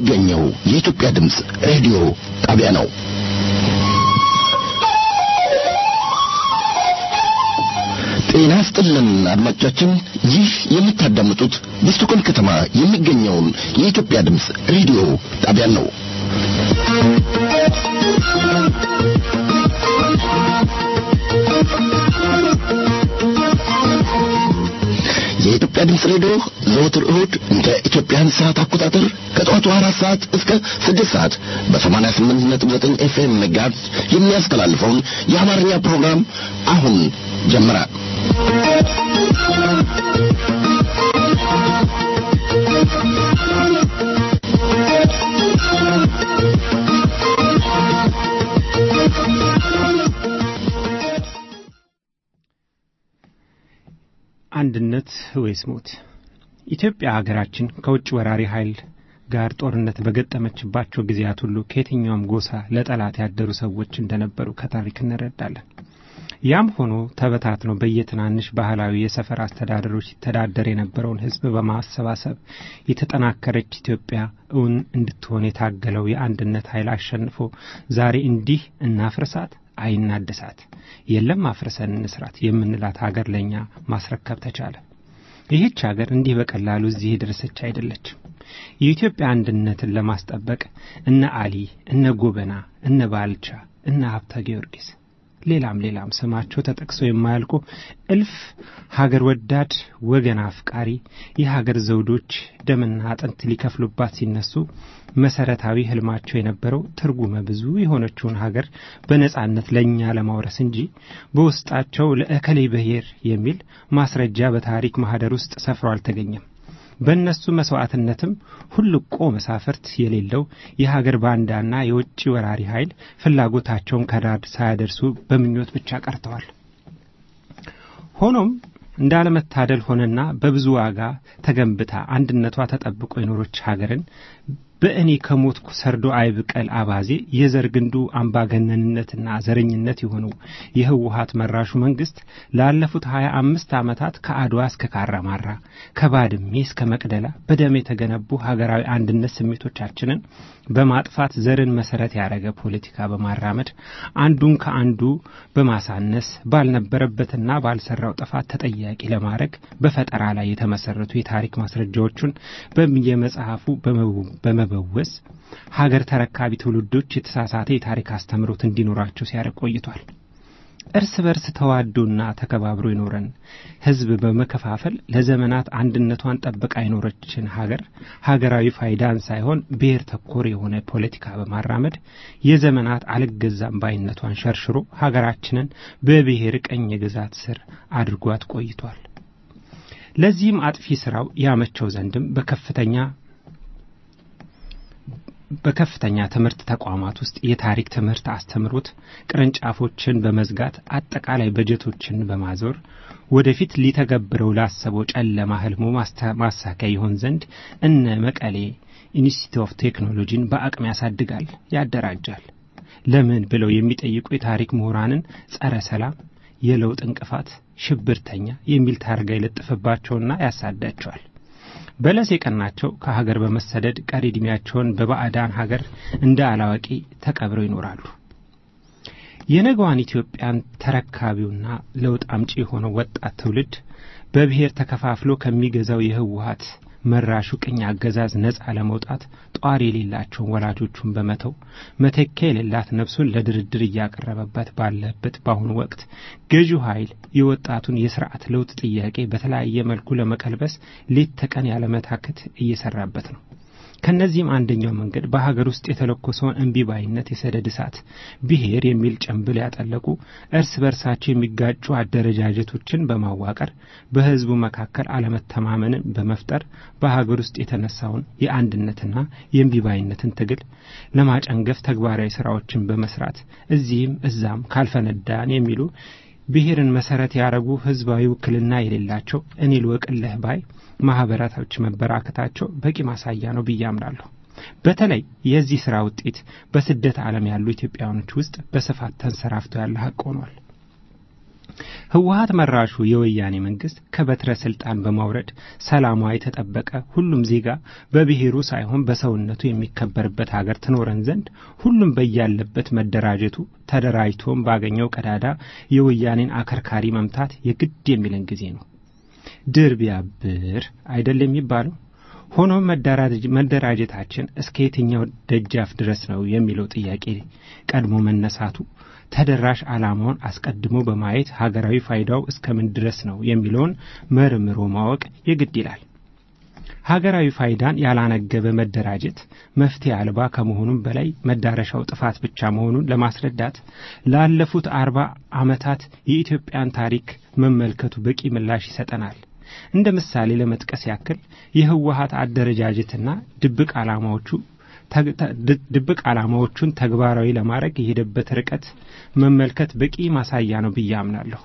የሚገኘው የኢትዮጵያ ድምፅ ሬዲዮ ጣቢያ ነው። ጤና ይስጥልን አድማጮቻችን፣ ይህ የምታዳምጡት በስቶኮልም ከተማ የሚገኘውን የኢትዮጵያ ድምፅ ሬዲዮ ጣቢያን ነው። የኢትዮጵያ ድምፅ ሬዲዮ ዘወትር እሁድ እንደ ኢትዮጵያን ሰዓት አቆጣጠር ከጠዋቱ አራት ሰዓት እስከ ስድስት ሰዓት በሰማንያ ስምንት ነጥብ ዘጠኝ ኤፍኤም መጋዝ የሚያስተላልፈውን የአማርኛ ፕሮግራም አሁን ጀመረ። አንድነት ወይስ ሞት? ኢትዮጵያ ሀገራችን ከውጭ ወራሪ ኃይል ጋር ጦርነት በገጠመችባቸው ጊዜያት ሁሉ ከየትኛውም ጎሳ ለጠላት ያደሩ ሰዎች እንደነበሩ ከታሪክ እንረዳለን። ያም ሆኖ ተበታትኖ በየትናንሽ ባህላዊ የሰፈር አስተዳደሮች ይተዳደር የነበረውን ሕዝብ በማሰባሰብ የተጠናከረች ኢትዮጵያ እውን እንድትሆን የታገለው የአንድነት ኃይል አሸንፎ ዛሬ እንዲህ እናፍርሳት አይናደሳት የለም አፍርሰን እንስራት የምንላት ሀገር ለእኛ ማስረከብ ተቻለ። ይህች ሀገር እንዲህ በቀላሉ እዚህ የደረሰች አይደለችም። የኢትዮጵያ አንድነትን ለማስጠበቅ እነ አሊ፣ እነ ጎበና፣ እነ ባልቻ፣ እነ ሀብተ ጊዮርጊስ ሌላም ሌላም ስማቸው ተጠቅሶ የማያልቁ እልፍ ሀገር ወዳድ ወገን አፍቃሪ የሀገር ዘውዶች ደምና አጥንት ሊከፍሉባት ሲነሱ መሰረታዊ ህልማቸው የነበረው ትርጉመ ብዙ የሆነችውን ሀገር በነጻነት ለእኛ ለማውረስ እንጂ በውስጣቸው ለእከሌ ብሔር የሚል ማስረጃ በታሪክ ማህደር ውስጥ ሰፍሮ አልተገኘም። በእነሱ መስዋዕትነትም ሁልቆ መሳፍርት የሌለው የሀገር ባንዳና የውጭ ወራሪ ኃይል ፍላጎታቸውን ከዳር ሳያደርሱ በምኞት ብቻ ቀርተዋል። ሆኖም እንዳለመታደል ሆነና በብዙ ዋጋ ተገንብታ አንድነቷ ተጠብቆ የኖሮች ሀገርን በእኔ ከሞትኩ ሰርዶ አይብቀል አባዜ የዘር ግንዱ አምባገነንነትና ዘረኝነት የሆነው የህወሀት መራሹ መንግስት ላለፉት ሀያ አምስት ዓመታት ከአድዋ እስከ ካራማራ ከባድሜ እስከ መቅደላ በደም የተገነቡ ሀገራዊ አንድነት ስሜቶቻችንን በማጥፋት ዘርን መሰረት ያደረገ ፖለቲካ በማራመድ አንዱን ከአንዱ በማሳነስ ባልነበረበትና ባልሰራው ጥፋት ተጠያቂ ለማድረግ በፈጠራ ላይ የተመሰረቱ የታሪክ ማስረጃዎቹን በየመጽሐፉ በመበወስ ሀገር ተረካቢ ትውልዶች የተሳሳተ የታሪክ አስተምሮት እንዲኖራቸው ሲያደርግ ቆይቷል። እርስ በርስ ተዋዶና ተከባብሮ የኖረን ህዝብ በመከፋፈል ለዘመናት አንድነቷን ጠብቃ የኖረችን ሀገር ሀገራዊ ፋይዳን ሳይሆን ብሔር ተኮር የሆነ ፖለቲካ በማራመድ የዘመናት አልገዛም ባይነቷን ሸርሽሮ ሀገራችንን በብሔር ቀኝ ግዛት ስር አድርጓት ቆይቷል። ለዚህም አጥፊ ስራው ያመቸው ዘንድም በከፍተኛ በከፍተኛ ትምህርት ተቋማት ውስጥ የታሪክ ትምህርት አስተምሮት ቅርንጫፎችን በመዝጋት አጠቃላይ በጀቶችን በማዞር ወደፊት ሊተገብረው ላሰበው ጨለማ ህልሙ ማሳኪያ ይሆን ዘንድ እነ መቀሌ ኢንስቲትዩት ኦፍ ቴክኖሎጂን በአቅም ያሳድጋል፣ ያደራጃል። ለምን ብለው የሚጠይቁ የታሪክ ምሁራንን ጸረ ሰላም፣ የለውጥ እንቅፋት፣ ሽብርተኛ የሚል ታርጋ ይለጥፍባቸውና ያሳዳቸዋል። በለስ የቀናቸው ከሀገር በመሰደድ ቀሪ ዕድሜያቸውን በባዕዳን ሀገር እንደ አላዋቂ ተቀብረው ይኖራሉ። የነገዋን ኢትዮጵያን ተረካቢውና ለውጥ አምጪ የሆነው ወጣት ትውልድ በብሔር ተከፋፍሎ ከሚገዛው የህወሀት መራሹ ቅኝ አገዛዝ ነጻ ለመውጣት ጧሪ የሌላቸውን ወላጆቹን በመተው መተኪያ የሌላት ነፍሱን ለድርድር እያቀረበበት ባለበት በአሁኑ ወቅት ገዢው ኃይል የወጣቱን የስርዓት ለውጥ ጥያቄ በተለያየ መልኩ ለመቀልበስ ሌት ተቀን ያለመታከት እየሰራበት ነው። ከነዚህም አንደኛው መንገድ በሀገር ውስጥ የተለኮሰውን እምቢባይነት የሰደድ እሳት ብሔር የሚል ጭንብል ያጠለቁ እርስ በርሳቸው የሚጋጩ አደረጃጀቶችን በማዋቀር በህዝቡ መካከል አለመተማመንን በመፍጠር በሀገር ውስጥ የተነሳውን የአንድነትና የእምቢባይነትን ትግል ለማጨንገፍ ተግባራዊ ስራዎችን በመስራት እዚህም እዛም ካልፈነዳን የሚሉ ብሔርን መሰረት ያደረጉ ህዝባዊ ውክልና የሌላቸው እኔ ልወቅልህ ባይ ማህበራቶች መበራከታቸው በቂ ማሳያ ነው ብዬ አምናለሁ። በተለይ የዚህ ሥራ ውጤት በስደት ዓለም ያሉ ኢትዮጵያውያኖች ውስጥ በስፋት ተንሰራፍቶ ያለ ሀቅ ሆኗል። ህወሀት መራሹ የወያኔ መንግስት ከበትረ ስልጣን በማውረድ ሰላሟ የተጠበቀ ሁሉም ዜጋ በብሔሩ ሳይሆን በሰውነቱ የሚከበርበት ሀገር ትኖረን ዘንድ ሁሉም በያለበት መደራጀቱ ተደራጅቶም ባገኘው ቀዳዳ የወያኔን አከርካሪ መምታት የግድ የሚለን ጊዜ ነው። ድር ቢያብር አይደል የሚባለው? ሆኖም መደራጀታችን እስከ የትኛው ደጃፍ ድረስ ነው የሚለው ጥያቄ ቀድሞ መነሳቱ ተደራሽ ዓላማውን አስቀድሞ በማየት ሀገራዊ ፋይዳው እስከምን ድረስ ነው የሚለውን መርምሮ ማወቅ የግድ ይላል። ሀገራዊ ፋይዳን ያላነገበ መደራጀት መፍትሄ አልባ ከመሆኑም በላይ መዳረሻው ጥፋት ብቻ መሆኑን ለማስረዳት ላለፉት አርባ ዓመታት የኢትዮጵያን ታሪክ መመልከቱ በቂ ምላሽ ይሰጠናል። እንደ ምሳሌ ለመጥቀስ ያክል የህወሀት አደረጃጀትና ድብቅ ዓላማዎቹ ድብቅ ዓላማዎቹን ተግባራዊ ለማድረግ የሄደበት ርቀት መመልከት በቂ ማሳያ ነው ብዬ አምናለሁ።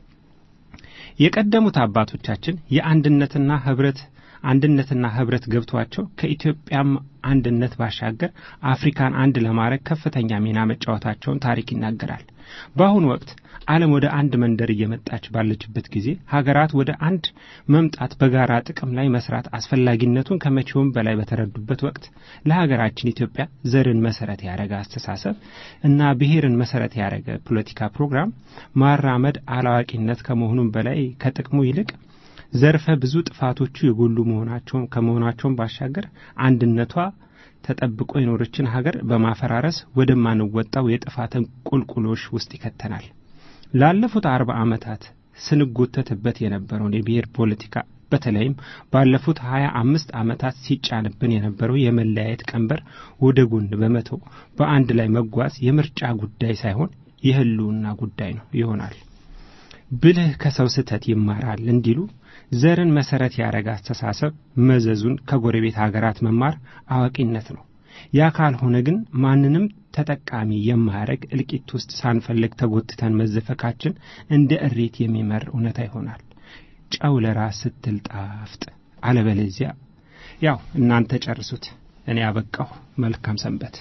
የቀደሙት አባቶቻችን የአንድነትና ህብረት አንድነትና ህብረት ገብቷቸው ከኢትዮጵያም አንድነት ባሻገር አፍሪካን አንድ ለማድረግ ከፍተኛ ሚና መጫወታቸውን ታሪክ ይናገራል። በአሁኑ ወቅት ዓለም ወደ አንድ መንደር እየመጣች ባለችበት ጊዜ ሀገራት ወደ አንድ መምጣት በጋራ ጥቅም ላይ መስራት አስፈላጊነቱን ከመቼውም በላይ በተረዱበት ወቅት ለሀገራችን ኢትዮጵያ ዘርን መሰረት ያደረገ አስተሳሰብ እና ብሔርን መሰረት ያደረገ ፖለቲካ ፕሮግራም ማራመድ አላዋቂነት ከመሆኑም በላይ ከጥቅሙ ይልቅ ዘርፈ ብዙ ጥፋቶቹ የጎሉ መሆናቸውን ከመሆናቸውን ባሻገር አንድነቷ ተጠብቆ የኖረችን ሀገር በማፈራረስ ወደማንወጣው የጥፋትን ቁልቁሎሽ ውስጥ ይከተናል። ላለፉት አርባ ዓመታት ስንጎተትበት የነበረውን የብሔር ፖለቲካ በተለይም ባለፉት ሀያ አምስት ዓመታት ሲጫንብን የነበረው የመለያየት ቀንበር ወደ ጎን በመተው በአንድ ላይ መጓዝ የምርጫ ጉዳይ ሳይሆን የህልውና ጉዳይ ነው ይሆናል። ብልህ ከሰው ስህተት ይማራል እንዲሉ ዘርን መሰረት ያደረገ አስተሳሰብ መዘዙን ከጎረቤት ሀገራት መማር አዋቂነት ነው። ያ ካልሆነ ግን ማንንም ተጠቃሚ የማያደርግ እልቂት ውስጥ ሳንፈልግ ተጎትተን መዘፈካችን እንደ እሬት የሚመር እውነታ ይሆናል። ጨው ለራስ ስትል ጣፍጥ፣ አለበለዚያ ያው እናንተ ጨርሱት። እኔ አበቃሁ። መልካም ሰንበት።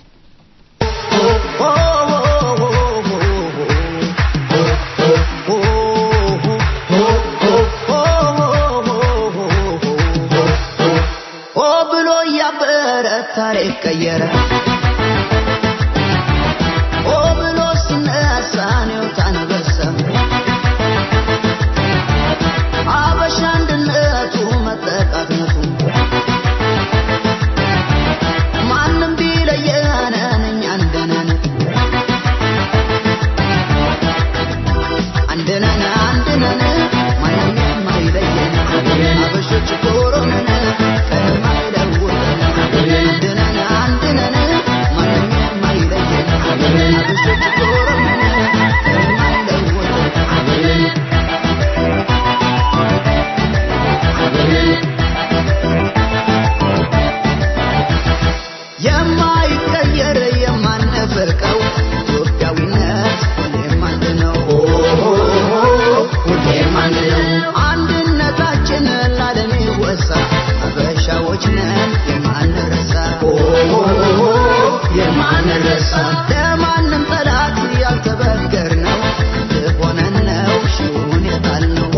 ታሪክ ቀየረ ኦ ብሎ ሲነሳ ነው ታነበሰም አበሻ አንድነቱ መጠቃትነቱ ማንም ቢለየን እኛ አንድነን አንድነን አንድነን ማንም የማይለየን አበሾች ኮሮነን ከማይለውጠን አንድነን አንድነን ማንም የማይለየን አበሾች ኮሮነን ከማይለውጠን የማይቀየር የማንፈልቀው ኢትዮጵያዊነት ሁሌም አንድ ነው። ሁሌም አንድ ነው። አንድነታችን ላለም ይወሳ አበሻዎች ነን የማንረሳ የማንረሳ ለማንም ጠላት ያልተበገር ነው ሆነን ነው ሺውን የጣል ነው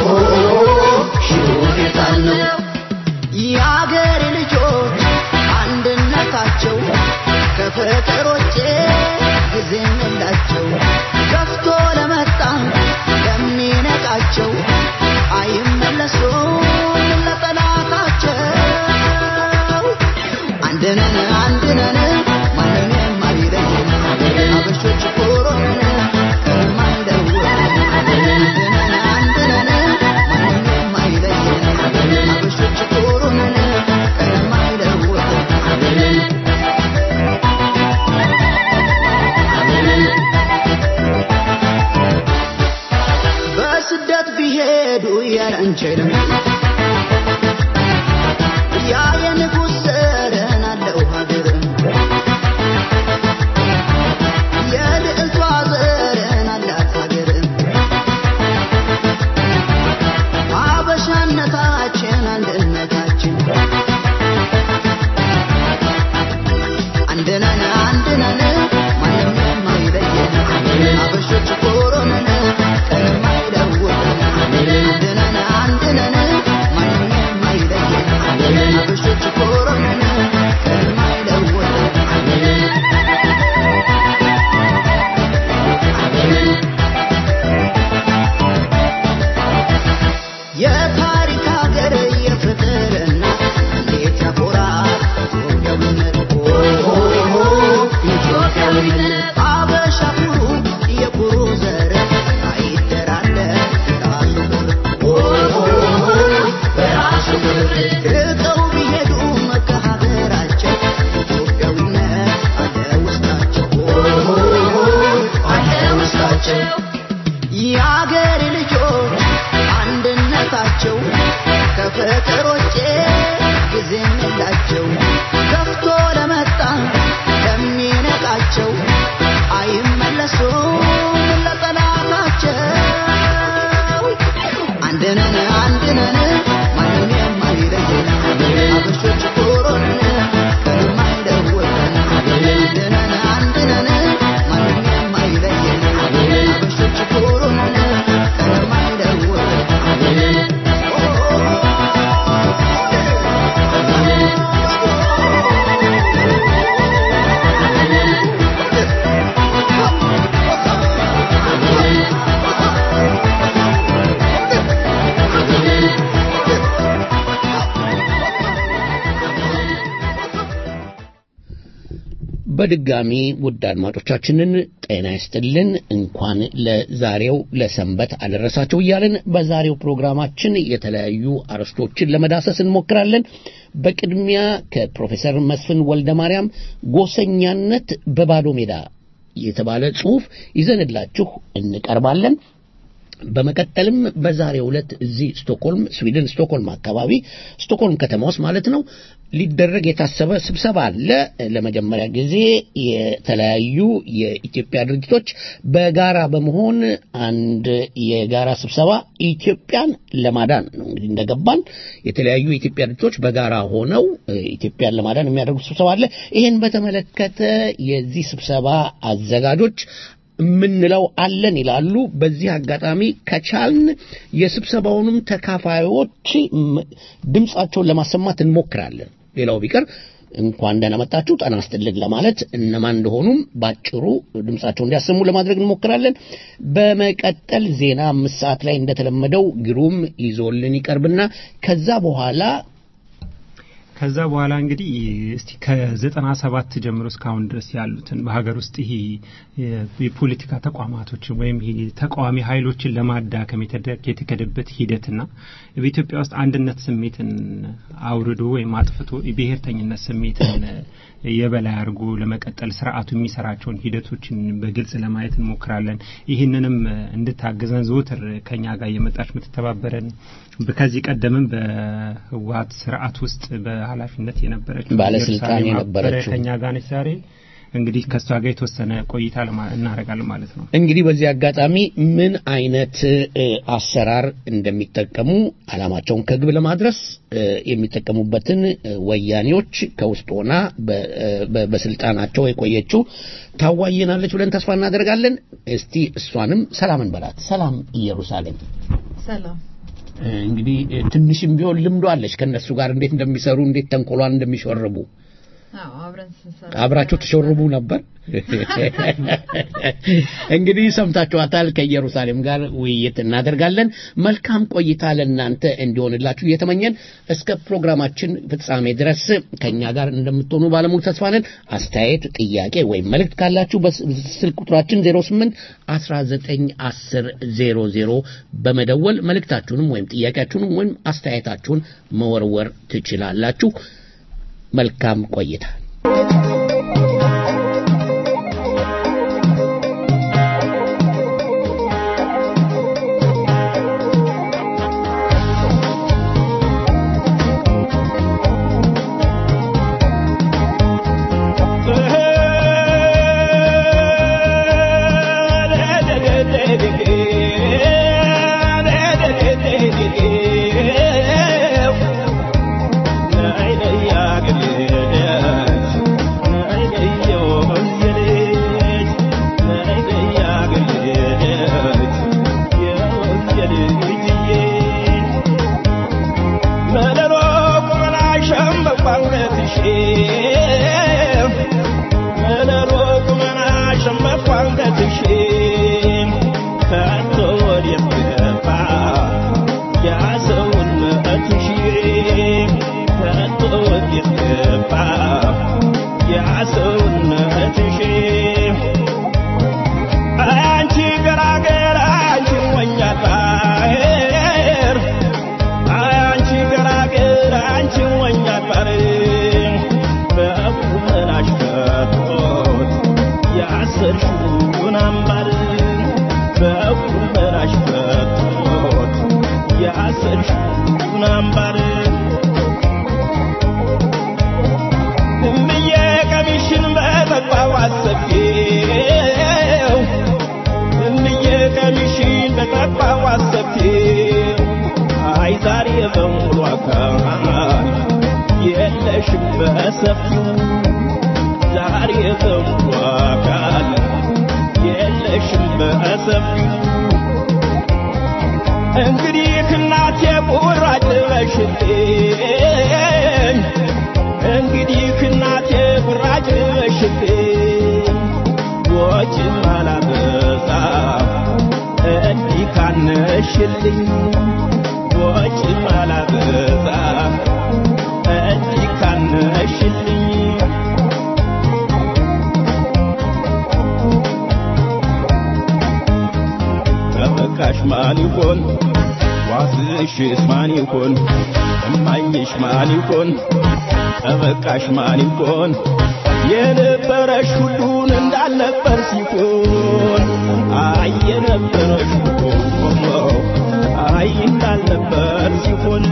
ሺውን የጣል ነው የአገሬ ልጆች አንድነታቸው ከፍቅሮቼ ጊዜ የላቸው ገፍቶ ለመጣ ለሚነቃቸው አይመለሱም ለጠላታቸው አንድነን አንድነን ማንም የማይለየን አበሾች ኮሮነን ከማይለወን አንድነን አንድነን ማንም የማይለየን አበሾች ኮሮነን ከማይለወን በስደት ቢሄዱ ያለንችልም ያ የንጉሥ ዘርን አለው ሀገር የልዕልቷ ዘርን አላት ሀገር አበሻነታችን አንድነታችን አንድነን አንድነን ማንም የማይለየን አበሾች ኮሮነን ቀንማ ፍቅሮቼ ጊዜም የላቸው ገፍቶ ለመጣ ለሚነቃቸው አይመለሱም ለጠላታቸው አንድነን አንድነን ማንም የማይለየን አበሾች ኮሮን ከማይለወጠን አንድነን አንድነን ማንም የማይለየን አበሾች ኮሮን በድጋሚ ውድ አድማጮቻችንን ጤና ይስጥልን። እንኳን ለዛሬው ለሰንበት አደረሳቸው እያልን በዛሬው ፕሮግራማችን የተለያዩ አርዕስቶችን ለመዳሰስ እንሞክራለን። በቅድሚያ ከፕሮፌሰር መስፍን ወልደ ማርያም ጎሰኛነት በባዶ ሜዳ የተባለ ጽሑፍ ይዘንላችሁ እንቀርባለን። በመቀጠልም በዛሬው ዕለት እዚህ ስቶክሆልም ስዊድን ስቶክሆልም አካባቢ ስቶክሆልም ከተማ ውስጥ ማለት ነው ሊደረግ የታሰበ ስብሰባ አለ። ለመጀመሪያ ጊዜ የተለያዩ የኢትዮጵያ ድርጅቶች በጋራ በመሆን አንድ የጋራ ስብሰባ ኢትዮጵያን ለማዳን ነው እንግዲህ እንደገባን የተለያዩ የኢትዮጵያ ድርጅቶች በጋራ ሆነው ኢትዮጵያን ለማዳን የሚያደርጉት ስብሰባ አለ። ይህን በተመለከተ የዚህ ስብሰባ አዘጋጆች የምንለው አለን ይላሉ። በዚህ አጋጣሚ ከቻልን የስብሰባውንም ተካፋዮች ድምፃቸውን ለማሰማት እንሞክራለን። ሌላው ቢቀር እንኳን ደህና መጣችሁ ጤና ይስጥልን ለማለት እነማን እንደሆኑም ባጭሩ ድምጻቸው እንዲያሰሙ ለማድረግ እንሞክራለን። በመቀጠል ዜና አምስት ሰዓት ላይ እንደተለመደው ግሩም ይዞልን ይቀርብና ከዛ በኋላ ከዛ በኋላ እንግዲህ እስቲ ከዘጠና ሰባት ጀምሮ እስካሁን ድረስ ያሉትን በሀገር ውስጥ ይሄ የፖለቲካ ተቋማቶችን ወይም ይሄ ተቃዋሚ ኃይሎችን ለማዳከም የተከደበት ሂደትና በኢትዮጵያ ውስጥ አንድነት ስሜትን አውርዶ ወይም አጥፍቶ የብሔርተኝነት ስሜትን የበላይ አድርጎ ለመቀጠል ስርዓቱ የሚሰራቸውን ሂደቶችን በግልጽ ለማየት እንሞክራለን። ይህንንም እንድታግዘን ዘወትር ከኛ ጋር እየመጣች የምትተባበረን ከዚህ ቀደምም በህወሀት ስርዓት ውስጥ በኃላፊነት የነበረች ባለስልጣን የነበረችው ከኛ ጋር ነች ዛሬ እንግዲህ ከእሷ ጋር የተወሰነ ቆይታ እናደርጋለን ማለት ነው። እንግዲህ በዚህ አጋጣሚ ምን አይነት አሰራር እንደሚጠቀሙ አላማቸውን ከግብ ለማድረስ የሚጠቀሙበትን ወያኔዎች ከውስጥ ሆና በስልጣናቸው የቆየችው ታዋየናለች ብለን ተስፋ እናደርጋለን። እስቲ እሷንም ሰላም እንበላት። ሰላም ኢየሩሳሌም። ሰላም እንግዲህ ትንሽም ቢሆን ልምዶ አለች ከእነሱ ጋር እንዴት እንደሚሰሩ እንዴት ተንኮሏን እንደሚሸርቡ አብራቸው ተሸርቡ ነበር። እንግዲህ ሰምታችኋታል። ከኢየሩሳሌም ጋር ውይይት እናደርጋለን። መልካም ቆይታ ለእናንተ እንዲሆንላችሁ እየተመኘን እስከ ፕሮግራማችን ፍጻሜ ድረስ ከእኛ ጋር እንደምትሆኑ ባለሙሉ ተስፋ ነን። አስተያየት፣ ጥያቄ ወይም መልእክት ካላችሁ በስልክ ቁጥራችን 08 19 10 00 በመደወል መልእክታችሁንም ወይም ጥያቄያችሁንም ወይም አስተያየታችሁን መወርወር ትችላላችሁ። መልካም ቆይታ። Number የለሽም በሰፊው ዛሬ ተዋካል የለሽም በሰፊው እንግዲህ እናቴ ቁራጭ በሽልኝ እንግዲህ እናቴ ቁራጭ በሽልኝ ወጭ አላበዛ እንዲህ ካነሽልኝ ወጭ አላበዛ እንዲህ ካነሽልኝ ተበቃሽ ማን ይሆን ዋስሽስ ማን ይሆን እማኝሽ ማን ይሆን ተበቃሽ ማን ይሆን የነበረሽ ሁሉን እንዳልነበር ሲሆን አይ የነበረሽ ሁሉ አይ እንዳልነበር ሲሆን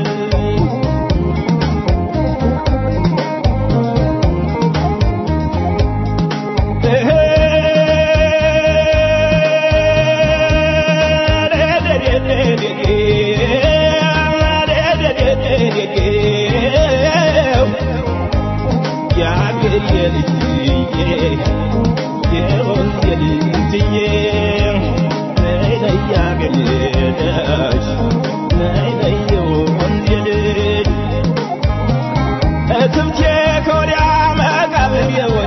እትብቴ ከወዲያ መቃብር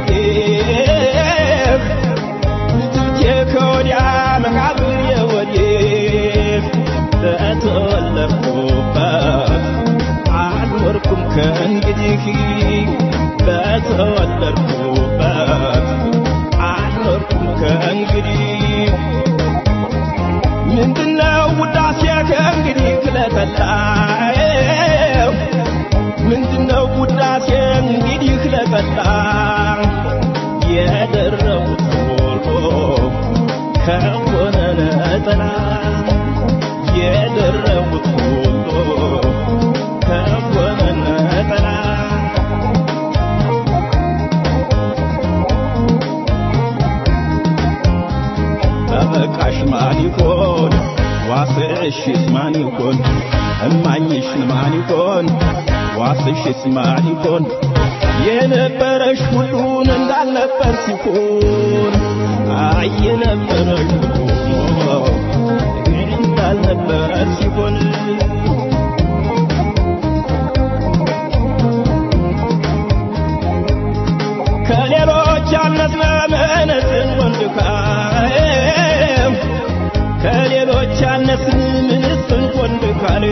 የወዴህ እትብቴ ከወዲያ መቃብር የወዴህ በተወለድኩበት አልኖርኩም ከእንግዲህ በተወለድኩበት አልኖርኩም ከእንግዲህ ምንድነው ውዳሴ ከእንግዲህ ለጠላው ምንድነው ውዳሴ እንግዲህ ለጠላ የደረቡት ሁሉ ከሆነ ነጠላ የደረቡት ሁሉ ከሆነ ነጠላ ተበቃሽ ማን ይሆን ዋስሽስ ማን ይሆን እማኝሽ ማን ይሆን ዋስሽስ ማን ይሆን የነበረሽ ሁሉን እንዳልነበር ሲሆን አይ የነበረሽ ሁሉ እንዳልነበር ሲሆን ከሌሎች ያነስነ ምንስን ወንድካም ከሌሎች ያነስን ምንስን ወንድካል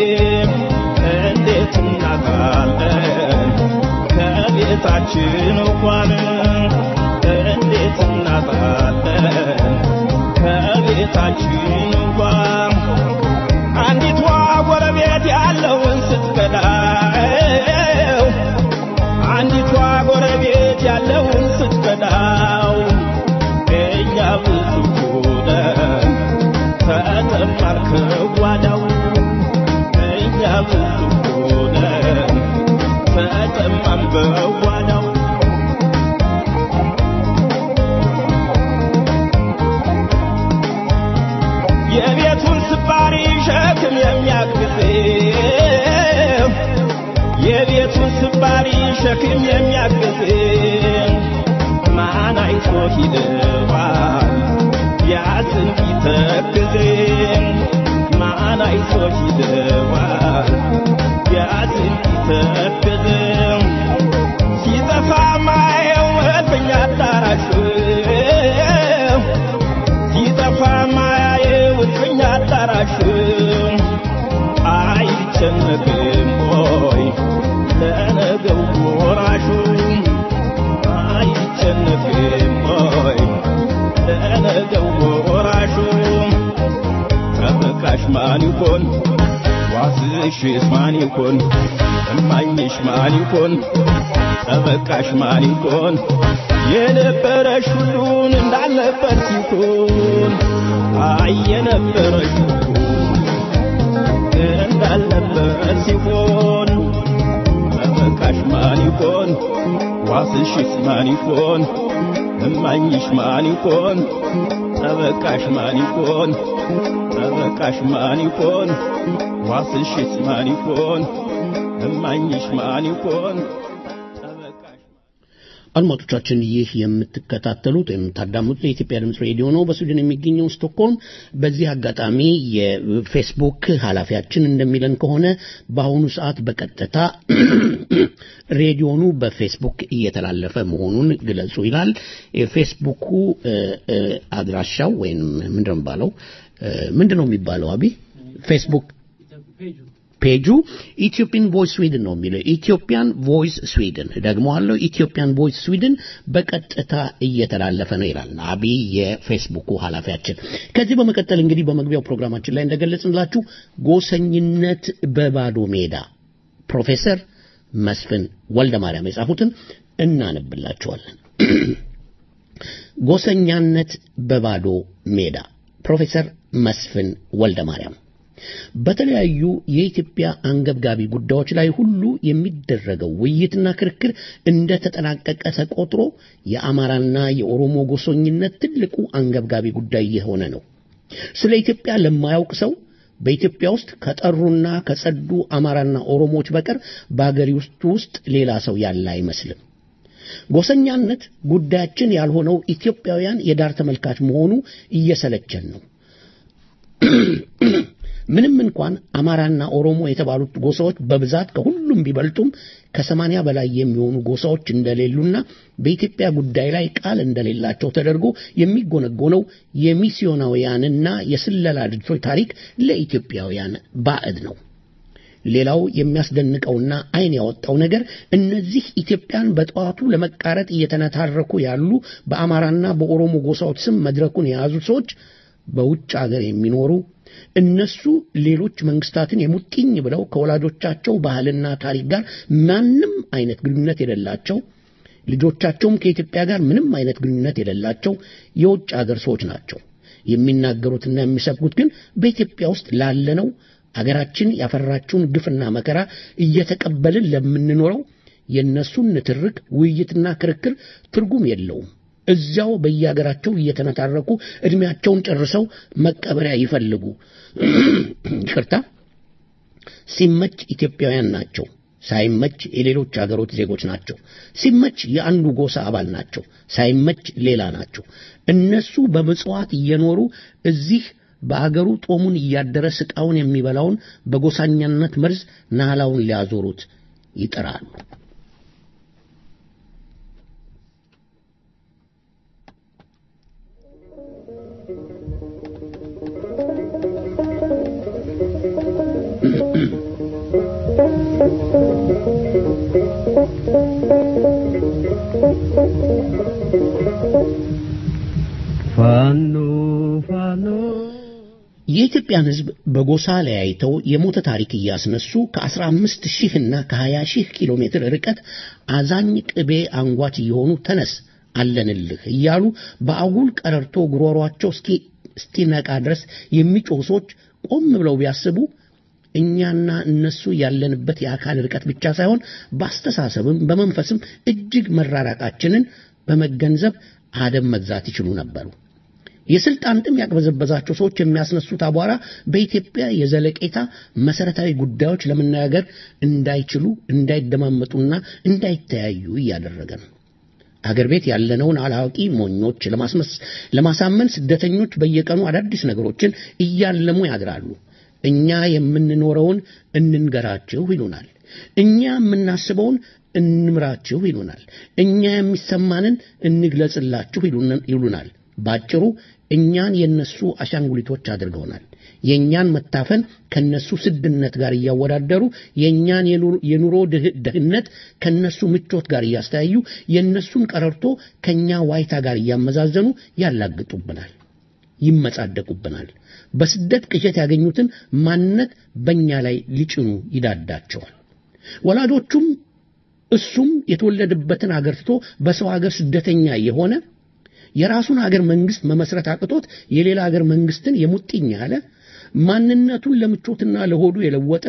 እንዴት እናጣለን ከቤታችን እንኳን እንዴት እናጣለን ከቤታችን እንኳን አንዲቷ ጎረቤት ያለውን ስትበላው አንዲቷ ጎረቤት ያለውን ስትበላው እኛ ብዙ ሆነን ተጠማን ከጓዳው እኛ ብዙ ሆነን ተጠማን በጓዳው የቤቱን ስባሪ ሸክም የሚያግዝ የቤቱን ስባሪ ሸክም የሚያግዝ ማን አይቶ ሂደዋል ያዝን ቢተክዝ ማን አይቶ ሂደዋል ያዝን ቢተክዝ ሲጠፋ ማየው እልፍኝ አዳራሽ ሲጠፋ ማያየው እልፍኝ አዳራሽ አይጨነቅም ሆይ ለነገው ወራሹ አይጨነቅም ሆይ ለነገው ወራሹ ተበቃሽ ማን ይሆን ዋስሽስ ማን ይሆን እማኝሽ ማን ይሆን ተበቃሽ ማን ይሆን የነበረሽ ሁሉን እንዳልነበር ሲሆን አይ የነበረሽ ሁሉ እንዳልነበር ሲሆን ተበቃሽ ማን ይሆን ዋስሽስ ማን ይሆን እማኝሽ ማን ይሆን ተበቃሽ ማን ይሆን ተበቃሽ ማን ይሆን ዋስሽስ ማን ይሆን እማኝሽ ማን ይሆን አድማጮቻችን ይህ የምትከታተሉት ወይም የምታዳምጡት የኢትዮጵያ ድምፅ ሬዲዮ ነው በስዊድን የሚገኘው ስቶክሆልም። በዚህ አጋጣሚ የፌስቡክ ኃላፊያችን እንደሚለን ከሆነ በአሁኑ ሰዓት በቀጥታ ሬዲዮኑ በፌስቡክ እየተላለፈ መሆኑን ግለጹ ይላል። የፌስቡኩ እ፣ እ፣ አድራሻው ወይም ምንድን ነው የሚባለው እ፣ ምንድን ነው የሚባለው አቢ ፌስቡክ ፔጁ ኢትዮጵያን ቮይስ ስዊድን ነው የሚለው ኢትዮጵያን ቮይስ ስዊድን ደግሞ አለው ኢትዮጵያን ቮይስ ስዊድን በቀጥታ እየተላለፈ ነው ይላል አብይ የፌስቡኩ ኃላፊያችን ከዚህ በመቀጠል እንግዲህ በመግቢያው ፕሮግራማችን ላይ እንደገለጽንላችሁ ጎሰኝነት በባዶ ሜዳ ፕሮፌሰር መስፍን ወልደ ማርያም የጻፉትን እናነብላችኋለን ጎሰኛነት በባዶ ሜዳ ፕሮፌሰር መስፍን ወልደ ማርያም በተለያዩ የኢትዮጵያ አንገብጋቢ ጉዳዮች ላይ ሁሉ የሚደረገው ውይይትና ክርክር እንደ ተጠናቀቀ ተቆጥሮ የአማራና የኦሮሞ ጎሰኝነት ትልቁ አንገብጋቢ ጉዳይ የሆነ ነው። ስለ ኢትዮጵያ ለማያውቅ ሰው በኢትዮጵያ ውስጥ ከጠሩና ከጸዱ አማራና ኦሮሞዎች በቀር በአገሪቱ ውስጥ ሌላ ሰው ያለ አይመስልም። ጎሰኛነት ጉዳያችን ያልሆነው ኢትዮጵያውያን የዳር ተመልካች መሆኑ እየሰለቸን ነው። ምንም እንኳን አማራና ኦሮሞ የተባሉት ጎሳዎች በብዛት ከሁሉም ቢበልጡም ከሰማንያ በላይ የሚሆኑ ጎሳዎች እንደሌሉና በኢትዮጵያ ጉዳይ ላይ ቃል እንደሌላቸው ተደርጎ የሚጎነጎነው የሚስዮናውያንና የስለላ ድርጅቶች ታሪክ ለኢትዮጵያውያን ባዕድ ነው። ሌላው የሚያስደንቀውና ዓይን ያወጣው ነገር እነዚህ ኢትዮጵያን በጠዋቱ ለመቃረጥ እየተነታረኩ ያሉ በአማራና በኦሮሞ ጎሳዎች ስም መድረኩን የያዙ ሰዎች በውጭ አገር የሚኖሩ እነሱ ሌሎች መንግስታትን የሙጥኝ ብለው ከወላጆቻቸው ባህልና ታሪክ ጋር ማንም አይነት ግንኙነት የሌላቸው ልጆቻቸውም ከኢትዮጵያ ጋር ምንም አይነት ግንኙነት የሌላቸው የውጭ አገር ሰዎች ናቸው። የሚናገሩትና የሚሰብኩት ግን በኢትዮጵያ ውስጥ ላለነው አገራችን ያፈራችውን ግፍና መከራ እየተቀበልን ለምንኖረው የእነሱን ንትርክ ውይይትና ክርክር ትርጉም የለውም። እዚያው በየሀገራቸው እየተነታረኩ እድሜያቸውን ጨርሰው መቀበሪያ ይፈልጉ። ይቅርታ፣ ሲመች ኢትዮጵያውያን ናቸው፣ ሳይመች የሌሎች አገሮች ዜጎች ናቸው። ሲመች የአንዱ ጎሳ አባል ናቸው፣ ሳይመች ሌላ ናቸው። እነሱ በምጽዋት እየኖሩ እዚህ በአገሩ ጦሙን እያደረ ስቃውን የሚበላውን በጎሳኛነት መርዝ ናላውን ሊያዞሩት ይጥራሉ። ፋኖ ፋኖ የኢትዮጵያን ሕዝብ በጎሳ ለያይተው የሞተ ታሪክ እያስነሱ ከ15 ሺህና ከ20 ሺህ ኪሎ ሜትር ርቀት አዛኝ ቅቤ አንጓች እየሆኑ ተነስ አለንልህ እያሉ በአጉል ቀረርቶ ጉሮሯቸው እስኪ- እስኪነቃ ድረስ የሚጮሁ ሰዎች ቆም ብለው ቢያስቡ እኛና እነሱ ያለንበት የአካል ርቀት ብቻ ሳይሆን በአስተሳሰብም በመንፈስም እጅግ መራራቃችንን በመገንዘብ አደም መግዛት ይችሉ ነበሩ። የስልጣን ጥም ያቅበዘበዛቸው ሰዎች የሚያስነሱት አቧራ በኢትዮጵያ የዘለቄታ መሰረታዊ ጉዳዮች ለመነጋገር እንዳይችሉ እንዳይደማመጡና እንዳይተያዩ እያደረገ ነው። አገር ቤት ያለነውን አላዋቂ ሞኞች ለማስመስ- ለማሳመን ስደተኞች በየቀኑ አዳዲስ ነገሮችን እያለሙ ያድራሉ። እኛ የምንኖረውን እንንገራችሁ ይሉናል። እኛ የምናስበውን እንምራችሁ ይሉናል። እኛ የሚሰማንን እንግለጽላችሁ ይሉን- ይሉናል። ባጭሩ እኛን የነሱ አሻንጉሊቶች አድርገውናል። የእኛን መታፈን ከነሱ ስድነት ጋር እያወዳደሩ የእኛን የኑ- የኑሮ ድህ- ድህነት ከነሱ ምቾት ጋር እያስተያዩ የእነሱን ቀረርቶ ከእኛ ዋይታ ጋር እያመዛዘኑ ያላግጡብናል፣ ይመጻደቁብናል። በስደት ቅዠት ያገኙትን ማንነት በእኛ ላይ ሊጭኑ ይዳዳቸዋል። ወላጆቹም እሱም የተወለደበትን አገር ትቶ በሰው አገር ስደተኛ የሆነ የራሱን አገር መንግስት መመስረት አቅቶት የሌላ አገር መንግስትን የሙጥኝ ያለ ማንነቱን ለምቾትና ለሆዱ የለወጠ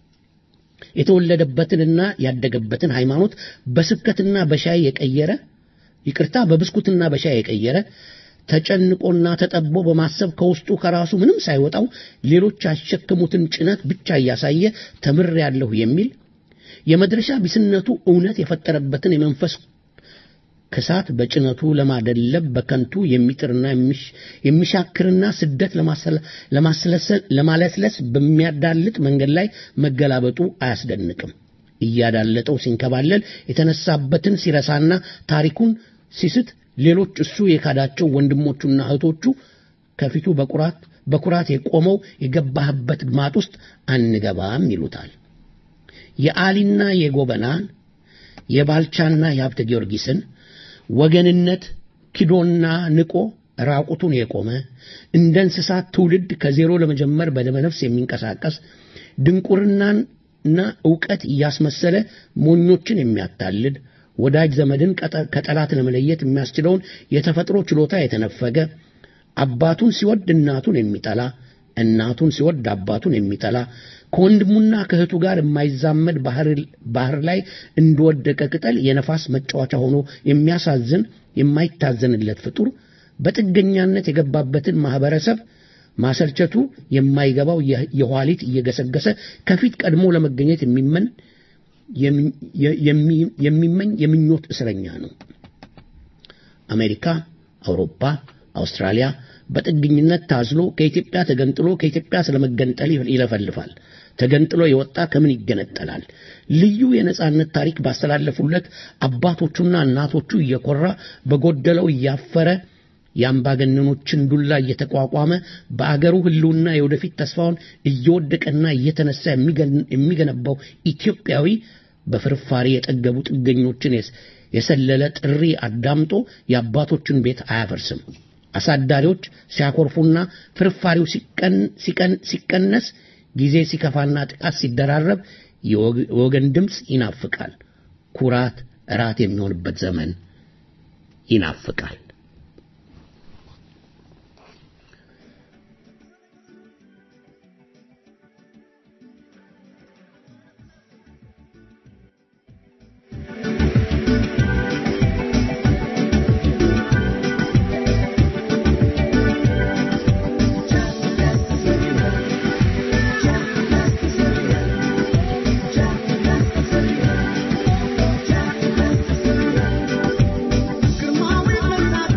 የተወለደበትንና ያደገበትን ሃይማኖት በስብከትና በሻይ የቀየረ ይቅርታ በብስኩትና በሻይ የቀየረ ተጨንቆና ተጠቦ በማሰብ ከውስጡ ከራሱ ምንም ሳይወጣው ሌሎች ያሸከሙትን ጭነት ብቻ እያሳየ ተምሬያለሁ የሚል የመድረሻ ቢስነቱ እውነት የፈጠረበትን የመንፈስ ክሳት በጭነቱ ለማደለብ በከንቱ የሚጥርና የሚሽ- የሚሻክርና ስደት ለማሰለ- ለማስለሰ- ለማለስለስ በሚያዳልጥ መንገድ ላይ መገላበጡ አያስደንቅም። እያዳለጠው ሲንከባለል የተነሳበትን ሲረሳና ታሪኩን ሲስት ሌሎች እሱ የካዳቸው ወንድሞቹና እህቶቹ ከፊቱ በኩራት በኩራት የቆመው የገባህበት ግማት ውስጥ አንገባም ይሉታል። የአሊና የጎበናን የባልቻና የሀብተ ጊዮርጊስን ወገንነት ክዶና ንቆ ራቁቱን የቆመ እንደ እንስሳት ትውልድ ከዜሮ ለመጀመር በደመነፍስ የሚንቀሳቀስ ድንቁርናና ዕውቀት እያስመሰለ ሞኞችን የሚያታልል ወዳጅ ዘመድን ቀጠ- ከጠላት ለመለየት የሚያስችለውን የተፈጥሮ ችሎታ የተነፈገ አባቱን ሲወድ እናቱን የሚጠላ እናቱን ሲወድ አባቱን የሚጠላ ከወንድሙና ከእህቱ ጋር የማይዛመድ ባህር ባህር ላይ እንደወደቀ ቅጠል የነፋስ መጫወቻ ሆኖ የሚያሳዝን የማይታዘንለት ፍጡር በጥገኛነት የገባበትን ማህበረሰብ ማሰልቸቱ የማይገባው የ- የኋሊት እየገሰገሰ ከፊት ቀድሞ ለመገኘት የሚመን የሚ- የሚ- የሚመኝ የምኞት እስረኛ ነው። አሜሪካ፣ አውሮፓ፣ አውስትራሊያ በጥገኝነት ታዝሎ ከኢትዮጵያ ተገንጥሎ ከኢትዮጵያ ስለመገንጠል ይለፈልፋል። ተገንጥሎ የወጣ ከምን ይገነጠላል? ልዩ የነጻነት ታሪክ ባስተላለፉለት አባቶቹና እናቶቹ እየኮራ በጎደለው እያፈረ የአምባገነኖችን ዱላ እየተቋቋመ በአገሩ ሕልውና የወደፊት ተስፋውን እየወደቀና እየተነሳ የሚገን- የሚገነባው ኢትዮጵያዊ በፍርፋሪ የጠገቡ ጥገኞችን የስ- የሰለለ ጥሪ አዳምጦ የአባቶችን ቤት አያፈርስም። አሳዳሪዎች ሲያኮርፉና ፍርፋሪው ሲቀን- ሲቀን- ሲቀነስ ጊዜ ሲከፋና ጥቃት ሲደራረብ የወግ- የወገን ድምፅ ይናፍቃል። ኩራት እራት የሚሆንበት ዘመን ይናፍቃል። ግርማዊ መናገር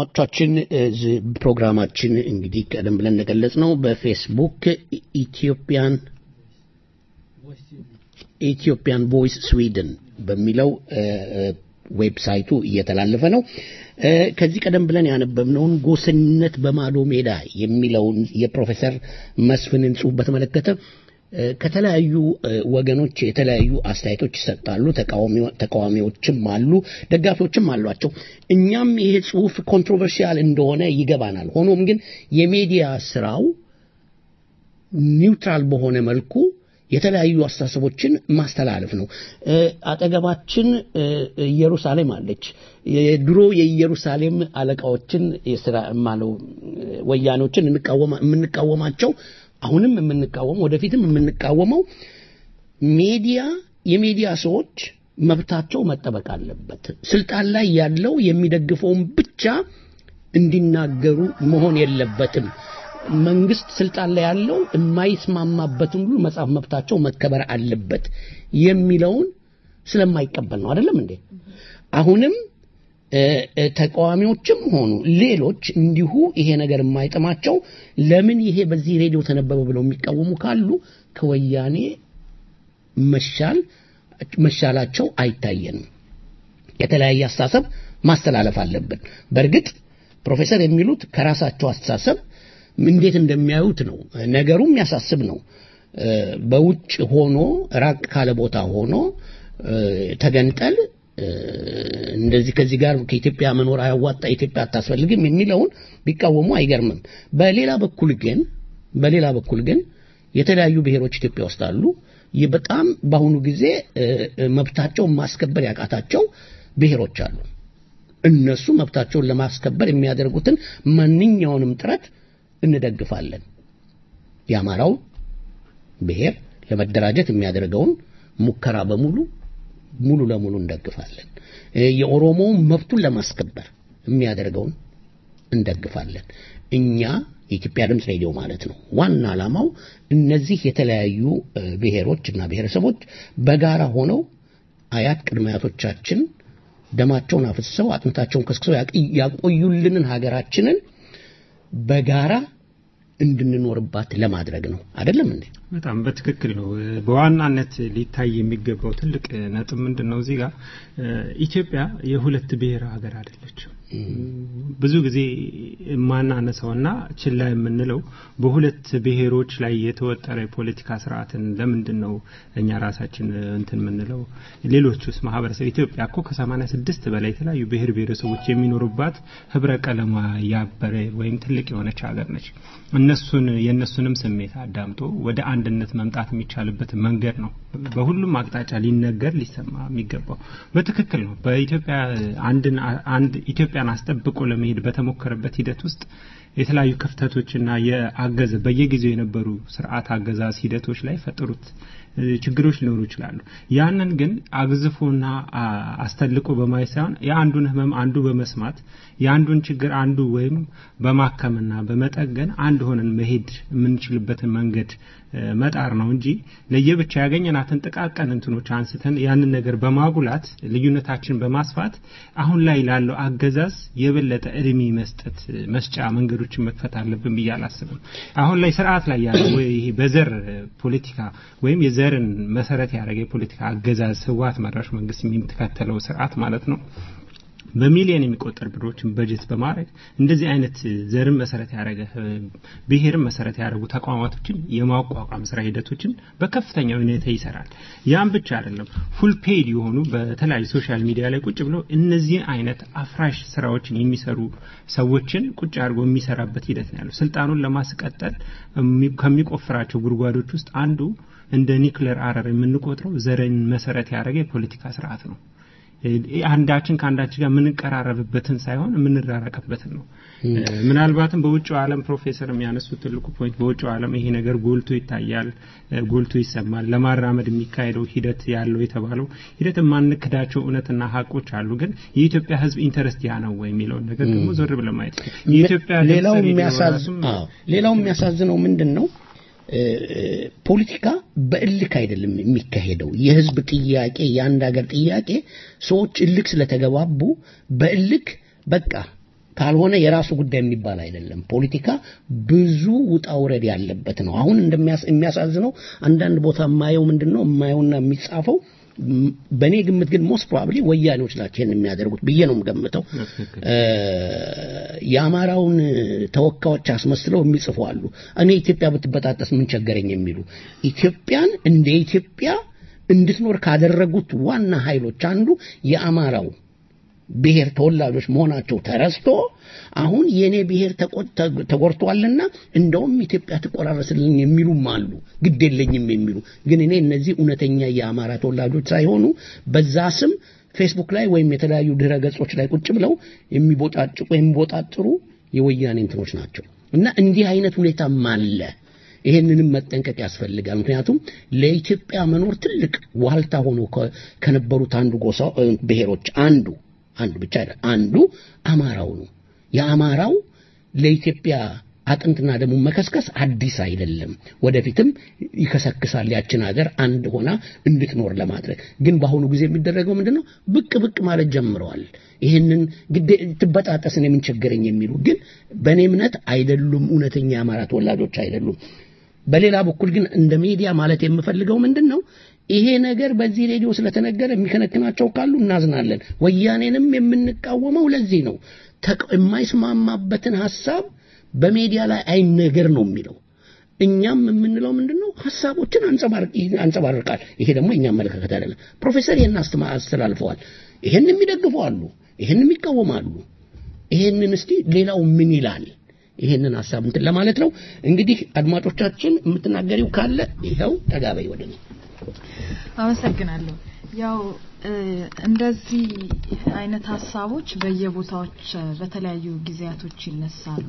አድማጮቻችን እዚህ ፕሮግራማችን እንግዲህ ቀደም ብለን እንደገለጽ ነው በፌስቡክ ኢትዮጵያን ኢትዮጵያን ቮይስ ስዊድን በሚለው እ፣ እ፣ ዌብሳይቱ እየተላለፈ ነው። እ፣ ከዚህ ቀደም ብለን ያነበብነውን ጎሰኝነት በማዶ ሜዳ የሚለውን የፕሮፌሰር መስፍንን ጽሑፍ በተመለከተ እ፣ ከተለያዩ እ፣ ወገኖች የተለያዩ አስተያየቶች ይሰጣሉ። ተቃዋሚ- ተቃዋሚዎችም አሉ፣ ደጋፊዎችም አሏቸው። እኛም ይሄ ጽሑፍ ኮንትሮቨርሲያል እንደሆነ ይገባናል። ሆኖም ግን የሚዲያ ስራው ኒውትራል በሆነ መልኩ የተለያዩ አስተሳሰቦችን ማስተላለፍ ነው። እ፣ አጠገባችን እ፣ ኢየሩሳሌም አለች። የድሮ የኢየሩሳሌም አለቃዎችን የስራ ማለው ወያኖችን እንቃወማ የምንቃወማቸው አሁንም የምንቃወመው ወደፊትም የምንቃወመው ሚዲያ የሚዲያ ሰዎች መብታቸው መጠበቅ አለበት። ስልጣን ላይ ያለው የሚደግፈውን ብቻ እንዲናገሩ መሆን የለበትም። መንግስት ስልጣን ላይ ያለው የማይስማማበትን ሁሉ መጻፍ መብታቸው መከበር አለበት የሚለውን ስለማይቀበል ነው። አይደለም እንዴ? አሁንም እ፣ እ፣ ተቃዋሚዎችም ሆኑ ሌሎች እንዲሁ ይሄ ነገር የማይጥማቸው ለምን ይሄ በዚህ ሬዲዮ ተነበበ ብለው የሚቃወሙ ካሉ ከወያኔ መሻል መሻላቸው አይታየንም። የተለያየ አስተሳሰብ ማስተላለፍ አለብን። በእርግጥ ፕሮፌሰር የሚሉት ከራሳቸው አስተሳሰብ እንዴት እንደሚያዩት ነው። ነገሩ የሚያሳስብ ነው። እ፣ በውጭ ሆኖ ራቅ ካለ ቦታ ሆኖ እ፣ ተገንጠል እ፣ እንደዚህ ከዚህ ጋር ከኢትዮጵያ መኖር አያዋጣ፣ ኢትዮጵያ አታስፈልግም የሚለውን ቢቃወሙ አይገርምም። በሌላ በኩል ግን በሌላ በኩል ግን የተለያዩ ብሔሮች ኢትዮጵያ ውስጥ አሉ። ይህ በጣም በአሁኑ ጊዜ እ፣ እ፣ መብታቸውን ማስከበር ያቃታቸው ብሔሮች አሉ። እነሱ መብታቸውን ለማስከበር የሚያደርጉትን ማንኛውንም ጥረት እንደግፋለን። የአማራው ብሔር ለመደራጀት የሚያደርገውን ሙከራ በሙሉ ሙሉ ለሙሉ እንደግፋለን። እ፣ የኦሮሞውን መብቱን ለማስከበር የሚያደርገውን እንደግፋለን። እኛ የኢትዮጵያ ድምፅ ሬዲዮ ማለት ነው። ዋና ዓላማው እነዚህ የተለያዩ እ፣ ብሔሮች እና ብሔረሰቦች በጋራ ሆነው አያት ቅድመ አያቶቻችን ደማቸውን አፍስሰው አጥንታቸውን ከስክሰው ያቅ- ያቆዩልንን ሀገራችንን በጋራ እንድንኖርባት ለማድረግ ነው። አይደለም እንዴ? በጣም በትክክል ነው። በዋናነት ሊታይ የሚገባው ትልቅ ነጥብ ምንድን ነው? እዚህ ጋር ኢትዮጵያ የሁለት ብሔር ሀገር አይደለችም። ብዙ ጊዜ የማናነሳውና ችላ የምንለው በሁለት ብሔሮች ላይ የተወጠረ የፖለቲካ ስርዓትን ለምንድን ነው እኛ ራሳችን እንትን የምንለው? ሌሎች ውስጥ ማህበረሰብ ኢትዮጵያ እኮ ከሰማኒያ ስድስት በላይ የተለያዩ ብሔር ብሔረሰቦች የሚኖሩባት ህብረ ቀለሟ ያበረ ወይም ትልቅ የሆነች ሀገር ነች። እነሱን የእነሱንም ስሜት አዳምጦ ወደ አንድነት መምጣት የሚቻልበት መንገድ ነው በሁሉም አቅጣጫ ሊነገር ሊሰማ የሚገባው። በትክክል ነው። በኢትዮጵያ አንድን አንድ ኢትዮጵያን አስጠብቆ ለመሄድ በተሞከረበት ሂደት ውስጥ የተለያዩ ክፍተቶችና የአገዘ በየጊዜው የነበሩ ስርዓት አገዛዝ ሂደቶች ላይ ፈጠሩት ችግሮች ሊኖሩ ይችላሉ። ያንን ግን አግዝፎና አስተልቆ በማየት ሳይሆን የአንዱን ህመም አንዱ በመስማት የአንዱን ችግር አንዱ ወይም በማከምና በመጠገን አንድ ሆነን መሄድ የምንችልበትን መንገድ መጣር ነው እንጂ ለየብቻ ያገኘናትን ጥቃቀን እንትኖች አንስተን ያንን ነገር በማጉላት ልዩነታችን በማስፋት አሁን ላይ ላለው አገዛዝ የበለጠ እድሜ መስጠት መስጫ መንገዶችን መክፈት አለብን ብዬ አላስብም። አሁን ላይ ስርዓት ላይ ያለው ይሄ በዘር ፖለቲካ ወይም የዘርን መሰረት ያደረገ የፖለቲካ አገዛዝ ህወሓት መራሽ መንግስት የሚከተለው ስርዓት ማለት ነው። በሚሊዮን የሚቆጠር ብሮችን በጀት በማድረግ እንደዚህ አይነት ዘርን መሰረት ያደረገ ብሔርን መሰረት ያደረጉ ተቋማቶችን የማቋቋም ስራ ሂደቶችን በከፍተኛ ሁኔታ ይሰራል። ያም ብቻ አይደለም፣ ፉል ፔድ የሆኑ በተለያዩ ሶሻል ሚዲያ ላይ ቁጭ ብለው እነዚህን አይነት አፍራሽ ስራዎችን የሚሰሩ ሰዎችን ቁጭ አድርጎ የሚሰራበት ሂደት ነው ያለው። ስልጣኑን ለማስቀጠል ከሚቆፍራቸው ጉድጓዶች ውስጥ አንዱ እንደ ኒክለር አረር የምንቆጥረው ዘርን መሰረት ያደረገ የፖለቲካ ስርዓት ነው። አንዳችን ከአንዳችን ጋር የምንቀራረብበትን ሳይሆን የምንራረቅበትን ነው። ምናልባትም በውጭው ዓለም ፕሮፌሰር የሚያነሱት ትልቁ ፖይንት በውጭው ዓለም ይሄ ነገር ጎልቶ ይታያል፣ ጎልቶ ይሰማል። ለማራመድ የሚካሄደው ሂደት ያለው የተባለው ሂደት የማንክዳቸው እውነትና ሀቆች አሉ። ግን የኢትዮጵያ ሕዝብ ኢንተረስት ያ ነው ወይ የሚለውን ነገር ደግሞ ዞር ብለን ማየት የኢትዮጵያ ሌላው ሌላው የሚያሳዝነው ምንድን ነው? ፖለቲካ በእልክ አይደለም የሚካሄደው። የህዝብ ጥያቄ፣ የአንድ ሀገር ጥያቄ ሰዎች እልክ ስለተገባቡ በእልክ በቃ ካልሆነ የራሱ ጉዳይ የሚባል አይደለም። ፖለቲካ ብዙ ውጣ ውረድ ያለበት ነው። አሁን እንደሚያስ- የሚያሳዝነው አንዳንድ ቦታ የማየው ምንድን ነው የማየውና የሚጻፈው ም- በእኔ ግምት ግን ሞስት ፕሮባብሊ ወያኔዎች ናቸው ይህን የሚያደርጉት ብዬ ነው የምገምተው። እ፣ የአማራውን ተወካዮች አስመስለው የሚጽፉ አሉ። እኔ ኢትዮጵያ ብትበጣጠስ ምን ቸገረኝ የሚሉ ኢትዮጵያን እንደ ኢትዮጵያ እንድትኖር ካደረጉት ዋና ኃይሎች አንዱ የአማራው ብሔር ተወላጆች መሆናቸው ተረስቶ አሁን የኔ ብሔር ተቆ- ተ- ተጎድቷልና እንደውም ኢትዮጵያ ትቆራረስልኝ የሚሉም አሉ፣ ግድ የለኝም የሚሉ ግን እኔ እነዚህ እውነተኛ የአማራ ተወላጆች ሳይሆኑ በዛ ስም ፌስቡክ ላይ ወይም የተለያዩ ድረ ገጾች ላይ ቁጭ ብለው የሚቦጫጭቁ የሚቦጣጥሩ የወያኔ እንትኖች ናቸው እና እንዲህ አይነት ሁኔታም አለ። ይሄንንም መጠንቀቅ ያስፈልጋል። ምክንያቱም ለኢትዮጵያ መኖር ትልቅ ዋልታ ሆኖ ከ- ከነበሩት አንዱ ጎሳ እ፣ ብሔሮች አንዱ አንዱ ብቻ አይደለም አንዱ አማራው ነው። የአማራው ለኢትዮጵያ አጥንትና ደሙ መከስከስ አዲስ አይደለም። ወደፊትም ይከሰክሳል ያችን ሀገር አንድ ሆና እንድትኖር ለማድረግ ግን በአሁኑ ጊዜ የሚደረገው ምንድን ነው? ብቅ ብቅ ማለት ጀምረዋል። ይህንን ግዴ ትበጣጠስን የምን ቸገረኝ የሚሉ ግን በእኔ እምነት አይደሉም፣ እውነተኛ የአማራ ተወላጆች አይደሉም። በሌላ በኩል ግን እንደ ሚዲያ ማለት የምፈልገው ምንድን ነው ይሄ ነገር በዚህ ሬዲዮ ስለተነገረ የሚከነክናቸው ካሉ እናዝናለን። ወያኔንም የምንቃወመው ለዚህ ነው። ተቅ- የማይስማማበትን ሀሳብ በሜዲያ ላይ አይነገር ነው የሚለው። እኛም የምንለው ምንድን ነው ሀሳቦችን አንጸባርቅ- አንጸባርቃል። ይሄ ደግሞ የኛ አመለካከት አይደለም። ፕሮፌሰር ይህን አስተማ- አስተላልፈዋል። ይሄን የሚደግፉ አሉ፣ ይሄን የሚቃወማሉ። ይሄንን እስቲ ሌላው ምን ይላል? ይሄንን ሀሳብ እንትን ለማለት ነው። እንግዲህ አድማጮቻችን የምትናገሪው ካለ ይኸው ተጋበይ ወደ እኔ። አመሰግናለሁ። ያው እ፣ እንደዚህ አይነት ሀሳቦች በየቦታዎች እ፣ በተለያዩ ጊዜያቶች ይነሳሉ።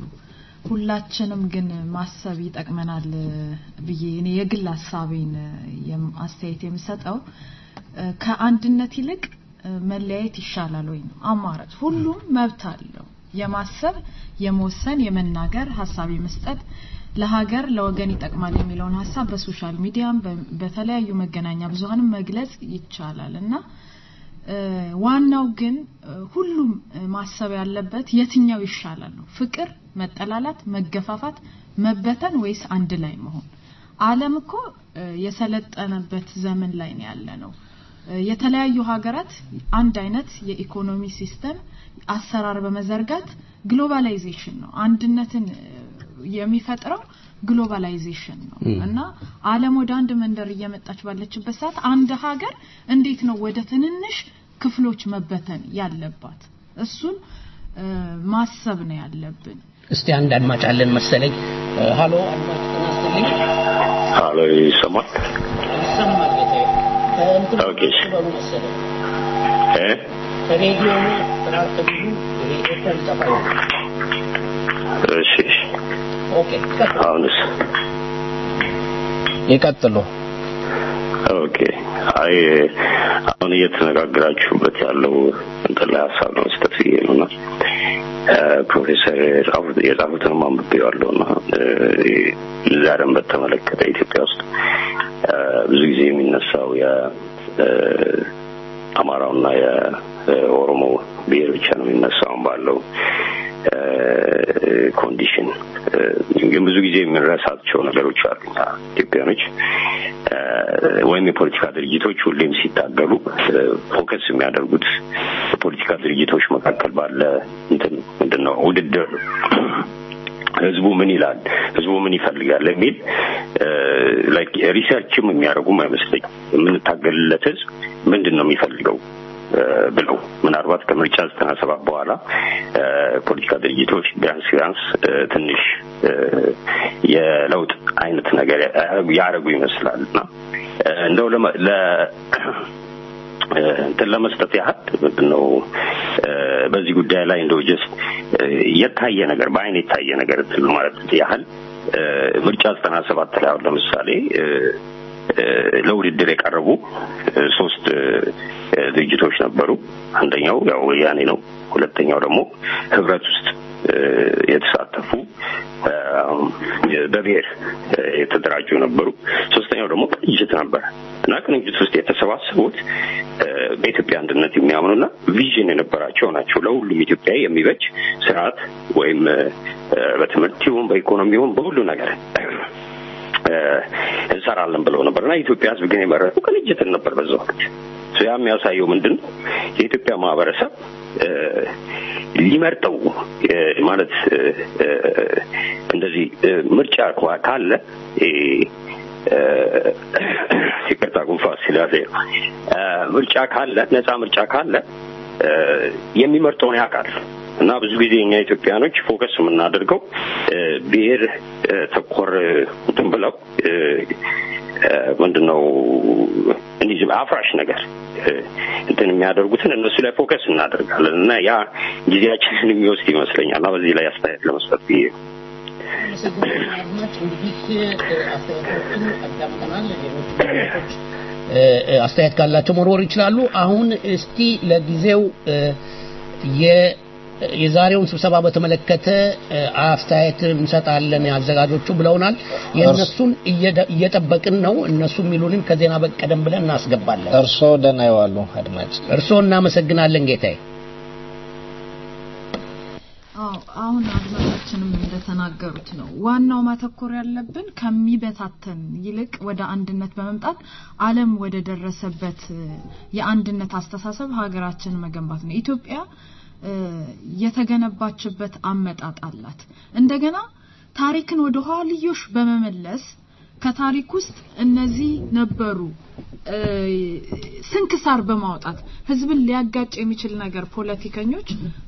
ሁላችንም ግን ማሰብ ይጠቅመናል እ፣ ብዬ እኔ የግል ሀሳቤን እ፣ የም- አስተያየት የምሰጠው እ፣ ከአንድነት ይልቅ እ፣ መለያየት ይሻላል ወይ ነው አማራጭ። ሁሉም መብት አለው የማሰብ፣ የመወሰን፣ የመናገር፣ ሀሳብ የመስጠት ለሀገር ለወገን ይጠቅማል የሚለውን ሀሳብ በሶሻል ሚዲያም በ- በተለያዩ መገናኛ ብዙኃንም መግለጽ ይቻላል እና እ፣ ዋናው ግን እ፣ ሁሉም እ፣ ማሰብ ያለበት የትኛው ይሻላል ነው። ፍቅር፣ መጠላላት፣ መገፋፋት፣ መበተን ወይስ አንድ ላይ መሆን? ዓለም እኮ እ፣ የሰለጠነበት ዘመን ላይ ነው ያለ ነው። እ፣ የተለያዩ ሀገራት አንድ አይነት የኢኮኖሚ ሲስተም አሰራር በመዘርጋት ግሎባላይዜሽን ነው አንድነትን እ፣ የሚፈጥረው ግሎባላይዜሽን ነው እና ዓለም ወደ አንድ መንደር እየመጣች ባለችበት ሰዓት አንድ ሀገር እንዴት ነው ወደ ትንንሽ ክፍሎች መበተን ያለባት? እሱን እ፣ ማሰብ ነው ያለብን። እስቲ አንድ አድማጭ አለን መሰለኝ። እ፣ ሃሎ አድማጭ ጤና ይስጥልኝ። አሎ ይሰማል ይሰማል ጌታዬ። ከእንትን ኦኬ። በሉ መሰለኝ እ ከሬዲዮ ጥራት ብዙ ይሄ ኤርተል ጠፋ ይሆናል። እሺ እሺ። ኦኬ ቀጥሉ። አሁንስ ይቀጥሉ። ኦኬ አይ አሁን እየተነጋግራችሁበት ያለው እንትን ላይ ሀሳብ ነው መስጠት ብዬ ነው እና እ፣ ፕሮፌሰር የጻፉት የጻፉትንም አንብቤዋለሁ እና እ፣ ዛሬም በተመለከተ ኢትዮጵያ ውስጥ እ፣ ብዙ ጊዜ የሚነሳው የ እ፣ አማራውና የኦሮሞ ብሔር ብቻ ነው የሚነሳው ባለው እ፣ ኮንዲሽን እ፣ ግን ብዙ ጊዜ የምንረሳቸው ነገሮች አሉ እኛ ኢትዮጵያኖች እ፣ ወይም የፖለቲካ ድርጅቶች ሁሌም ሲታገሉ እ፣ ፎከስ የሚያደርጉት በፖለቲካ ድርጅቶች መካከል ባለ እንትን ምንድን ነው ውድድር ህዝቡ ምን ይላል፣ ህዝቡ ምን ይፈልጋል የሚል ላይክ ሪሰርችም የሚያደርጉም አይመስለኝ የምንታገልለት ህዝብ ምንድን ነው የሚፈልገው እ፣ ብለው ምናልባት ከምርጫ ዘጠና ሰባት በኋላ እ፣ ፖለቲካ ድርጅቶች ቢያንስ ቢያንስ እ፣ ትንሽ እ፣ የለውጥ አይነት ነገር ያደረጉ- ያደረጉ ይመስላል እና እ፣ እንደው ለመ- ለ እ፣ እንትን ለመስጠት ያህል ምንድን ነው እ፣ በዚህ ጉዳይ ላይ እንደው ጀስት የታየ ነገር በአይን የታየ ነገር እንትን ማለት ያህል እ፣ ምርጫ ዘጠና ሰባት ላይ አሁን ለምሳሌ እ፣ እ፣ ለውድድር የቀረቡ እ፣ ሶስት እ፣ እ፣ ድርጅቶች ነበሩ። አንደኛው ያው ወያኔ ነው። ሁለተኛው ደግሞ ህብረት ውስጥ እ፣ የተሳተፉ እ፣ በብሔር እ፣ የተደራጁ ነበሩ። ሶስተኛው ደግሞ ቅንጅት ነበር እና ቅንጅት ውስጥ የተሰባሰቡት እ፣ በኢትዮጵያ አንድነት የሚያምኑና ቪዥን የነበራቸው ናቸው። ለሁሉም ኢትዮጵያዊ የሚበጅ ስርዓት ወይም እ፣ በትምህርት ይሁን በኢኮኖሚ ይሁን በሁሉ ነገር እ፣ እንሰራለን ብለው ነበር እና የኢትዮጵያ ሕዝብ ግን የመረጡ ቅንጅትን ነበር በዛ ወቅት። ያ የሚያሳየው ምንድን ነው? የኢትዮጵያ ማህበረሰብ እ፣ ሊመርጠው እ፣ ማለት እ፣ እ፣ እንደዚህ እ፣ ምርጫ ኳ- ካለ እ፣ እ፣ ይቅርታ ጉንፋን ሲላሴ ነው። እ፣ ምርጫ ካለ ነፃ ምርጫ ካለ እ፣ የሚመርጠውን ያውቃል እና ብዙ ጊዜ እኛ ኢትዮጵያኖች ፎከስ የምናደርገው እ፣ ብሔር እ፣ ተኮር እንትን ብለው እ፣ እ፣ ምንድነው እንዲህ ዝም አፍራሽ ነገር እ፣ እንትን የሚያደርጉትን እነሱ ላይ ፎከስ እናደርጋለን እና ያ ጊዜያችንን የሚወስድ ይመስለኛል እና በዚህ ላይ አስተያየት ለመስጠት ብዬ ነው። አድማጭ እንግዲህ አስተያየቶችን አዳምጠናል። ሌሎች አድማጮች እ፣ እ፣ አስተያየት ካላቸው መወርወር ይችላሉ። አሁን እስቲ ለጊዜው እ፣ የ- የዛሬውን ስብሰባ በተመለከተ እ፣ አስተያየት እንሰጣለን አዘጋጆቹ ብለውናል። የእነሱን እየደ- እየጠበቅን ነው። እነሱ የሚሉንን ከዜና በቀደም ብለን እናስገባለን። እርስዎ ደህና ይዋሉ አድማጭ። እርስዎ እናመሰግናለን ጌታዬ። አዎ አሁን አድማጫችንም እንደተናገሩት ነው። ዋናው ማተኮር ያለብን ከሚበታተን ይልቅ ወደ አንድነት በመምጣት ዓለም ወደ ደረሰበት እ፣ የአንድነት አስተሳሰብ ሀገራችን መገንባት ነው። ኢትዮጵያ እ፣ የተገነባችበት አመጣጥ አላት። እንደገና ታሪክን ወደ ኋልዮሽ በመመለስ ከታሪክ ውስጥ እነዚህ ነበሩ እ፣ ስንክሳር በማውጣት ህዝብን ሊያጋጭ የሚችል ነገር ፖለቲከኞች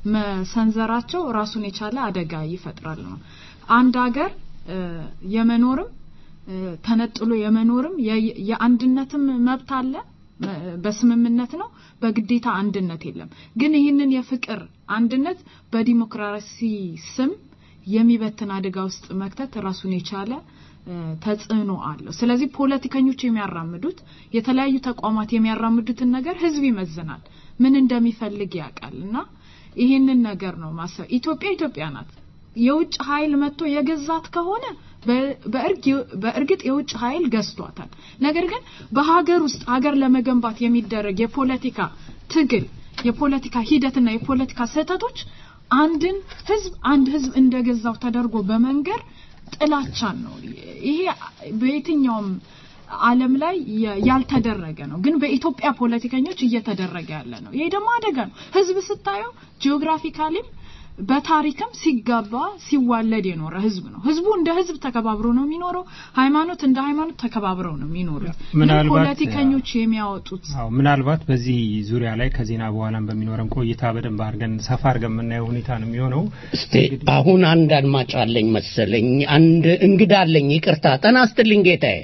መሰንዘራቸው ራሱን የቻለ አደጋ ይፈጥራል ነው። አንድ ሀገር እ፣ የመኖርም እ፣ ተነጥሎ የመኖርም የ- የአንድነትም መብት አለ መ- በስምምነት ነው። በግዴታ አንድነት የለም። ግን ይህንን የፍቅር አንድነት በዲሞክራሲ ስም የሚበትን አደጋ ውስጥ መክተት ራሱን የቻለ እ፣ ተጽዕኖ አለው። ስለዚህ ፖለቲከኞች የሚያራምዱት የተለያዩ ተቋማት የሚያራምዱትን ነገር ህዝብ ይመዝናል፣ ምን እንደሚፈልግ ያውቃል። እና ይህንን ነገር ነው ማሰብ። ኢትዮጵያ ኢትዮጵያ ናት። የውጭ ኃይል መጥቶ የገዛት ከሆነ በ- በእርግ- በእርግጥ የውጭ ኃይል ገዝቷታል። ነገር ግን በሀገር ውስጥ ሀገር ለመገንባት የሚደረግ የፖለቲካ ትግል፣ የፖለቲካ ሂደትና የፖለቲካ ስህተቶች አንድን ህዝብ አንድ ህዝብ እንደገዛው ተደርጎ በመንገር ጥላቻን ነው። ይሄ በየትኛውም ዓለም ላይ የ- ያልተደረገ ነው፣ ግን በኢትዮጵያ ፖለቲከኞች እየተደረገ ያለ ነው። ይሄ ደግሞ አደጋ ነው። ህዝብ ስታየው ጂኦግራፊካሊም በታሪክም ሲጋባ ሲዋለድ የኖረ ህዝብ ነው። ህዝቡ እንደ ህዝብ ተከባብሮ ነው የሚኖረው። ሃይማኖት እንደ ሃይማኖት ተከባብረው ነው የሚኖሩት። ግን ምናልባት ፖለቲከኞች የሚያወጡት አዎ ምናልባት በዚህ ዙሪያ ላይ ከዜና በኋላም በሚኖረን ቆይታ በደንብ አድርገን ሰፋ አድርገን የምናየው ሁኔታ ነው የሚሆነው። እስቲ አሁን አንድ አድማጭ አለኝ መሰለኝ፣ አንድ እንግዳ አለኝ። ይቅርታ ጤና ይስጥልኝ ጌታዬ።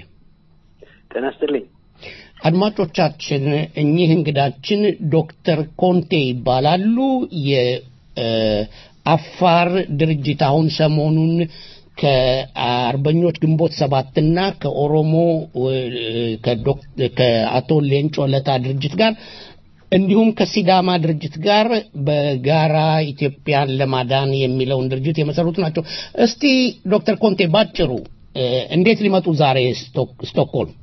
ጤና ይስጥልኝ። አድማጮቻችን እኚህ እንግዳችን ዶክተር ኮንቴ ይባላሉ። የአፋር ድርጅት አሁን ሰሞኑን ከአርበኞች ግንቦት ሰባትና ከኦሮሞ እ፣ ከዶክ- ከአቶ ሌንጮ ለታ ድርጅት ጋር እንዲሁም ከሲዳማ ድርጅት ጋር በጋራ ኢትዮጵያን ለማዳን የሚለውን ድርጅት የመሰሩት ናቸው። እስቲ ዶክተር ኮንቴ ባጭሩ እ፣ እንዴት ሊመጡ ዛሬ ስቶክ- ስቶክሆልም?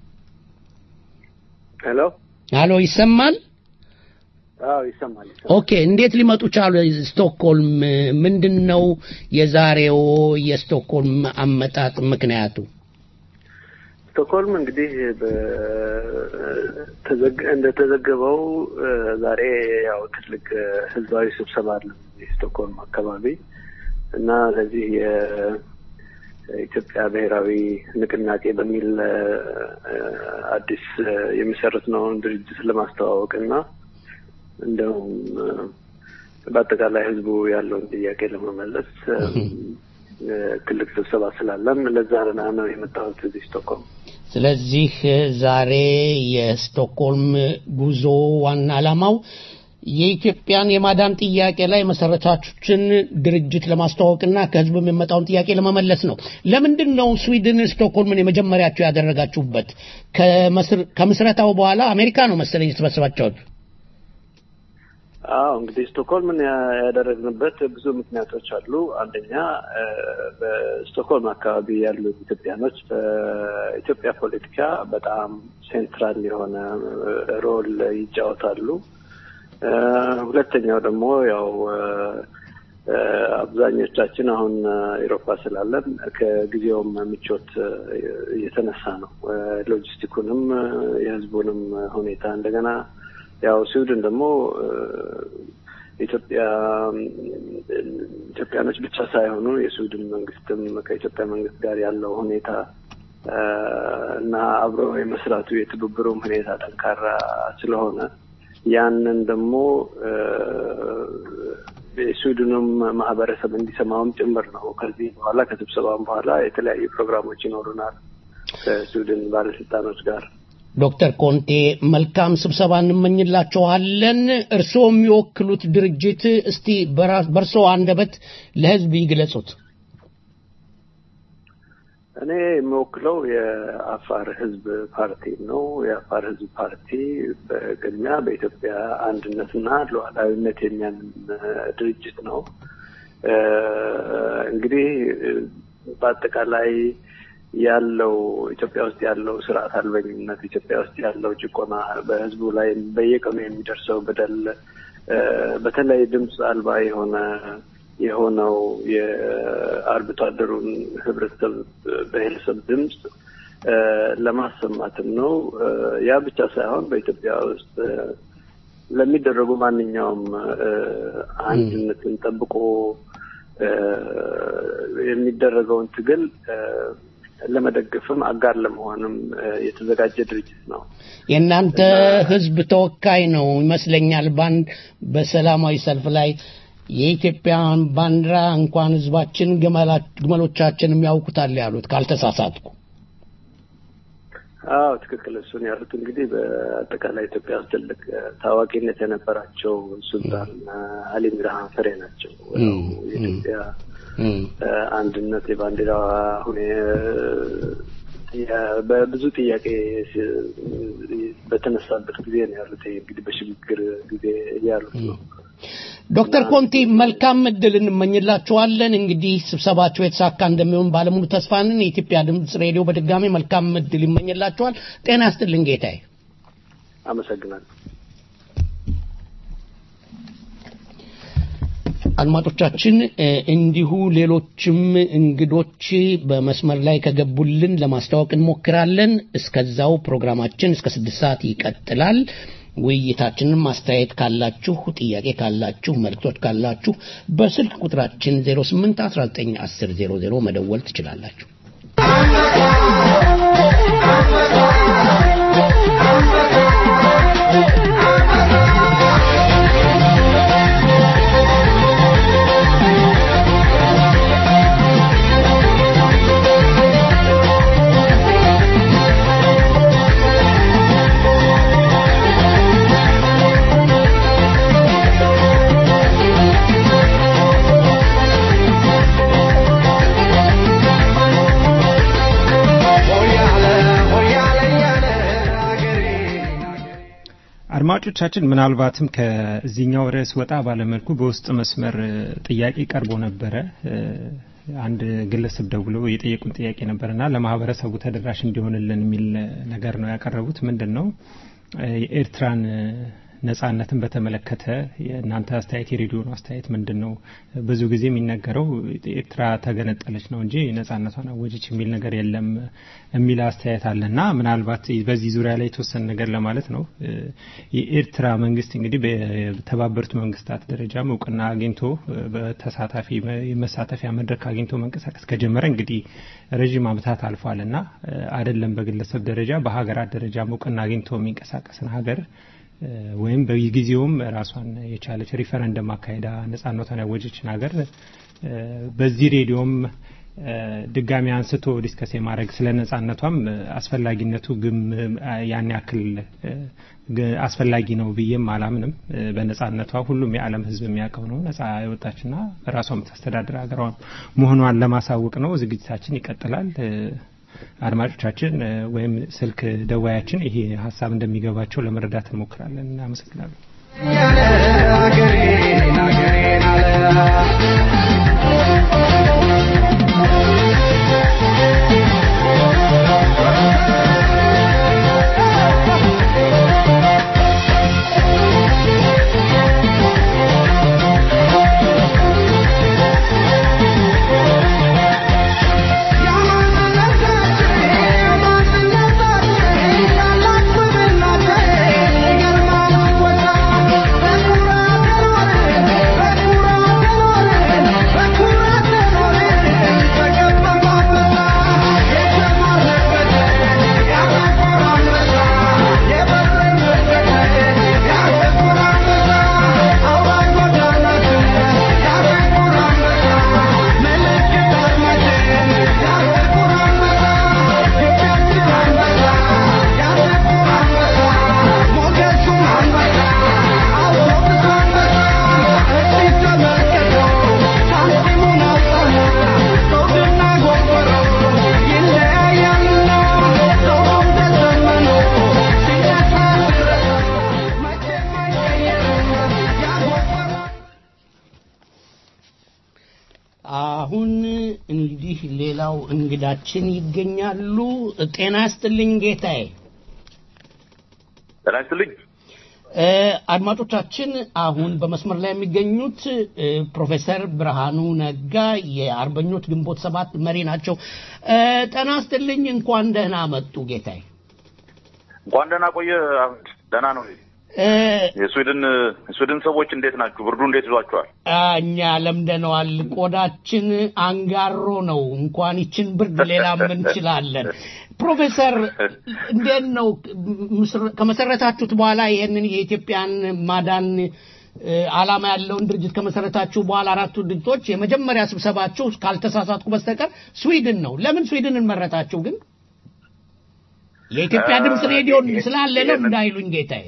ሄሎ። አሎ ይሰማል? አዎ ይሰማል። ይሰማል። ኦኬ እንዴት ሊመጡ ቻሉ? ስቶክሆልም ምንድን ነው የዛሬው የስቶክሆልም አመጣጥ ምክንያቱ? ስቶክሆልም እንግዲህ በተዘግ- እንደተዘገበው እ፣ ዛሬ ያው ትልቅ እ፣ ህዝባዊ ስብሰባ አለ የስቶክሆልም አካባቢ እና ለዚህ የኢትዮጵያ ብሔራዊ ንቅናቄ በሚል እ፣ እ፣ አዲስ እ፣ የሚሰሩት ነውን ድርጅት ለማስተዋወቅ እና እንደውም እ፣ በአጠቃላይ ህዝቡ ያለውን ጥያቄ ለመመለስ እ፣ እ፣ ትልቅ ስብሰባ ስላለን ለዛ ነው የመጣሁት እዚህ ስቶክሆልም። ስለዚህ ዛሬ የስቶክሆልም ጉዞ ዋና ዓላማው የኢትዮጵያን የማዳን ጥያቄ ላይ መሰረታችን ድርጅት ለማስተዋወቅና ከህዝቡ የሚመጣውን ጥያቄ ለመመለስ ነው። ለምንድን ነው ስዊድን ስቶክሆልምን የመጀመሪያቸው ያደረጋችሁበት? ከመስር- ከምስረታው በኋላ አሜሪካ ነው መሰለኝ የተሰበሰባችሁት። አዎ እንግዲህ ስቶክሆልምን ያ- ያደረግንበት ብዙ ምክንያቶች አሉ። አንደኛ እ፣ በስቶክሆልም አካባቢ ያሉት ኢትዮጵያኖች በኢትዮጵያ ፖለቲካ በጣም ሴንትራል የሆነ እ፣ ሮል ይጫወታሉ። እ፣ ሁለተኛው ደግሞ ያው እ፣ እ፣ አብዛኞቻችን አሁን ኤሮፓ ስላለን ከጊዜውም ምቾት እ፣ እየተነሳ ነው እ፣ ሎጂስቲኩንም እ፣ የህዝቡንም ሁኔታ እንደገና ያው ስዊድን ደግሞ እ፣ ኢትዮጵያ ኢትዮጵያኖች ብቻ ሳይሆኑ የስዊድን መንግስትም ከኢትዮጵያ መንግስት ጋር ያለው ሁኔታ እ፣ እና አብሮ የመስራቱ የትብብሩም ሁኔታ ጠንካራ ስለሆነ ያንን ደግሞ እ፣ የስዊድኑም ማህበረሰብ እንዲሰማውም ጭምር ነው። ከዚህ በኋላ ከስብሰባም በኋላ የተለያዩ ፕሮግራሞች ይኖሩናል ከስዊድን ባለስልጣኖች ጋር። ዶክተር ኮንቴ መልካም ስብሰባ እንመኝላችኋለን። እርስዎ የሚወክሉት ድርጅት እስቲ በራ- በእርስዎ አንደበት ለህዝብ ይግለጹት። እኔ የምወክለው የአፋር ህዝብ ፓርቲ ነው። የአፋር ህዝብ ፓርቲ በቅድሚያ በኢትዮጵያ አንድነትና ሉዓላዊነት የሚያምን እ፣ ድርጅት ነው። እ፣ እንግዲህ እ፣ በአጠቃላይ ያለው ኢትዮጵያ ውስጥ ያለው ስርዓት አልበኝነት፣ ኢትዮጵያ ውስጥ ያለው ጭቆና፣ በህዝቡ ላይ በየቀኑ የሚደርሰው በደል እ፣ በተለይ ድምፅ አልባ የሆነ የሆነው የአርብቶ አደሩን ህብረተሰብ ብሔረሰብ ድምፅ እ፣ ለማሰማትም ነው። እ፣ ያ ብቻ ሳይሆን በኢትዮጵያ ውስጥ እ፣ ለሚደረጉ ማንኛውም እ፣ አንድነትን ጠብቆ እ፣ የሚደረገውን ትግል እ፣ ለመደገፍም አጋር ለመሆንም እ፣ የተዘጋጀ ድርጅት ነው። የእናንተ ህዝብ ተወካይ ነው ይመስለኛል። ባንድ በሰላማዊ ሰልፍ ላይ የኢትዮጵያን ባንዲራ እንኳን ህዝባችን ግመላ- ግመሎቻችንም ያውቁታል ያሉት ካልተሳሳትኩ። አዎ ትክክል። እሱን ያሉት እንግዲህ በአጠቃላይ ኢትዮጵያ ውስጥ ትልቅ እ፣ ታዋቂነት የነበራቸው ሱልጣን እ፣ አሊ ሚርሃን ፍሬ ናቸው። ያው የኢትዮጵያ እ፣ አንድነት የባንዲራ ሁኔ ያ- በብዙ ጥያቄ ሲ- በተነሳበት ጊዜ ነው ያሉት። ይሄ እንግዲህ በሽግግር ጊዜ ያሉት ነው። ዶክተር ኮንቲ መልካም እድል እንመኝላችኋለን። እንግዲህ ስብሰባቸው የተሳካ እንደሚሆን ባለሙሉ ተስፋ ነን። የኢትዮጵያ ድምፅ ሬዲዮ በድጋሚ መልካም እድል ይመኝላችኋል። ጤና ይስጥልኝ ጌታዬ። አመሰግናለሁ። አድማጮቻችን እ፣ እንዲሁ ሌሎችም እንግዶች በመስመር ላይ ከገቡልን ለማስተዋወቅ እንሞክራለን። እስከዛው ፕሮግራማችን እስከ ስድስት ሰዓት ይቀጥላል። ውይይታችንን ማስተያየት ካላችሁ፣ ጥያቄ ካላችሁ፣ መልክቶች ካላችሁ በስልክ ቁጥራችን 08 19 10 00 መደወል ትችላላችሁ። አድማጮቻችን ምናልባትም ከዚህኛው ርዕስ ወጣ ባለመልኩ በውስጥ መስመር እ፣ ጥያቄ ቀርቦ ነበረ። እ፣ አንድ ግለሰብ ደውለው የጠየቁን ጥያቄ ነበርና ለማህበረሰቡ ተደራሽ እንዲሆንልን የሚል ነገር ነው ያቀረቡት። ምንድን ነው እ፣ የኤርትራን እ፣ ነጻነትን በተመለከተ የእናንተ አስተያየት የሬዲዮን አስተያየት ምንድን ነው? ብዙ ጊዜ የሚነገረው ኤርትራ ተገነጠለች ነው እንጂ ነጻነቷን አወጀች የሚል ነገር የለም የሚል አስተያየት አለና ምናልባት በዚህ ዙሪያ ላይ የተወሰነ ነገር ለማለት ነው። እ፣ የኤርትራ መንግስት እንግዲህ በተባበሩት መንግስታት ደረጃም እውቅና አግኝቶ እ፣ በተሳታፊ የመሳተፊያ መድረክ አግኝቶ መንቀሳቀስ ከጀመረ እንግዲህ ረዥም ዓመታት አልፏል እና አይደለም በግለሰብ ደረጃ በሀገራት ደረጃም እውቅና አግኝቶ የሚንቀሳቀስን ሀገር እ፣ ወይም በጊዜውም ራሷን የቻለች ሪፈረንደም አካሄዳ ነጻነቷን ያወጀችን ሀገር እ፣ በዚህ ሬዲዮም እ፣ ድጋሚ አንስቶ ዲስከስ የማድረግ ስለ ነጻነቷም እ፣ አስፈላጊነቱ ግም ያን ያክል እ፣ ግ- አስፈላጊ ነው ብዬም አላምንም። እ፣ በነጻነቷ ሁሉም የዓለም ሕዝብ የሚያውቀው ነው። ነጻ የወጣችና ራሷ የምታስተዳድር ሀገሯ መሆኗን ለማሳወቅ ነው። ዝግጅታችን ይቀጥላል። እ፣ አድማጮቻችን እ፣ ወይም ስልክ ደዋያችን ይሄ ሀሳብ እንደሚገባቸው ለመረዳት እንሞክራለን። እናመሰግናለን። ያለ አሁን እንግዲህ ሌላው እንግዳችን ይገኛሉ። ጤና ይስጥልኝ ጌታዬ። ጤና ይስጥልኝ። እ፣ አድማጮቻችን አሁን በመስመር ላይ የሚገኙት እ፣ ፕሮፌሰር ብርሃኑ ነጋ የአርበኞች ግንቦት ሰባት መሪ ናቸው። እ፣ ጤና ይስጥልኝ። እንኳን ደህና መጡ ጌታዬ። እንኳን ደህና ቆየ አህመድ። ደህና ነው። እ፣ የስዊድን የስዊድን ሰዎች እንዴት ናችሁ? ብርዱ እንዴት ይዟችኋል? እኛ ለምደነዋል። ቆዳችን አንጋሮ ነው። እንኳን ይችን ብርድ ሌላ ምን እንችላለን? ፕሮፌሰር እንዴት ነው ምስር- ከመሰረታችሁት በኋላ ይሄንን የኢትዮጵያን ማዳን እ፣ ዓላማ ያለውን ድርጅት ከመሰረታችሁ በኋላ አራቱ ድርጅቶች የመጀመሪያ ስብሰባችሁ ካልተሳሳትኩ በስተቀር ስዊድን ነው። ለምን ስዊድንን መረጣችሁ ግን? የኢትዮጵያ ድምፅ ሬዲዮ ስላለ ነው እንዳይሉኝ ጌታዬ።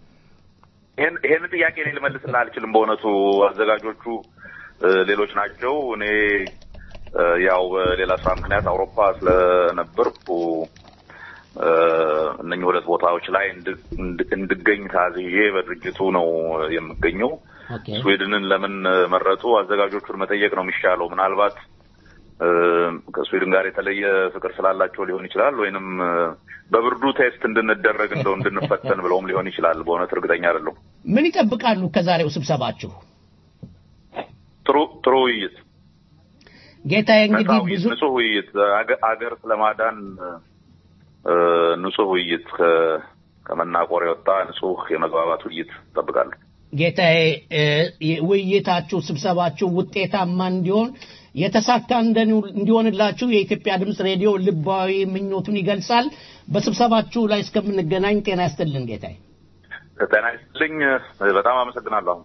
ይሄን ይሄን ጥያቄ እኔ ልመልስልህ አልችልም። በእውነቱ አዘጋጆቹ እ፣ ሌሎች ናቸው። እኔ እ፣ ያው በሌላ ስራ ምክንያት አውሮፓ ስለነበርኩ እ፣ እነኚህ ሁለት ቦታዎች ላይ እንድ- እንድ- እንድገኝ ታዝዤ በድርጅቱ ነው የምገኘው። ኦኬ ስዊድንን ለምን መረጡ? አዘጋጆቹን መጠየቅ ነው የሚሻለው። ምናልባት እ፣ ከስዊድን ጋር የተለየ ፍቅር ስላላቸው ሊሆን ይችላል፣ ወይንም እ፣ በብርዱ ቴስት እንድንደረግ እንደው እንድንፈተን ብለውም ሊሆን ይችላል። በእውነት እርግጠኛ አይደለሁም። ምን ይጠብቃሉ ከዛሬው ስብሰባችሁ? ጥሩ ጥሩ ውይይት፣ ጌታዬ ነፃ እንግዲህ ውይይት፣ ብዙ ንጹህ ውይይት፣ አገ- አገር ስለማዳን እ፣ ንጹህ ውይይት፣ ከ- ከመናቆር የወጣ ንጹህ የመግባባት ውይይት እጠብቃለሁ። ጌታዬ እ፣ ውይይታችሁ ስብሰባችሁ ውጤታማ እንዲሆን የተሳካ እንደኒ- እንዲሆንላችሁ የኢትዮጵያ ድምፅ ሬዲዮ ልባዊ ምኞቱን ይገልጻል። በስብሰባችሁ ላይ እስከምንገናኝ ጤና ይስጥልን ጌታዬ። ጤና ይስጥልኝ። በጣም አመሰግናለሁ።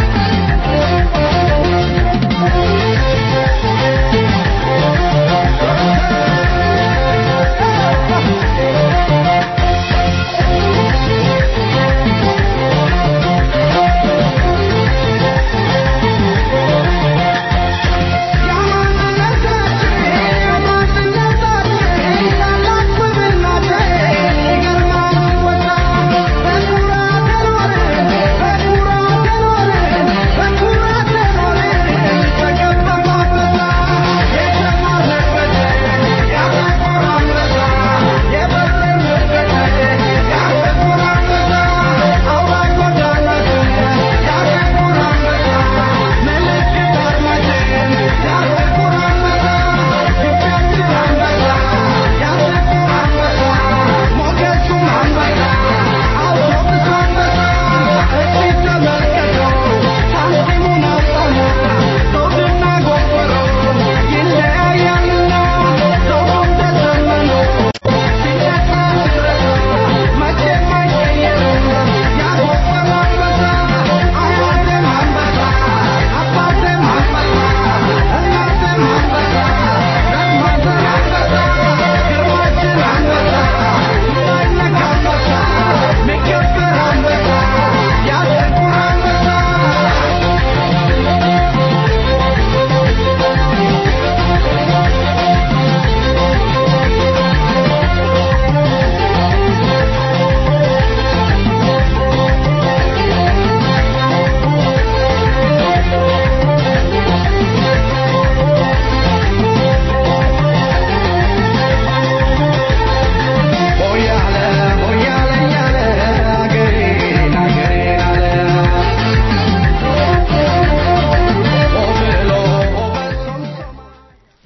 Yeah.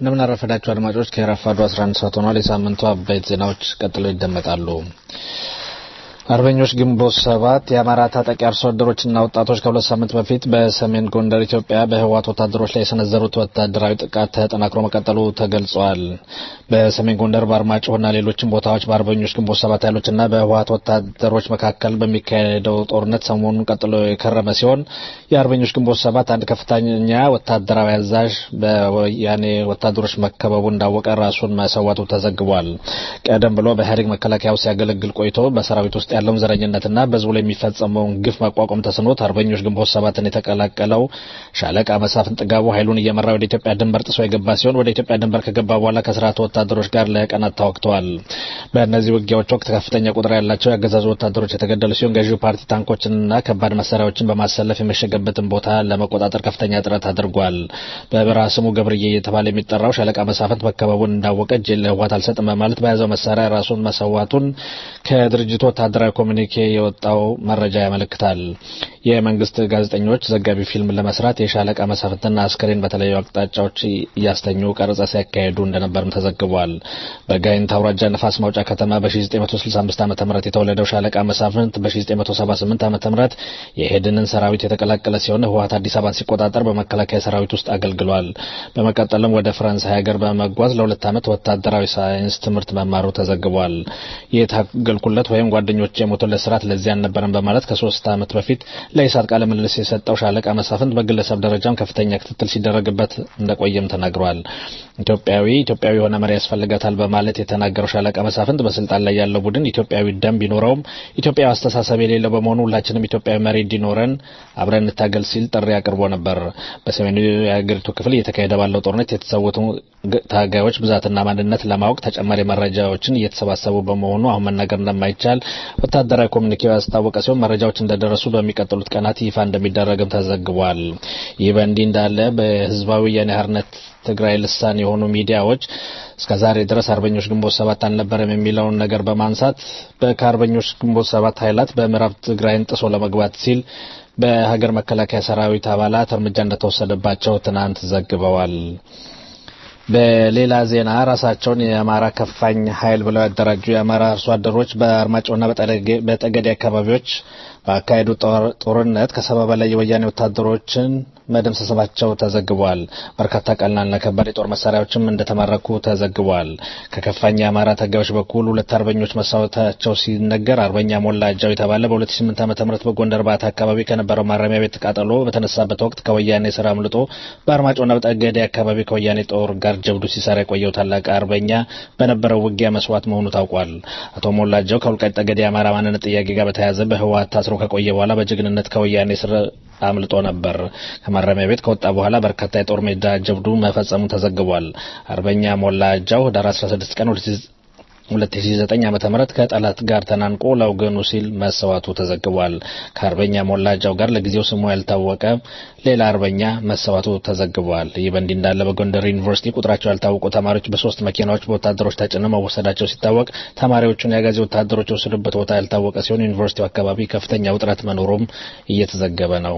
እንደምን አረፈዳችሁ አድማጮች። ከረፋዱ 11 ሰዓት ሆኗል። የሳምንቱ አበይት ዜናዎች ቀጥለው ይደመጣሉ። አርበኞች ግንቦት ሰባት የአማራ ታጣቂ አርሶ አደሮችና ወጣቶች ከሁለት ሳምንት በፊት በሰሜን ጎንደር ኢትዮጵያ በህወሓት ወታደሮች ላይ የሰነዘሩት ወታደራዊ ጥቃት ተጠናክሮ መቀጠሉ ተገልጿል። በሰሜን ጎንደር በአርማጭሆና ሌሎችም ቦታዎች በአርበኞች ግንቦት ሰባት ኃይሎችና በህወሓት ወታደሮች መካከል በሚካሄደው ጦርነት ሰሞኑን ቀጥሎ የከረመ ሲሆን የአርበኞች ግንቦት ሰባት አንድ ከፍተኛ ወታደራዊ አዛዥ በወያኔ ወታደሮች መከበቡ እንዳወቀ ራሱን መሰዋቱ ተዘግቧል። ቀደም ብሎ በኢህአዴግ መከላከያ ውስጥ ሲያገለግል ቆይቶ በሰራዊት ውስጥ ያለውን ዘረኝነትና በህዝቡ ላይ የሚፈጸመውን ግፍ መቋቋም ተስኖት አርበኞች ግንቦት ሰባትን የተቀላቀለው ሻለቃ መሳፍን ጥጋቡ ኃይሉን እየመራ ወደ ኢትዮጵያ ድንበር ጥሶ የገባ ሲሆን ወደ ኢትዮጵያ ድንበር ከገባ በኋላ ከስርዓቱ ወታደሮች ጋር ለቀናት ተዋግተዋል። በእነዚህ ውጊያዎች ወቅት ከፍተኛ ቁጥር ያላቸው የአገዛዙ ወታደሮች የተገደሉ ሲሆን ገዢው ፓርቲ ታንኮችንና ከባድ መሳሪያዎችን በማሰለፍ የመሸገበትን ቦታ ለመቆጣጠር ከፍተኛ ጥረት አድርጓል። በበረሃ ስሙ ገብርዬ እየተባለ የሚጠራው ሻለቃ መሳፍንት መከበቡን እንዳወቀ እጅ ለህወሓት አልሰጥም በማለት በያዘው መሳሪያ ራሱን መሰዋቱን ከድርጅቱ ወታደራዊ ኮሚኒኬ የወጣው መረጃ ያመለክታል። የመንግስት ጋዜጠኞች ዘጋቢ ፊልም ለመስራት የሻለቃ መሳፍንትና አስከሬን በተለያዩ አቅጣጫዎች እያስተኙ ቀረጻ ሲያካሄዱ እንደነበርም ተዘግቧል። በጋይንት አውራጃ ነፋስ ማውጫ ከተማ በ1965 ዓ ም የተወለደው ሻለቃ መሳፍንት በ1978 ዓ ም የሄድንን ሰራዊት የተቀላቀለ ሲሆን ህወሓት አዲስ አበባን ሲቆጣጠር በመከላከያ ሰራዊት ውስጥ አገልግሏል። በመቀጠልም ወደ ፈረንሳይ ሀገር በመጓዝ ለሁለት ዓመት ወታደራዊ ሳይንስ ትምህርት መማሩ ተዘግቧል። የታገልኩለት ወይም ጓደኞች የሞቱለት ስርዓት ለዚህ አልነበረም በማለት ከሶስት ዓመት በፊት ለኢሳት ቃለ ምልልስ የሰጠው ሻለቃ መሳፍንት በግለሰብ ደረጃም ከፍተኛ ክትትል ሲደረግበት እንደቆየም ተናግሯል። ኢትዮጵያዊ ኢትዮጵያዊ የሆነ መሪ ያስፈልጋታል በማለት የተናገረው ሻለቃ መሳፍንት በስልጣን ላይ ያለው ቡድን ኢትዮጵያዊ ደም ቢኖረውም ኢትዮጵያዊ አስተሳሰብ የሌለው በመሆኑ ሁላችንም ኢትዮጵያዊ መሪ እንዲኖረን አብረን እንታገል ሲል ጥሪ አቅርቦ ነበር። በሰሜኑ የሀገሪቱ ክፍል እየተካሄደ ባለው ጦርነት የተሰዉት ታጋዮች ብዛትና ማንነት ለማወቅ ተጨማሪ መረጃዎችን እየተሰባሰቡ በመሆኑ አሁን መናገር እንደማይቻል ወታደራዊ ኮሚኒኬው ያስታወቀ ሲሆን መረጃዎች እንደደረሱ በሚቀጥሉት ቀናት ይፋ እንደሚደረግም ተዘግቧል። ይህ በእንዲህ እንዳለ በህዝባዊ ወያኔ ሓርነት ትግራይ ልሳን የሆኑ ሚዲያዎች እስከ ዛሬ ድረስ አርበኞች ግንቦት ሰባት አልነበረም የሚለውን ነገር በማንሳት ከአርበኞች ግንቦት ሰባት ኃይላት በምዕራብ ትግራይን ጥሶ ለመግባት ሲል በሀገር መከላከያ ሰራዊት አባላት እርምጃ እንደተወሰደባቸው ትናንት ዘግበዋል። በሌላ ዜና ራሳቸውን የአማራ ከፋኝ ኃይል ብለው ያደራጁ የአማራ አርሶ አደሮች በአርማጭሆና በጠገዴ አካባቢዎች በአካሄዱ ጦርነት ከሰባ በላይ የወያኔ ወታደሮችን መደምሰሳቸው ተዘግቧል። በርካታ ቀላልና ከባድ የጦር መሳሪያዎችም እንደተማረኩ ተዘግቧል። ከከፋኝ የአማራ ታጋዮች በኩል ሁለት አርበኞች መሳወታቸው ሲነገር አርበኛ ሞላ እጃው የተባለ በ2008 ዓ.ም በጎንደር ባታ አካባቢ ከነበረው ማረሚያ ቤት ቃጠሎ በተነሳበት ወቅት ከወያኔ ስራ አምልጦ በአርማጭሆና በጠገዴ አካባቢ ከወያኔ ጦር ጋር ጀብዱ ሲሰራ የቆየው ታላቅ አርበኛ በነበረው ውጊያ መስዋዕት መሆኑ ታውቋል። አቶ ሞላ እጃው ከወልቃይት ጠገዴ የአማራ ማንነት ጥያቄ ጋር በተያያዘ በህወሓት ታስሮ ከቆየ በኋላ በጀግንነት ከወያኔ ስር አምልጦ ነበር። ከማረሚያ ቤት ከወጣ በኋላ በርካታ የጦር ሜዳ ጀብዱ መፈጸሙ ተዘግቧል። አርበኛ ሞላ እጃው ህዳር 16 ቀን 2009 ዓመተ ምህረት ከጠላት ጋር ተናንቆ ለወገኑ ሲል መሰዋቱ ተዘግቧል። ከአርበኛ ሞላ እጃው ጋር ለጊዜው ስሙ ያልታወቀ ሌላ አርበኛ መሰዋቱ ተዘግቧል። ይህ በእንዲህ እንዳለ በጎንደር ዩኒቨርሲቲ ቁጥራቸው ያልታወቁ ተማሪዎች በሶስት መኪናዎች በወታደሮች ተጭነው መወሰዳቸው ሲታወቅ ተማሪዎቹን የአጋዚ ወታደሮች የወሰዱበት ቦታ ያልታወቀ ሲሆን ዩኒቨርሲቲው አካባቢ ከፍተኛ ውጥረት መኖሩም እየተዘገበ ነው።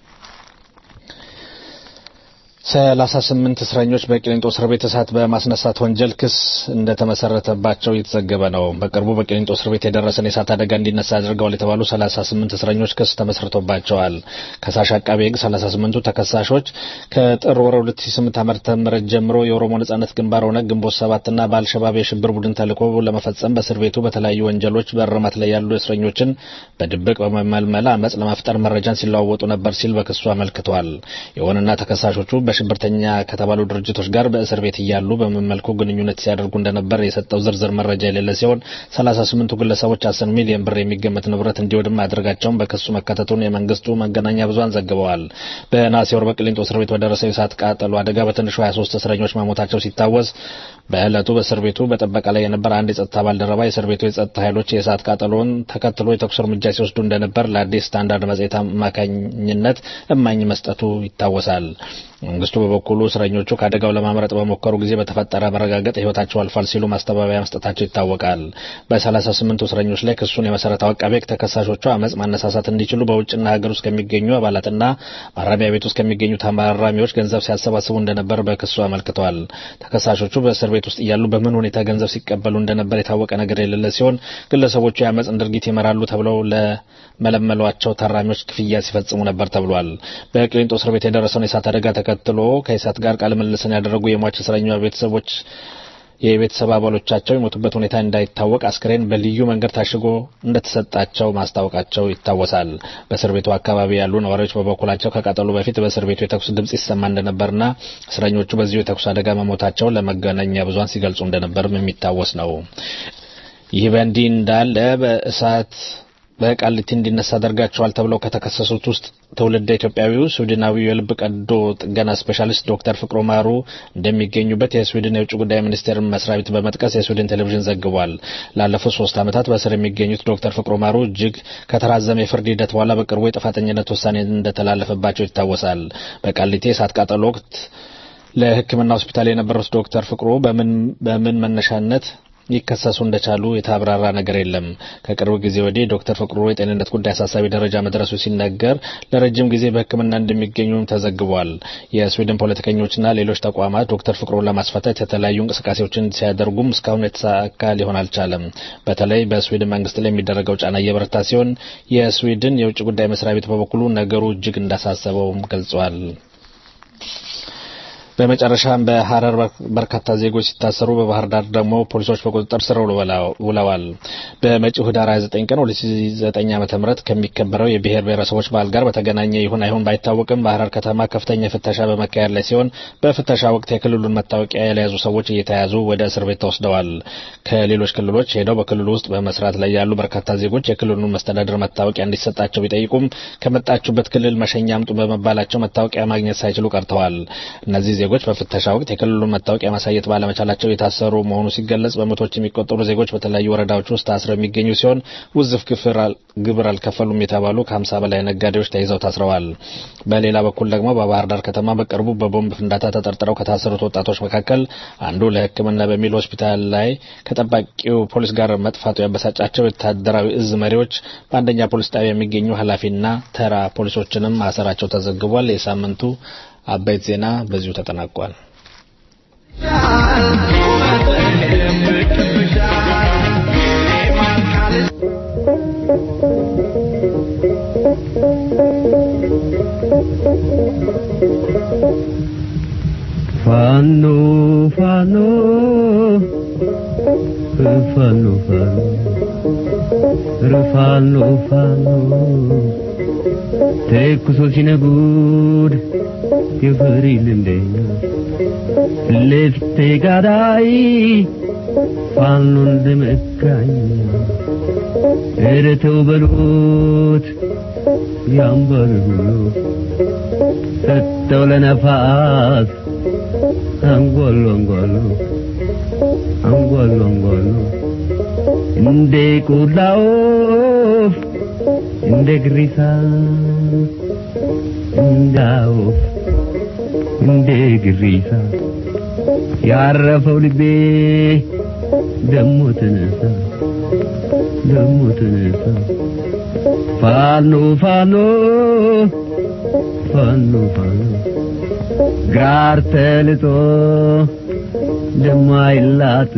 ሰላሳ ስምንት እስረኞች በቂሊንጦ እስር ቤት እሳት በማስነሳት ወንጀል ክስ እንደተመሰረተባቸው እየተዘገበ ነው። በቅርቡ በቂሊንጦ እስር ቤት የደረሰን የእሳት አደጋ እንዲነሳ አድርገዋል የተባሉ ሰላሳ ስምንት እስረኞች ክስ ተመስርቶባቸዋል። ከሳሽ አቃቤ ሕግ ሰላሳ ስምንቱ ተከሳሾች ከጥር ወር 2008 ዓመተ ምህረት ጀምሮ የኦሮሞ ነጻነት ግንባር ኦነግ ግንቦት ሰባትና በአልሸባብ የሽብር ቡድን ተልዕኮ ለመፈጸም በእስር ቤቱ በተለያዩ ወንጀሎች በእርማት ላይ ያሉ እስረኞችን በድብቅ በመመልመል አመፅ ለመፍጠር መረጃን ሲለዋወጡ ነበር ሲል በክሱ አመልክቷል። ይሁንና ተከሳሾቹ በሽብርተኛ ከተባሉ ድርጅቶች ጋር በእስር ቤት እያሉ በምን መልኩ ግንኙነት ሲያደርጉ እንደነበር የሰጠው ዝርዝር መረጃ የሌለ ሲሆን ሰላሳ ስምንቱ ግለሰቦች አስር ሚሊዮን ብር የሚገመት ንብረት እንዲወድም ማድረጋቸውን በክሱ መካተቱን የመንግስቱ መገናኛ ብዙኃን ዘግበዋል። በነሐሴ ወር በቅሊንጦ እስር ቤት በደረሰው የእሳት ቃጠሎ አደጋ በትንሹ 23 እስረኞች መሞታቸው ሲታወስ በዕለቱ በእስር ቤቱ በጥበቃ ላይ የነበረ አንድ የጸጥታ ባልደረባ የእስር ቤቱ የጸጥታ ኃይሎች የእሳት ቃጠሎን ተከትሎ የተኩስ እርምጃ ሲወስዱ እንደነበር ለአዲስ ስታንዳርድ መጽሔት አማካኝነት እማኝ መስጠቱ ይታወሳል። መንግስቱ መንግስቱ በበኩሉ እስረኞቹ ከአደጋው ለማምረጥ በሞከሩ ጊዜ በተፈጠረ መረጋገጥ ህይወታቸው አልፏል ሲሉ ማስተባበያ መስጠታቸው ይታወቃል። በሰላሳ ስምንቱ እስረኞች ላይ ክሱን የመሰረተው አቃቤ ሕግ ተከሳሾቹ አመፅ ማነሳሳት እንዲችሉ በውጭና ሀገር ውስጥ ከሚገኙ አባላትና ማረሚያ ቤት ውስጥ ከሚገኙ ታራሚዎች ገንዘብ ሲያሰባስቡ እንደነበር በክሱ አመልክተዋል። ተከሳሾቹ በእስር ቤት ውስጥ እያሉ በምን ሁኔታ ገንዘብ ሲቀበሉ እንደነበር የታወቀ ነገር የሌለ ሲሆን ግለሰቦቹ የአመፅን ድርጊት ይመራሉ ተብለው ለመለመሏቸው ታራሚዎች ክፍያ ሲፈጽሙ ነበር ተብሏል። በቅሊንጦ እስር ቤት የደረሰውን የእሳት አደጋ ተከትሎ ከኢሳት ጋር ቃለ ምልልስን ያደረጉ የሟች እስረኛ ቤተሰቦች የቤተሰብ አባሎቻቸው የሞቱበት ሁኔታ እንዳይታወቅ አስክሬን በልዩ መንገድ ታሽጎ እንደተሰጣቸው ማስታወቃቸው ይታወሳል። በእስር ቤቱ አካባቢ ያሉ ነዋሪዎች በበኩላቸው ከቃጠሎ በፊት በእስር ቤቱ የተኩስ ድምጽ ይሰማ እንደነበርና እስረኞቹ በዚሁ የተኩስ አደጋ መሞታቸው ለመገናኛ ብዙኃን ሲገልጹ እንደነበርም የሚታወስ ነው። ይህ በእንዲህ እንዳለ በእሳት በቃሊቲ እንዲነሳ አደርጋቸዋል ተብለው ከተከሰሱት ውስጥ ትውልደ ኢትዮጵያዊው ስዊድናዊው የልብ ቀዶ ጥገና ስፔሻሊስት ዶክተር ፍቅሮ ማሩ እንደሚገኙበት የስዊድን የውጭ ጉዳይ ሚኒስቴር መስሪያ ቤት በመጥቀስ የስዊድን ቴሌቪዥን ዘግቧል። ላለፉት ሶስት ዓመታት በእስር የሚገኙት ዶክተር ፍቅሮ ማሩ እጅግ ከተራዘመ የፍርድ ሂደት በኋላ በቅርቡ የጥፋተኝነት ውሳኔ እንደተላለፈባቸው ይታወሳል። በቃሊቲ የእሳት ቃጠሎ ወቅት ለሕክምና ሆስፒታል የነበሩት ዶክተር ፍቅሩ በምን በምን መነሻነት ሊከሰሱ እንደቻሉ የተብራራ ነገር የለም። ከቅርብ ጊዜ ወዲህ ዶክተር ፍቅሩ የጤንነት ጉዳይ አሳሳቢ ደረጃ መድረሱ ሲነገር ለረጅም ጊዜ በሕክምና እንደሚገኙም ተዘግቧል። የስዊድን ፖለቲከኞችና ሌሎች ተቋማት ዶክተር ፍቅሩን ለማስፈታት የተለያዩ እንቅስቃሴዎችን ሲያደርጉም እስካሁን የተሳካ ሊሆን አልቻለም። በተለይ በስዊድን መንግስት ላይ የሚደረገው ጫና እየበረታ ሲሆን የስዊድን የውጭ ጉዳይ መስሪያ ቤት በበኩሉ ነገሩ እጅግ እንዳሳሰበውም ገልጿል። በመጨረሻም በሐረር በርካታ ዜጎች ሲታሰሩ በባህር ዳር ደግሞ ፖሊሶች በቁጥጥር ስር ውለዋል። በመጪው ህዳር 29 ቀን 2009 ዓ.ም ከሚከበረው የብሔር ብሔረሰቦች በዓል ጋር በተገናኘ ይሁን አይሁን ባይታወቅም በሐረር ከተማ ከፍተኛ ፍተሻ በመካሄድ ላይ ሲሆን በፍተሻ ወቅት የክልሉን መታወቂያ ያልያዙ ሰዎች እየተያዙ ወደ እስር ቤት ተወስደዋል። ከሌሎች ክልሎች ሄደው በክልሉ ውስጥ በመስራት ላይ ያሉ በርካታ ዜጎች የክልሉን መስተዳድር መታወቂያ እንዲሰጣቸው ቢጠይቁም ከመጣችሁበት ክልል መሸኛ አምጡ በመባላቸው መታወቂያ ማግኘት ሳይችሉ ቀርተዋር እነዚህ ዜጎች በፍተሻ ወቅት የክልሉን መታወቂያ ማሳየት ባለመቻላቸው የታሰሩ መሆኑ ሲገለጽ በመቶዎች የሚቆጠሩ ዜጎች በተለያዩ ወረዳዎች ውስጥ ታስረው የሚገኙ ሲሆን ውዝፍ ግብር አልከፈሉም የተባሉ ከሀምሳ በላይ ነጋዴዎች ተይዘው ታስረዋል። በሌላ በኩል ደግሞ በባህር ዳር ከተማ በቅርቡ በቦምብ ፍንዳታ ተጠርጥረው ከታሰሩት ወጣቶች መካከል አንዱ ለሕክምና በሚል ሆስፒታል ላይ ከጠባቂው ፖሊስ ጋር መጥፋቱ ያበሳጫቸው ወታደራዊ እዝ መሪዎች በአንደኛ ፖሊስ ጣቢያ የሚገኙ ኃላፊና ተራ ፖሊሶችንም ማሰራቸው ተዘግቧል። የሳምንቱ አበይት ዜና በዚሁ ተጠናቋል። ፋኖ ፋኖ ፋኖ ፋኖ ፋኖ ተኩሶ ሲነጉድ የፍሪ ልንደኛ ልፍቴ ጋዳይ ፋኖ እንደመካኝ ኧረ ተው በሉት ያምባል ብሎ ሰጠው ለነፋስ አንጓሉ አንጓሉ አንጓሉ አንጓሉ እንደ ቆላ ወፍ እንደ ግሪሳ እንደ ወፍ እንደ ግሪሳ ያረፈው ልቤ ደሞ ተነሳ ደሞ ተነሳ ፋኖ ፋኖ ፋኖ ፋኖ ጋር ተልጦ ደሞ አይላጥ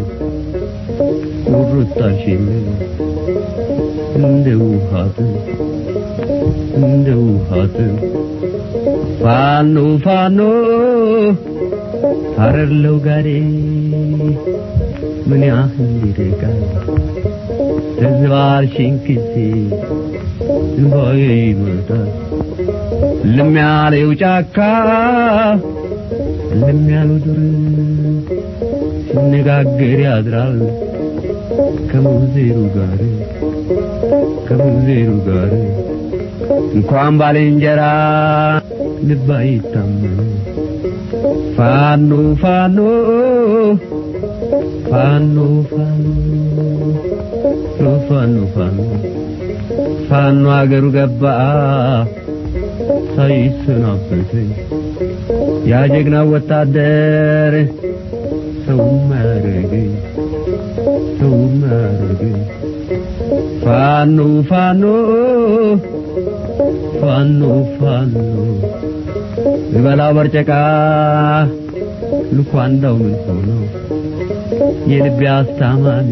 ቁርጣሽን እንደ ውሃት እንደ ውሃት ፋኖ ፋኖ ሀረርለው ጋሬ ምን ያህል ይርቃል ተዝባርሽን ጊዜ እንባዬ ይመጣል እልም ያለው ጫካ እልም ያለው ዱር ሲነጋገር ያድራል ከሙዜሩ ጋር ከሙዜሩ ጋር እንኳን ባልንጀራ ልብ አይታመን ፋኖ ፋኖ ፋኖ ፋኖ ፋኖ ፋኖ ፋኖ አገሩ ገባ ሳይሰናበተኝ ያ ጀግና ወታደር ሰው ማረገኝ ሰው ማረገኝ ፋኖ ፋኖ ፋኖ ፋኖ ብበላው በርጨቃ ልኳንዳው ምን ሆኖ የልቤ አስታማሚ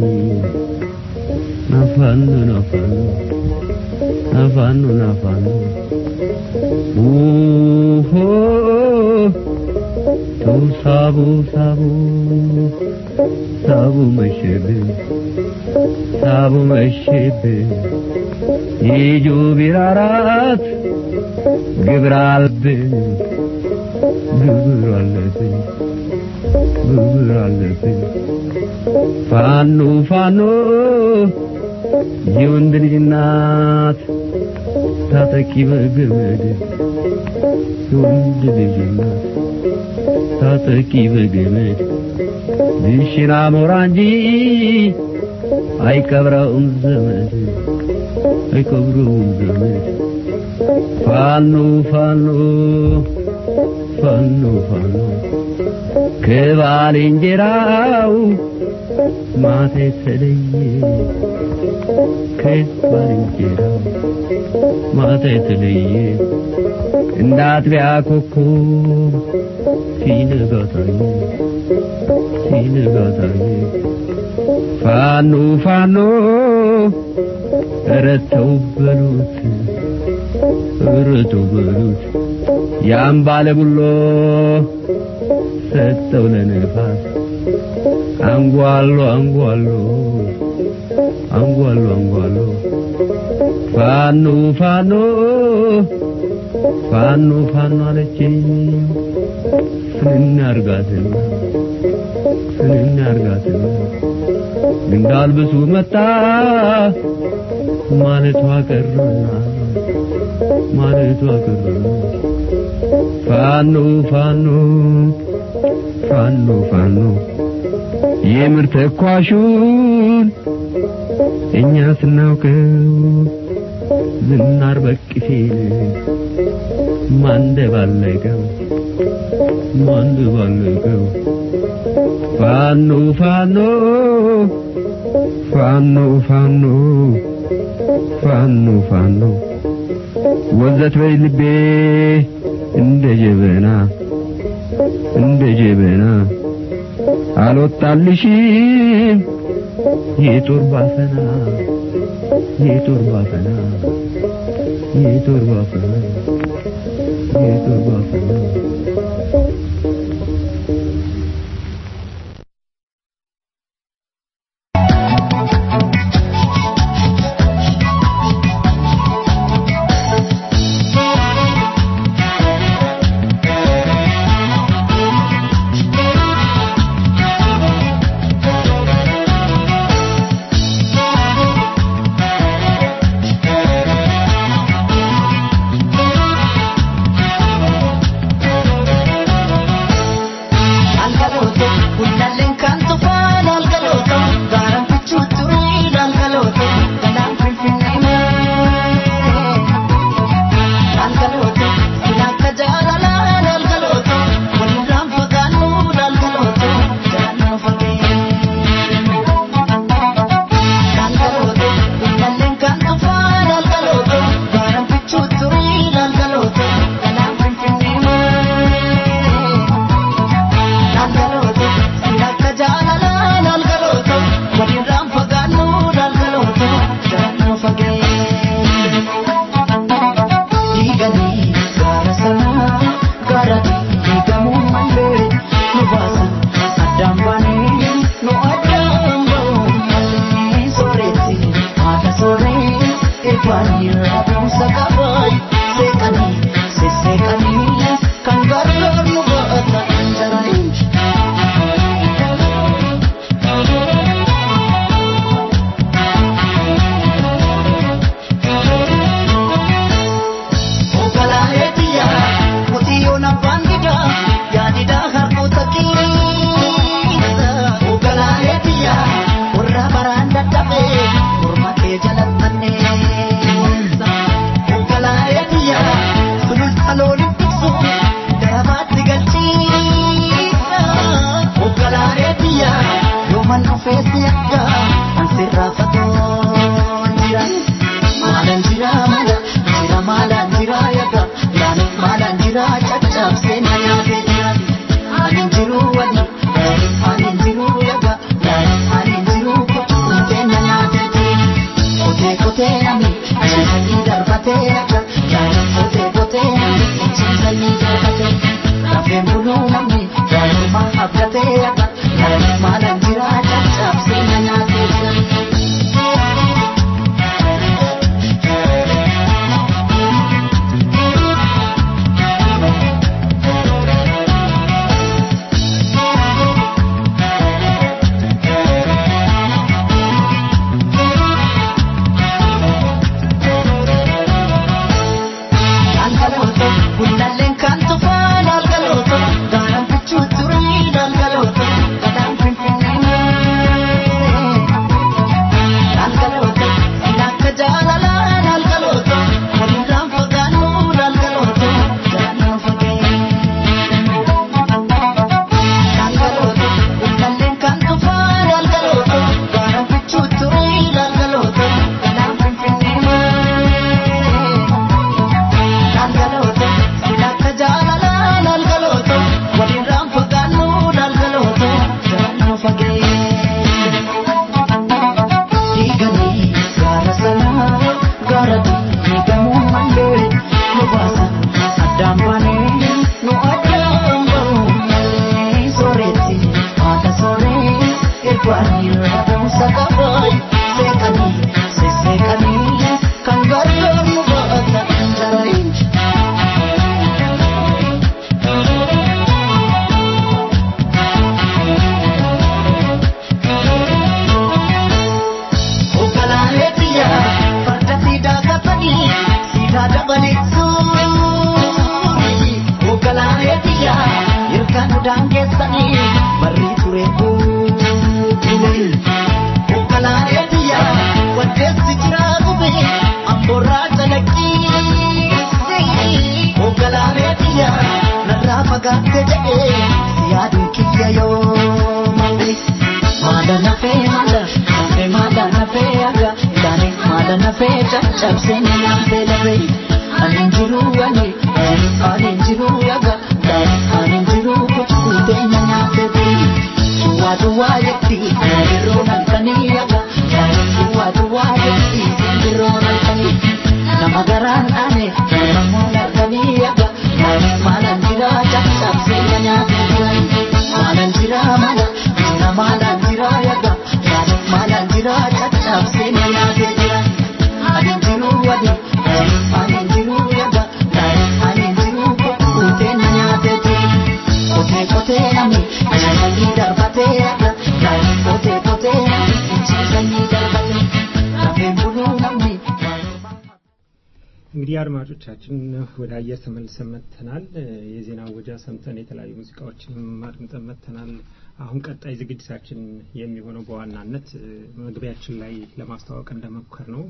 ናፋኖ ናፋኖ ናፋኖ ናፋኖ ኡሆ ተው ሳቡ ሳቡ ሳቡ መሸብኝ ሳቡ መሸብኝ ይጁ ቢራራት ግብር አለብኝ ግብር አለብኝ ግብር አለብኝ ፋኖ ፋኖ የወንድ ልጅ እናት ታጠቂ በገመድ የወንድ ልጅ እናት ታጠቂ በገመድ ድሽና ሞራ እንጂ አይቀብረውም ዘመድ አይቀብረውም ዘመድ ፋኖ ፋኖ ፋኖ ፋኖ ከባልንጀራው ማታ የተለየ ከባልንጀራው ማታ የተለየ እንደ አጥቢያ ኮከብ ሲነጋ ታየ ሲነጋ ታየ ፋኖ ፋኖ ኧረ ተው በሉት ኧረ ተው በሉት ያን ባለ ቡሎ ሰጠው ለነፋስ አንጓሎ አንጓሎ አንጓሎ አንጓሎ ፋኖ ፋኖ ፋኖ ፋኖ አለችኝ ፍንን አርጋትና ፍንን አርጋትና እንዳልብሱ መጣ ማለቷ ቀረና ማለቷ ቀረና ፋኖ ፋኖ ፋኖ ፋኖ የምር ተኳሹን እኛ ስናውቀው ዝናር በቅፌን ማንደባለቀው ማንደባለቀው ፋኖ ፋኖ ፋኖ ፋኖ ፋኖ ፋኖ ወዘት በይ ልቤ እንደ ጀበና እንደ ጀበና አልወጣልሽም የጦር ባፈና የጦር ባፈና የጦር ባፈና የጦር ባፈና Sulul saloon ibsu garabaatti galchii buluu namni waanuma abdatee akka maalan jira caccabsee na nyaatee jira. Algalooto, bunnalleen kan tufaan algalooto, gaaraan bichuu turii algalooto, gadaan finfinnee. Algalooto, sin akka jaalalaan algalooto, walirraan fagaannuun algalooto, garaan nu fagee. Algalooto, bunnalleen kan tufaan algalooto, gaaraan bichuu turii algalooto, gadaan finfinnee. Algalooto, silakka jaalalaan algalooto, walirraan fagaannuun algalooto, garaan nu fagee. Diiganii gaara sanaa, gaara diigamuu malee, nu baasan addaan baanee, nu addaan bahuu malee. Sooretti haadha sooree, irbaanii rabuusa qabay, seeqanii, sesseeqanii, kan gargaar nu baatan jalalee. Ogalaalee biyya farda siidaa qabatanii siidaa dabaleessuun. Ogalaalee biyya ilkaan udaan keessanii barrii ture buulee. Ogalaalee biyya waddeessi jiraa gube amboorraa calaqqii. Ogalaalee biyya narraa fagaatte jedhee si yaaduun kiyya yoo malee. Maada nafee maada nafee maada nafee aga daane maada nafee caccabsee ni nafee lafee ani jiru ani ani jiru aga daane ani jiru kuchukutee na nyaatee bii duwwaa duwwaa jetti simbirroo nalkanii aga daane duwwaa duwwaa jetti simbirroo nalkanii nama garaan dhaane nama moo nalkanii aga daane maalan jira caccabsee na nyaatee jiran maalan jira mala jira maalan jira yaga yaani maalan jira caccabsee na nyaatee jiran ani jiru wadi ani jiru yaga yaani ani jiru kuutee na nyaatee jiran kotee kotee nami sanyii darbatee yaga yaani kotee kotee nami sanyii darbatee lafeen buluu namni እንግዲህ አድማጮቻችን ወደ አየር ተመልሰን መጥተናል። የዜና ወጃ ሰምተን የተለያዩ ሙዚቃዎችንም አድምጠን መጥተናል። አሁን ቀጣይ ዝግጅታችን የሚሆነው በዋናነት መግቢያችን ላይ ለማስተዋወቅ እንደሞከር ነው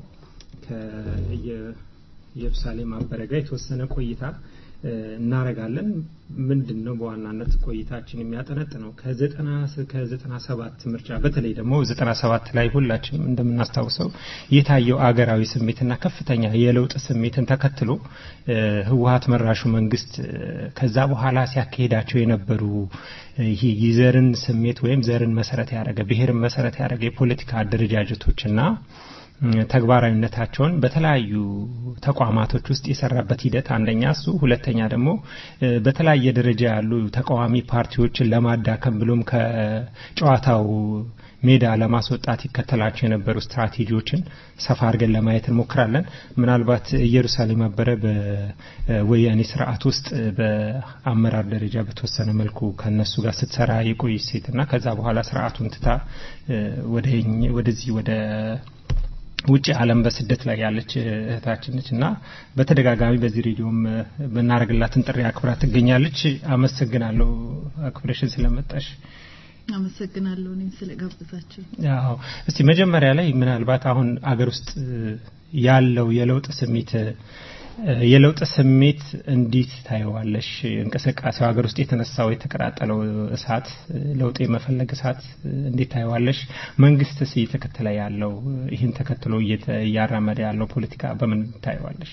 ከኢየሩሳሌም አበረ ጋር የተወሰነ ቆይታ እናረጋለን። ምንድን ነው በዋናነት ቆይታችን የሚያጠነጥነው ከዘጠና ከዘጠና ሰባት ምርጫ በተለይ ደግሞ ዘጠና ሰባት ላይ ሁላችንም እንደምናስታውሰው የታየው አገራዊ ስሜትና ከፍተኛ የለውጥ ስሜትን ተከትሎ ህወሀት መራሹ መንግስት ከዛ በኋላ ሲያካሄዳቸው የነበሩ ይሄ የዘርን ስሜት ወይም ዘርን መሰረት ያደረገ ብሔርን መሰረት ያደረገ የፖለቲካ አደረጃጀቶችና ተግባራዊነታቸውን በተለያዩ ተቋማቶች ውስጥ የሰራበት ሂደት አንደኛ እሱ፣ ሁለተኛ ደግሞ በተለያየ ደረጃ ያሉ ተቃዋሚ ፓርቲዎችን ለማዳከም ብሎም ከጨዋታው ሜዳ ለማስወጣት ይከተላቸው የነበሩ ስትራቴጂዎችን ሰፋ አድርገን ለማየት እንሞክራለን። ምናልባት ኢየሩሳሌም አበረ በወያኔ ስርዓት ውስጥ በአመራር ደረጃ በተወሰነ መልኩ ከነሱ ጋር ስትሰራ የቆየች ሴትና ከዛ በኋላ ስርዓቱን ትታ ወደዚህ ወደ ውጭ ዓለም በስደት ላይ ያለች እህታችን ነች እና በተደጋጋሚ በዚህ ሬዲዮም ብናደርግላትን ጥሪ አክብራ ትገኛለች። አመሰግናለሁ አክብረሽን ስለመጣሽ። አመሰግናለሁ እኔም ስለጋበዛችሁ። ያው እስቲ መጀመሪያ ላይ ምናልባት አሁን አገር ውስጥ ያለው የለውጥ ስሜት የለውጥ ስሜት እንዴት ታየዋለሽ? እንቅስቃሴው ሀገር ውስጥ የተነሳው የተቀጣጠለው እሳት ለውጥ የመፈለግ እሳት እንዴት ታየዋለሽ? መንግስትስ እየተከተለ ያለው ይህን ተከትሎ እያራመደ ያለው ፖለቲካ በምን ታየዋለሽ?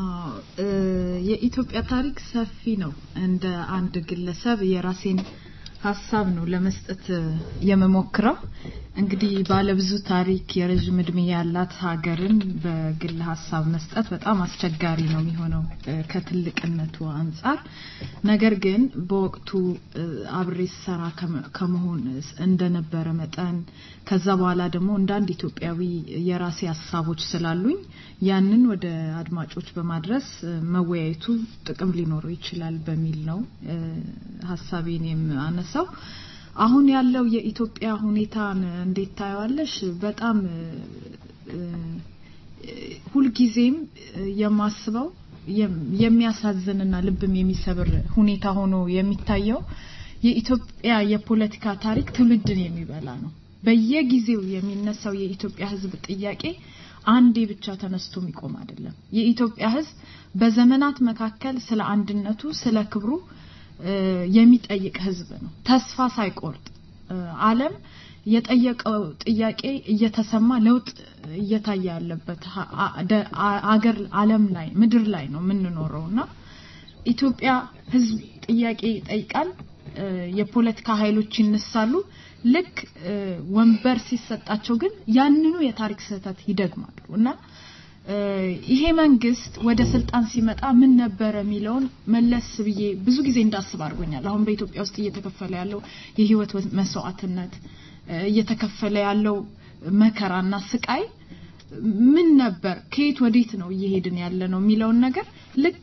የኢትዮጵያ ታሪክ ሰፊ ነው። እንደ አንድ ግለሰብ የራሴን ሀሳብ ነው ለመስጠት የምሞክረው። እንግዲህ ባለብዙ ታሪክ የረዥም እድሜ ያላት ሀገርን በግል ሀሳብ መስጠት በጣም አስቸጋሪ ነው የሚሆነው እ፣ ከትልቅነቱ አንጻር። ነገር ግን በወቅቱ እ፣ አብሬ ስሰራ ከመ- ከመሆን እንደነበረ መጠን ከዛ በኋላ ደግሞ እንደ አንድ ኢትዮጵያዊ የራሴ ሀሳቦች ስላሉኝ ያንን ወደ አድማጮች በማድረስ እ፣ መወያየቱ ጥቅም ሊኖረው ይችላል በሚል ነው እ፣ ሀሳቤን የማነሳው። አሁን ያለው የኢትዮጵያ ሁኔታን እንዴት ታየዋለሽ? በጣም እ፣ እ፣ ሁልጊዜም እ፣ የማስበው የም- የሚያሳዝንና ልብም የሚሰብር ሁኔታ ሆኖ የሚታየው የኢትዮጵያ የፖለቲካ ታሪክ ትውልድን የሚበላ ነው። በየጊዜው የሚነሳው የኢትዮጵያ ሕዝብ ጥያቄ አንዴ ብቻ ተነስቶ የሚቆም አይደለም። የኢትዮጵያ ሕዝብ በዘመናት መካከል ስለ አንድነቱ፣ ስለ ክብሩ እ፣ የሚጠይቅ ሕዝብ ነው። ተስፋ ሳይቆርጥ እ፣ ዓለም የጠየቀው ጥያቄ እየተሰማ ለውጥ እየታየ ያለበት ሀ- አ- ደ- አ- አገር ዓለም ላይ ምድር ላይ ነው የምንኖረው እና ኢትዮጵያ ህዝብ ጥያቄ ይጠይቃል። እ፣ የፖለቲካ ኃይሎች ይነሳሉ። ልክ እ፣ ወንበር ሲሰጣቸው ግን ያንኑ የታሪክ ስህተት ይደግማሉ እና እ፣ ይሄ መንግስት ወደ ስልጣን ሲመጣ ምን ነበረ የሚለውን መለስ ብዬ ብዙ ጊዜ እንዳስብ አድርጎኛል። አሁን በኢትዮጵያ ውስጥ እየተከፈለ ያለው የህይወት መስዋዕትነት እ፣ እየተከፈለ ያለው መከራና ስቃይ ምን ነበር፣ ከየት ወዴት ነው እየሄድን ያለ ነው የሚለውን ነገር ልክ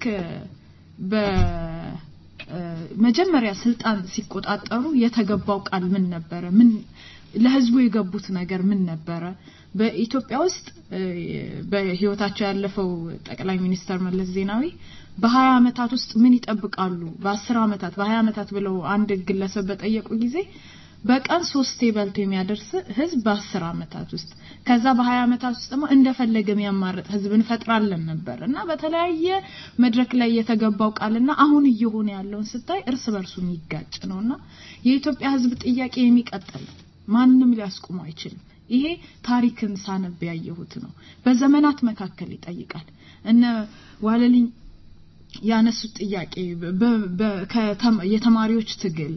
በመጀመሪያ ስልጣን ሲቆጣጠሩ የተገባው ቃል ምን ነበረ? ምን ለህዝቡ የገቡት ነገር ምን ነበረ? በኢትዮጵያ ውስጥ እ፣ በህይወታቸው ያለፈው ጠቅላይ ሚኒስተር መለስ ዜናዊ በሀያ አመታት ውስጥ ምን ይጠብቃሉ? በአስር አመታት በሀያ አመታት ብለው አንድ ግለሰብ በጠየቁ ጊዜ በቀን ሶስቴ በልቶ የሚያደርስ ህዝብ በአስር አመታት ውስጥ ከዛ በሀያ አመታት ውስጥ ደግሞ እንደፈለገ የሚያማርጥ ህዝብ እንፈጥራለን ነበር እና በተለያየ መድረክ ላይ የተገባው ቃልና አሁን እየሆነ ያለውን ስታይ እርስ በርሱ የሚጋጭ ነው እና የኢትዮጵያ ህዝብ ጥያቄ የሚቀጥል ነው። ማንም ሊያስቆሙ አይችልም። ይሄ ታሪክን ሳነብ ያየሁት ነው። በዘመናት መካከል ይጠይቃል። እነ ዋለልኝ ያነሱት ጥያቄ በ- በ- ከተማ- የተማሪዎች ትግል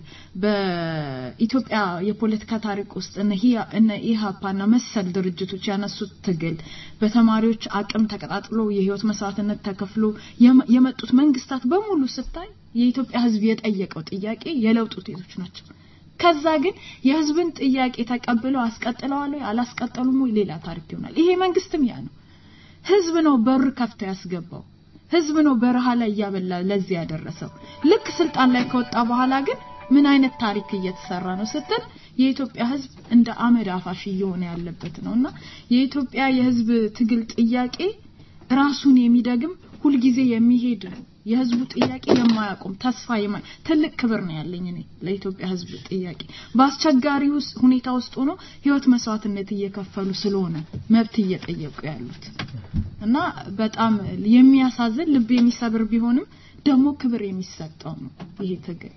በኢትዮጵያ የፖለቲካ ታሪክ ውስጥ እነ ሂያ- እነ ኢሃፓና መሰል ድርጅቶች ያነሱት ትግል በተማሪዎች አቅም ተቀጣጥሎ የህይወት መስዋዕትነት ተከፍሎ የመ- የመጡት መንግስታት በሙሉ ስታይ የኢትዮጵያ ህዝብ የጠየቀው ጥያቄ የለውጥ ውጤቶች ናቸው። ከዛ ግን የህዝብን ጥያቄ ተቀብለው አስቀጥለዋል ወይ አላስቀጠሉም ወይ ሌላ ታሪክ ይሆናል። ይሄ መንግስትም ያ ነው። ህዝብ ነው በር ከፍቶ ያስገባው። ህዝብ ነው በረሃ ላይ እያበላ ለዚህ ያደረሰው። ልክ ስልጣን ላይ ከወጣ በኋላ ግን ምን አይነት ታሪክ እየተሰራ ነው ስትል የኢትዮጵያ ህዝብ እንደ አመድ አፋሽ እየሆነ ያለበት ነው እና የኢትዮጵያ የህዝብ ትግል ጥያቄ ራሱን የሚደግም ሁልጊዜ የሚሄድ ነው። የህዝቡ ጥያቄ የማያቆም ተስፋ የማ ትልቅ ክብር ነው ያለኝ እኔ ለኢትዮጵያ ህዝብ ጥያቄ በአስቸጋሪ ውስጥ ሁኔታ ውስጥ ሆኖ ህይወት መስዋዕትነት እየከፈሉ ስለሆነ መብት እየጠየቁ ያሉት እና በጣም የሚያሳዝን ልብ የሚሰብር ቢሆንም ደግሞ ክብር የሚሰጠው ነው ይሄ ትግል።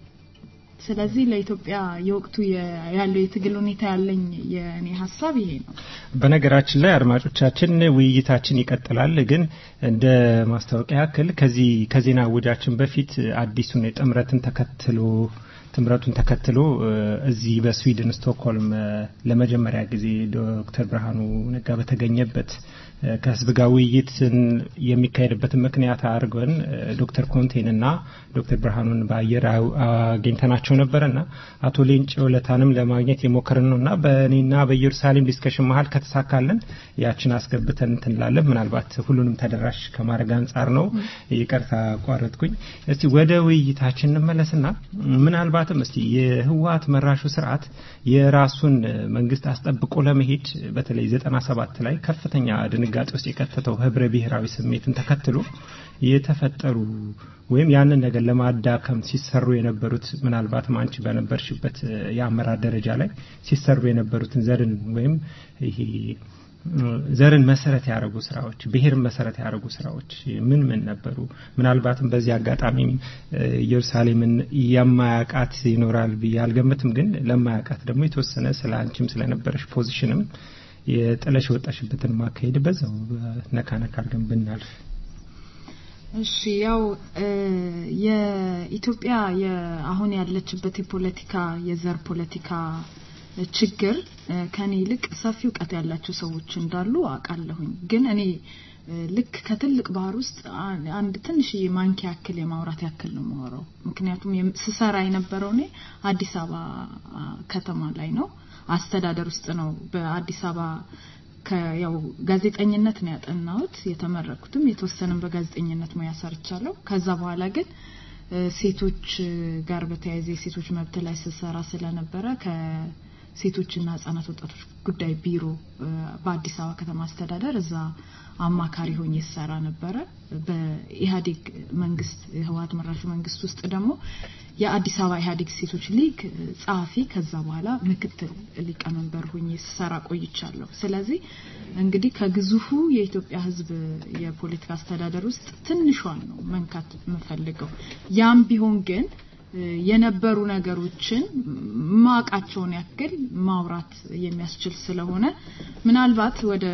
ስለዚህ ለኢትዮጵያ የወቅቱ የ- ያለው የትግል ሁኔታ ያለኝ የእኔ ሀሳብ ይሄ ነው። በነገራችን ላይ አድማጮቻችን ውይይታችን ይቀጥላል። ግን እንደ ማስታወቂያ ያክል ከዚህ ከዜና ውጃችን በፊት አዲሱን የጥምረትን ተከትሎ ጥምረቱን ተከትሎ እ፣ እዚህ በስዊድን ስቶክሆልም እ፣ ለመጀመሪያ ጊዜ ዶክተር ብርሃኑ ነጋ በተገኘበት እ፣ ከህዝብ ጋር ውይይትን የሚካሄድበትን ምክንያት አድርገን እ፣ ዶክተር ኮንቴንና ዶክተር ብርሃኑን በአየር አው- አግኝተናቸው ነበረና አቶ ሌንጭ ወለታንም ለማግኘት የሞከርን ነውና በእኔና በኢየሩሳሌም ዲስከሽን መሀል ከተሳካልን ያችን አስገብተን እንትን እንላለን። ምናልባት ሁሉንም ተደራሽ ከማድረግ አንጻር ነው። ይቅርታ አቋረጥኩኝ። እስቲ ወደ ውይይታችን እንመለስና ምናልባትም እስቲ የህወሀት መራሹ ስርዓት የራሱን መንግስት አስጠብቆ ለመሄድ በተለይ ዘጠና ሰባት ላይ ከፍተኛ ድንጋጤ ውስጥ የከተተው ህብረ ብሔራዊ ስሜትን ተከትሎ የተፈጠሩ ወይም ያንን ነገር ለማዳከም ሲሰሩ የነበሩት ምናልባትም አንቺ በነበርሽበት እ፣ የአመራር ደረጃ ላይ ሲሰሩ የነበሩትን ዘርን ወይም ይሄ እ፣ ዘርን መሰረት ያደረጉ ስራዎች፣ ብሔርን መሰረት ያደረጉ ስራዎች ምን ምን ነበሩ? ምናልባትም በዚህ አጋጣሚም እ፣ ኢየሩሳሌምን የማያውቃት ይኖራል ብዬ አልገምትም። ግን ለማያውቃት ደግሞ የተወሰነ ስለ አንቺም ስለነበረሽ ፖዚሽንም የጥለሽ የወጣሽበትን ማካሄድ በዛው ነካ ነካ አድርገን ብናልፍ እሺ ያው እ የኢትዮጵያ የ- አሁን ያለችበት የፖለቲካ የዘር ፖለቲካ ችግር እ ከኔ ይልቅ ሰፊ እውቀት ያላቸው ሰዎች እንዳሉ አውቃለሁኝ። ግን እኔ እ ልክ ከትልቅ ባህር ውስጥ አ- አንድ ትንሽዬ ማንኪያ ያክል የማውራት ያክል ነው የማወራው። ምክንያቱም የም- ስሰራ የነበረው እኔ አዲስ አበባ አ፣ ከተማ ላይ ነው፣ አስተዳደር ውስጥ ነው። በአዲስ አበባ ከያው ጋዜጠኝነት ነው ያጠናሁት። የተመረኩትም የተወሰነም በጋዜጠኝነት ሙያ ሰርቻለሁ። ከዛ በኋላ ግን እ ሴቶች እ ጋር በተያያዘ የሴቶች መብት ላይ ስሰራ ስለነበረ ከሴቶችና ህጻናት ወጣቶች ጉዳይ ቢሮ እ በአዲስ አበባ ከተማ አስተዳደር እዛ አማካሪ ሆኜ ስሰራ ነበረ። በኢህአዴግ መንግስት ህወሀት መራሹ መንግስት ውስጥ ደግሞ የአዲስ አበባ ኢህአዴግ ሴቶች ሊግ እ ጸሐፊ ከዛ በኋላ ምክትል ሊቀመንበር ሆኜ ስሰራ ቆይቻለሁ። ስለዚህ እንግዲህ ከግዙፉ የኢትዮጵያ ህዝብ የፖለቲካ አስተዳደር ውስጥ ትንሿን ነው መንካት የምፈልገው። ያም ቢሆን ግን እ የነበሩ ነገሮችን ማቃቸውን ያክል ማውራት የሚያስችል ስለሆነ ምናልባት ወደ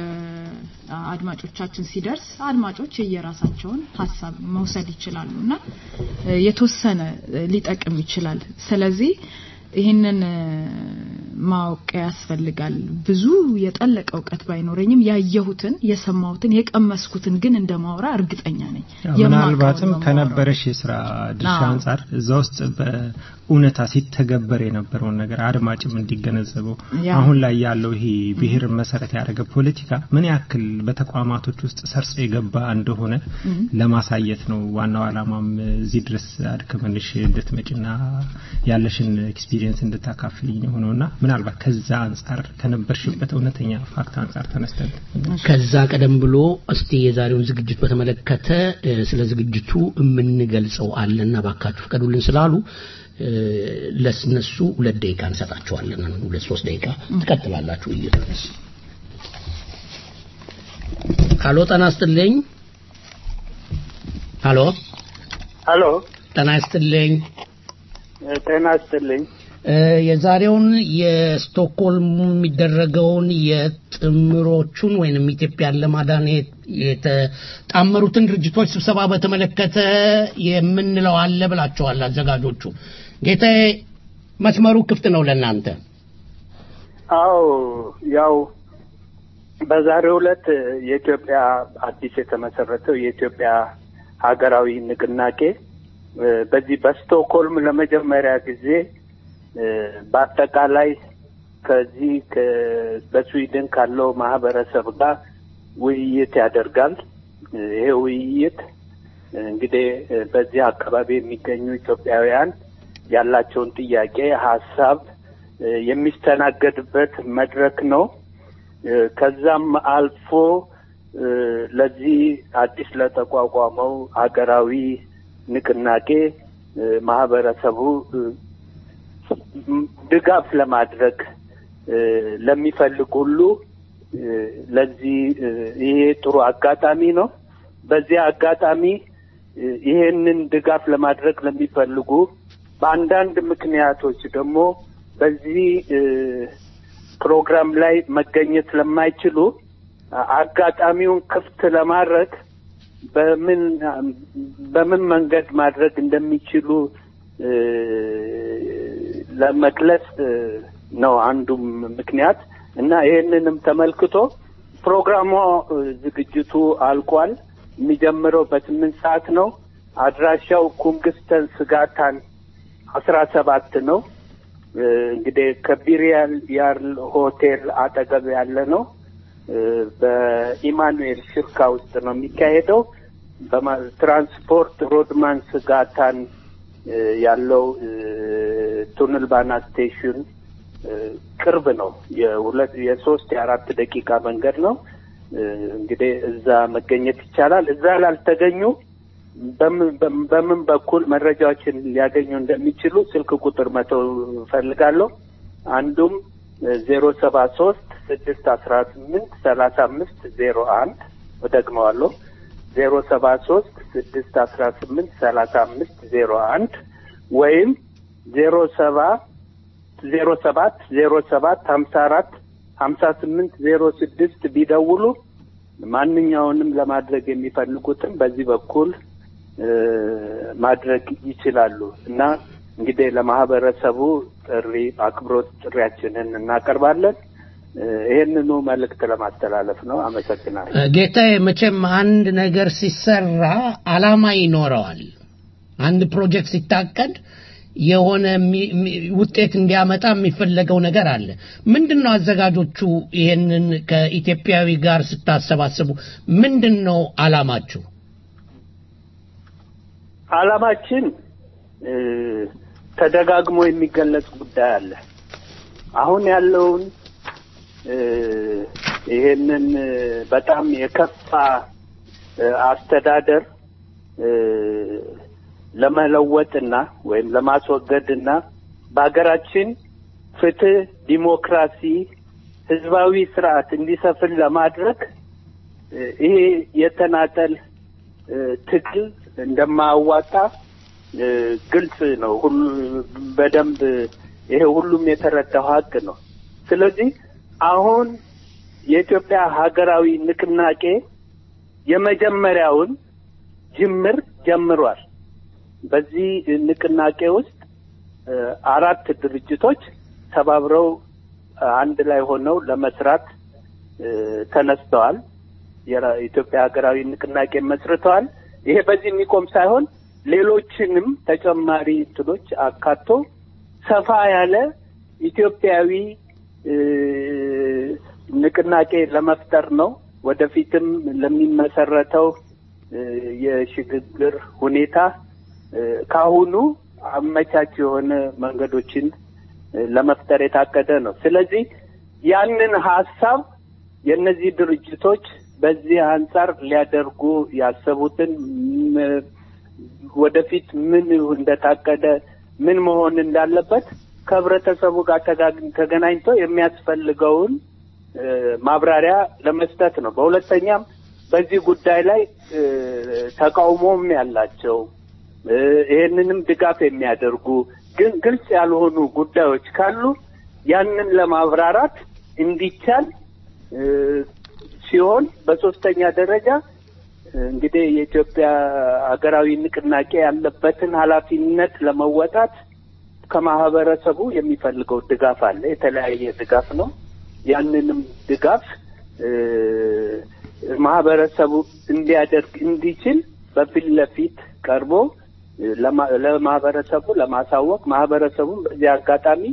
አድማጮቻችን ሲደርስ አድማጮች የየራሳቸውን ሀሳብ መውሰድ ይችላሉ እና እ የተወሰነ እ ሊጠቅም ይችላል። ስለዚህ ይህንን እ ማወቅ ያስፈልጋል። ብዙ የጠለቀ እውቀት ባይኖረኝም ያየሁትን፣ የሰማሁትን፣ የቀመስኩትን ግን እንደማውራ እርግጠኛ ነኝ። ምናልባትም የማውቀውን ነው ከነበረሽ የስራ ድርሻ አዎ። አንጻር እዛ ውስጥ በእውነታ ሲተገበር የነበረውን ነገር አድማጭም እንዲገነዘበው ያ። አሁን ላይ ያለው ይሄ ብሔርን መሰረት ያደረገ ፖለቲካ ምን ያክል በተቋማቶች ውስጥ ሰርጾ የገባ እንደሆነ እም። ለማሳየት ነው ዋናው ዓላማም እዚህ ድረስ አድክመንሽ እንድትመጭና ያለሽን ኤክስፒሪየንስ እንድታካፍልኝ የሆነውና ምናልባት ከዛ አንጻር ከነበርሽበት እውነተኛ ፋክት አንጻር ተነስተን ከዛ ቀደም ብሎ እስቲ የዛሬውን ዝግጅት በተመለከተ እ፣ ስለ ዝግጅቱ የምንገልጸው አለና ባካችሁ ፍቀዱልን ስላሉ እ፣ ለስነሱ ሁለት ደቂቃ እንሰጣቸዋለን። ሁለት ሶስት ደቂቃ ትቀጥላላችሁ ውይይቱ። ሀሎ ጤና ይስጥልኝ። ሀሎ ሀሎ ጤና ይስጥልኝ። ጤና ይስጥልኝ። እ፣ የዛሬውን የስቶክሆልም የሚደረገውን የጥምሮቹን ወይንም ኢትዮጵያን ለማዳን የ- የተጣመሩትን ድርጅቶች ስብሰባ በተመለከተ የምንለው አለ ብላችኋል አዘጋጆቹ። ጌታዬ መስመሩ ክፍት ነው ለእናንተ። አዎ ያው በዛሬው ዕለት የኢትዮጵያ አዲስ የተመሰረተው የኢትዮጵያ ሀገራዊ ንቅናቄ እ፣ በዚህ በስቶክሆልም ለመጀመሪያ ጊዜ እ፣ በአጠቃላይ ከዚህ ከ- በስዊድን ካለው ማህበረሰብ ጋር ውይይት ያደርጋል። እ፣ ይሄ ውይይት እ፣ እንግዲህ እ፣ በዚህ አካባቢ የሚገኙ ኢትዮጵያውያን ያላቸውን ጥያቄ፣ ሀሳብ እ፣ የሚስተናገድበት መድረክ ነው። እ፣ ከዛም አልፎ እ፣ ለዚህ አዲስ ለተቋቋመው ሀገራዊ ንቅናቄ እ፣ ማህበረሰቡ እ፣ ም- ድጋፍ ለማድረግ እ፣ ለሚፈልግ ሁሉ እ፣ ለዚህ እ፣ ይሄ ጥሩ አጋጣሚ ነው። በዚህ አጋጣሚ እ፣ ይሄንን ድጋፍ ለማድረግ ለሚፈልጉ በአንዳንድ ምክንያቶች ደግሞ በዚህ እ፣ ፕሮግራም ላይ መገኘት ለማይችሉ አ- አጋጣሚውን ክፍት ለማድረግ በምን በምን መንገድ ማድረግ እንደሚችሉ እ፣ ለመግለጽ እ፣ ነው አንዱም ምክንያት እና ይህንንም ተመልክቶ ፕሮግራሙ እ፣ ዝግጅቱ አልቋል። የሚጀምረው በስምንት ሰዓት ነው። አድራሻው ኩንግስተን ስጋታን አስራ ሰባት ነው። እ፣ እንግዲህ ከቢሪያል ያርል ሆቴል አጠገብ ያለ ነው። እ፣ በኢማኑኤል ሽርካ ውስጥ ነው የሚካሄደው። በማ- ትራንስፖርት ሮድማን ስጋታን እ፣ ያለው እ፣ ቱንልባና ስቴሽን እ፣ ቅርብ ነው። የሁለት የሶስት የአራት ደቂቃ መንገድ ነው። እ፣ እንግዲህ እዛ መገኘት ይቻላል። እዛ ላልተገኙ በምን በምን- በምን በኩል መረጃዎችን ሊያገኙ እንደሚችሉ ስልክ ቁጥር መተው እፈልጋለሁ። አንዱም ዜሮ ሰባ ሶስት ስድስት አስራ ስምንት ሰላሳ አምስት ዜሮ አንድ እደግመዋለሁ ዜሮ ሰባ ሶስት ስድስት አስራ ስምንት ሰላሳ አምስት ዜሮ አንድ ወይም ዜሮ ሰባ ዜሮ ሰባት ዜሮ ሰባት ሀምሳ አራት ሀምሳ ስምንት ዜሮ ስድስት ቢደውሉ ማንኛውንም ለማድረግ የሚፈልጉትን በዚህ በኩል ማድረግ ይችላሉ እና እንግዲህ ለማህበረሰቡ ጥሪ አክብሮት ጥሪያችንን እናቀርባለን። ይህንኑ መልእክት ለማስተላለፍ ነው። አመሰግናለሁ። ጌታዬ፣ መቼም አንድ ነገር ሲሰራ አላማ ይኖረዋል። አንድ ፕሮጀክት ሲታቀድ የሆነ ውጤት እንዲያመጣ የሚፈለገው ነገር አለ። ምንድን ነው አዘጋጆቹ ይሄንን ከኢትዮጵያዊ ጋር ስታሰባስቡ ምንድን ነው አላማችሁ? አላማችን ተደጋግሞ የሚገለጽ ጉዳይ አለ። አሁን ያለውን ይሄንን በጣም የከፋ አስተዳደር ለመለወጥና ወይም ለማስወገድና በሀገራችን ፍትህ፣ ዲሞክራሲ፣ ህዝባዊ ስርዓት እንዲሰፍን ለማድረግ ይሄ የተናጠል ትግል እንደማያዋጣ ግልጽ ነው። ሁሉ በደንብ ይሄ ሁሉም የተረዳው ሀቅ ነው። ስለዚህ አሁን የኢትዮጵያ ሀገራዊ ንቅናቄ የመጀመሪያውን ጅምር ጀምሯል። በዚህ ንቅናቄ ውስጥ አራት ድርጅቶች ተባብረው አንድ ላይ ሆነው ለመስራት ተነስተዋል። የኢትዮጵያ ሀገራዊ ንቅናቄ መስርተዋል። ይሄ በዚህ የሚቆም ሳይሆን ሌሎችንም ተጨማሪ እንትኖች አካቶ ሰፋ ያለ ኢትዮጵያዊ ንቅናቄ ለመፍጠር ነው። ወደፊትም ለሚመሰረተው የሽግግር ሁኔታ ካሁኑ አመቻች የሆነ መንገዶችን ለመፍጠር የታቀደ ነው። ስለዚህ ያንን ሀሳብ የእነዚህ ድርጅቶች በዚህ አንጻር ሊያደርጉ ያሰቡትን ወደፊት ምን እንደታቀደ ምን መሆን እንዳለበት ከህብረተሰቡ ጋር ተገናኝቶ የሚያስፈልገውን ማብራሪያ ለመስጠት ነው። በሁለተኛም በዚህ ጉዳይ ላይ ተቃውሞም ያላቸው ይሄንንም ድጋፍ የሚያደርጉ ግን ግልጽ ያልሆኑ ጉዳዮች ካሉ ያንን ለማብራራት እንዲቻል ሲሆን በሶስተኛ ደረጃ እንግዲህ የኢትዮጵያ ሀገራዊ ንቅናቄ ያለበትን ኃላፊነት ለመወጣት ከማህበረሰቡ የሚፈልገው ድጋፍ አለ። የተለያየ ድጋፍ ነው። ያንንም ድጋፍ ማህበረሰቡ እንዲያደርግ እንዲችል በፊት ለፊት ቀርቦ ለማህበረሰቡ ለማሳወቅ ማህበረሰቡን በዚህ አጋጣሚ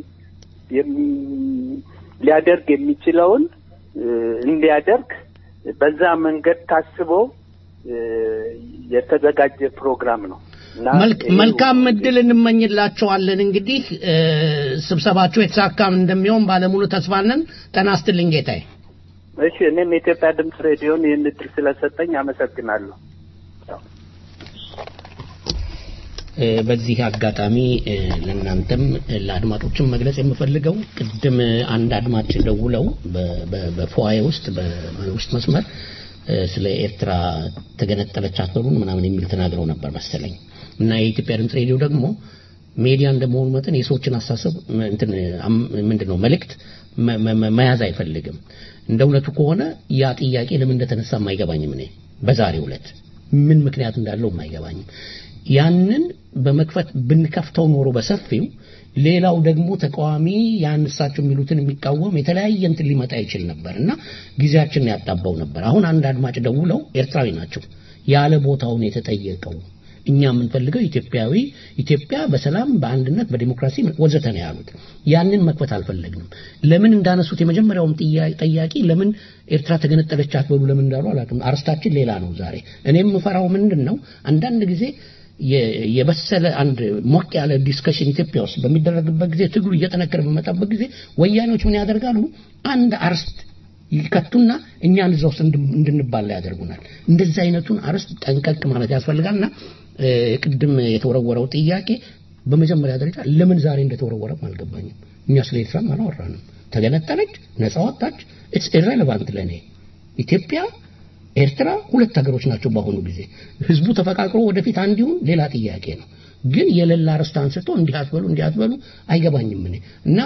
ሊያደርግ የሚችለውን እንዲያደርግ በዛ መንገድ ታስቦ የተዘጋጀ ፕሮግራም ነው። መልካም እድል እንመኝላቸዋለን። እንግዲህ ስብሰባቸው የተሳካም እንደሚሆን ባለሙሉ ተስፋ ነን። ጤና ይስጥልኝ ጌታዬ። እሺ፣ እኔም የኢትዮጵያ ድምፅ ሬዲዮን ይህን እድል ስለሰጠኝ አመሰግናለሁ። በዚህ አጋጣሚ ለእናንተም ለአድማጮችም መግለጽ የምፈልገው ቅድም አንድ አድማጭ ደውለው በፎዬ ውስጥ በውስጥ መስመር ስለ ኤርትራ ተገነጠለች አትበሉን ምናምን የሚል ተናግረው ነበር መሰለኝ እና የኢትዮጵያ ድምፅ ሬዲዮ ደግሞ ሜዲያ እንደመሆኑ መጠን የሰዎችን አሳሰብ ምንድን ነው መልእክት መያዝ አይፈልግም። እንደ እውነቱ ከሆነ ያ ጥያቄ ለምን እንደተነሳ አይገባኝም። እኔ በዛሬው ዕለት ምን ምክንያት እንዳለው አይገባኝም። ያንን በመክፈት ብንከፍተው ኖሮ በሰፊው ሌላው ደግሞ ተቃዋሚ ያን እሳቸው የሚሉትን የሚቃወም የተለያየ እንትን ሊመጣ ይችል ነበር እና ጊዜያችንን ያጣባው ነበር። አሁን አንድ አድማጭ ደውለው ኤርትራዊ ናቸው ያለ ቦታውን የተጠየቀው እኛ የምንፈልገው ኢትዮጵያዊ ኢትዮጵያ በሰላም በአንድነት በዲሞክራሲ ወዘተ ነው ያሉት። ያንን መክፈት አልፈለግንም። ለምን እንዳነሱት የመጀመሪያውም ጠያቂ ለምን ኤርትራ ተገነጠለች አትበሉ ለምን እንዳሉ አላውቅም። አርስታችን ሌላ ነው ዛሬ። እኔ የምፈራው ምንድን ነው አንዳንድ ጊዜ የበሰለ አንድ ሞቅ ያለ ዲስከሽን ኢትዮጵያ ውስጥ በሚደረግበት ጊዜ ትግሉ እየጠነከረ በመጣበት ጊዜ ወያኔዎች ምን ያደርጋሉ? አንድ አርስት ይከቱና እኛን እዛ ውስጥ እንድንባላ ያደርጉናል። እንደዚህ አይነቱን አርስት ጠንቀቅ ማለት ያስፈልጋልና ቅድም የተወረወረው ጥያቄ በመጀመሪያ ደረጃ ለምን ዛሬ እንደተወረወረም አልገባኝም። እኛ ስለ ኤርትራም አላወራንም። ተገነጠለች፣ ነጻ ወጣች፣ ኢትስ ኢሬሌቫንት ለእኔ ኢትዮጵያ ኤርትራ ሁለት ሀገሮች ናቸው። በአሁኑ ጊዜ ህዝቡ ተፈቃቅሮ ወደፊት አንድ ይሁን ሌላ ጥያቄ ነው። ግን የሌላ ርስት አንስቶ እንዲህ አትበሉ እንዲህ አትበሉ አይገባኝም እኔ እና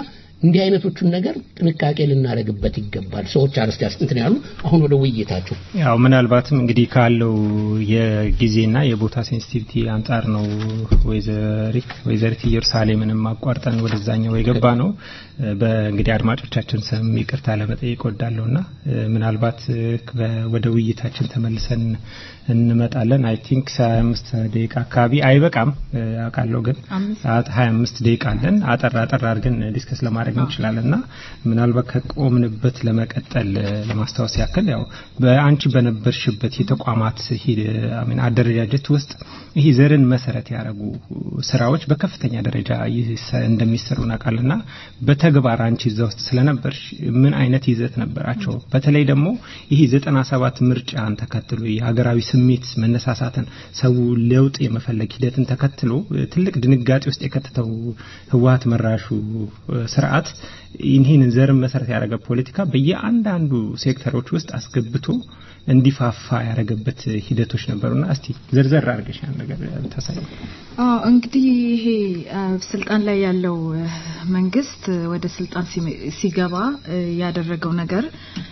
እንዲህ አይነቶቹን ነገር ጥንቃቄ ልናደርግበት ይገባል። ሰዎች አርስቲ እንትን ያሉ አሁን ወደ ውይይታቸው ያው ምናልባትም እንግዲህ ካለው የጊዜና የቦታ ሴንሲቲቪቲ አንጻር ነው ወይዘሪት ወይዘሪት ኢየሩሳሌምንም አቋርጠን ወደዛኛው የገባ ነው። በእንግዲህ አድማጮቻችን ስም ይቅርታ ለመጠየቅ ወዳለሁና ምናልባት ወደ ውይይታችን ተመልሰን እንመጣለን። አይ ቲንክ 25 ደቂቃ አካባቢ አይበቃም አውቃለሁ፣ ግን 25 ደቂቃ አለን። አጠር አጠር አድርገን ዲስከስ ለማድረግ እንችላለን እና ምናልባት ከቆምንበት ለመቀጠል ለማስታወስ ያክል ያው በአንቺ በነበርሽበት የተቋማት አደረጃጀት ውስጥ ይህ ዘርን መሰረት ያደረጉ ስራዎች በከፍተኛ ደረጃ እንደሚሰሩ እናውቃለንና በተግባር አንቺ እዛ ውስጥ ስለነበርሽ ምን አይነት ይዘት ነበራቸው? በተለይ ደግሞ ይህ ዘጠና ሰባት ምርጫን ተከትሎ የሀገራዊ ስሜት መነሳሳትን ሰው ለውጥ የመፈለግ ሂደትን ተከትሎ ትልቅ ድንጋጤ ውስጥ የከተተው ህወሀት መራሹ ስርዓት ይህንን ዘርን መሰረት ያደረገ ፖለቲካ በየአንዳንዱ ሴክተሮች ውስጥ አስገብቶ እንዲፋፋ ያደረገበት ሂደቶች ነበሩና እስቲ ዘርዘር አድርገሽ ያን ነገር ታሳይ። አዎ እንግዲህ ይሄ ስልጣን ላይ ያለው መንግስት ወደ ስልጣን ሲገባ ያደረገው ነገር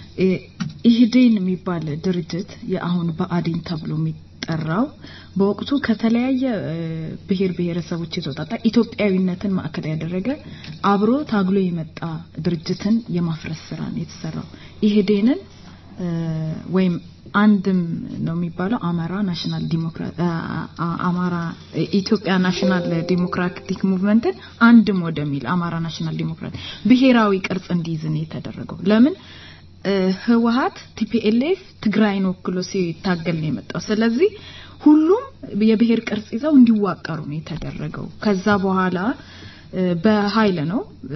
ኢህዴን የሚባል ድርጅት የአሁን ብአዴን ተብሎ የሚጠራው በወቅቱ ከተለያየ ብሔር ብሔረሰቦች የተውጣጣ ኢትዮጵያዊነትን ማዕከል ያደረገ አብሮ ታግሎ የመጣ ድርጅትን የማፍረስ ስራ ነው የተሰራው። ኢህዴንን ወይም አንድም ነው የሚባለው አማራ ናሽናል ዲሞክራት አማራ ኢትዮጵያ ናሽናል ዲሞክራቲክ ሙቭመንትን አንድም ወደሚል አማራ ናሽናል ዲሞክራት ብሔራዊ ቅርጽ እንዲይዝ ነው የተደረገው። ለምን ህወሀት ቲፒኤልኤፍ ትግራይን ወክሎ ሲታገል ነው የመጣው። ስለዚህ ሁሉም የብሔር ቅርጽ ይዘው እንዲዋቀሩ ነው የተደረገው። ከዛ በኋላ በኃይል ነው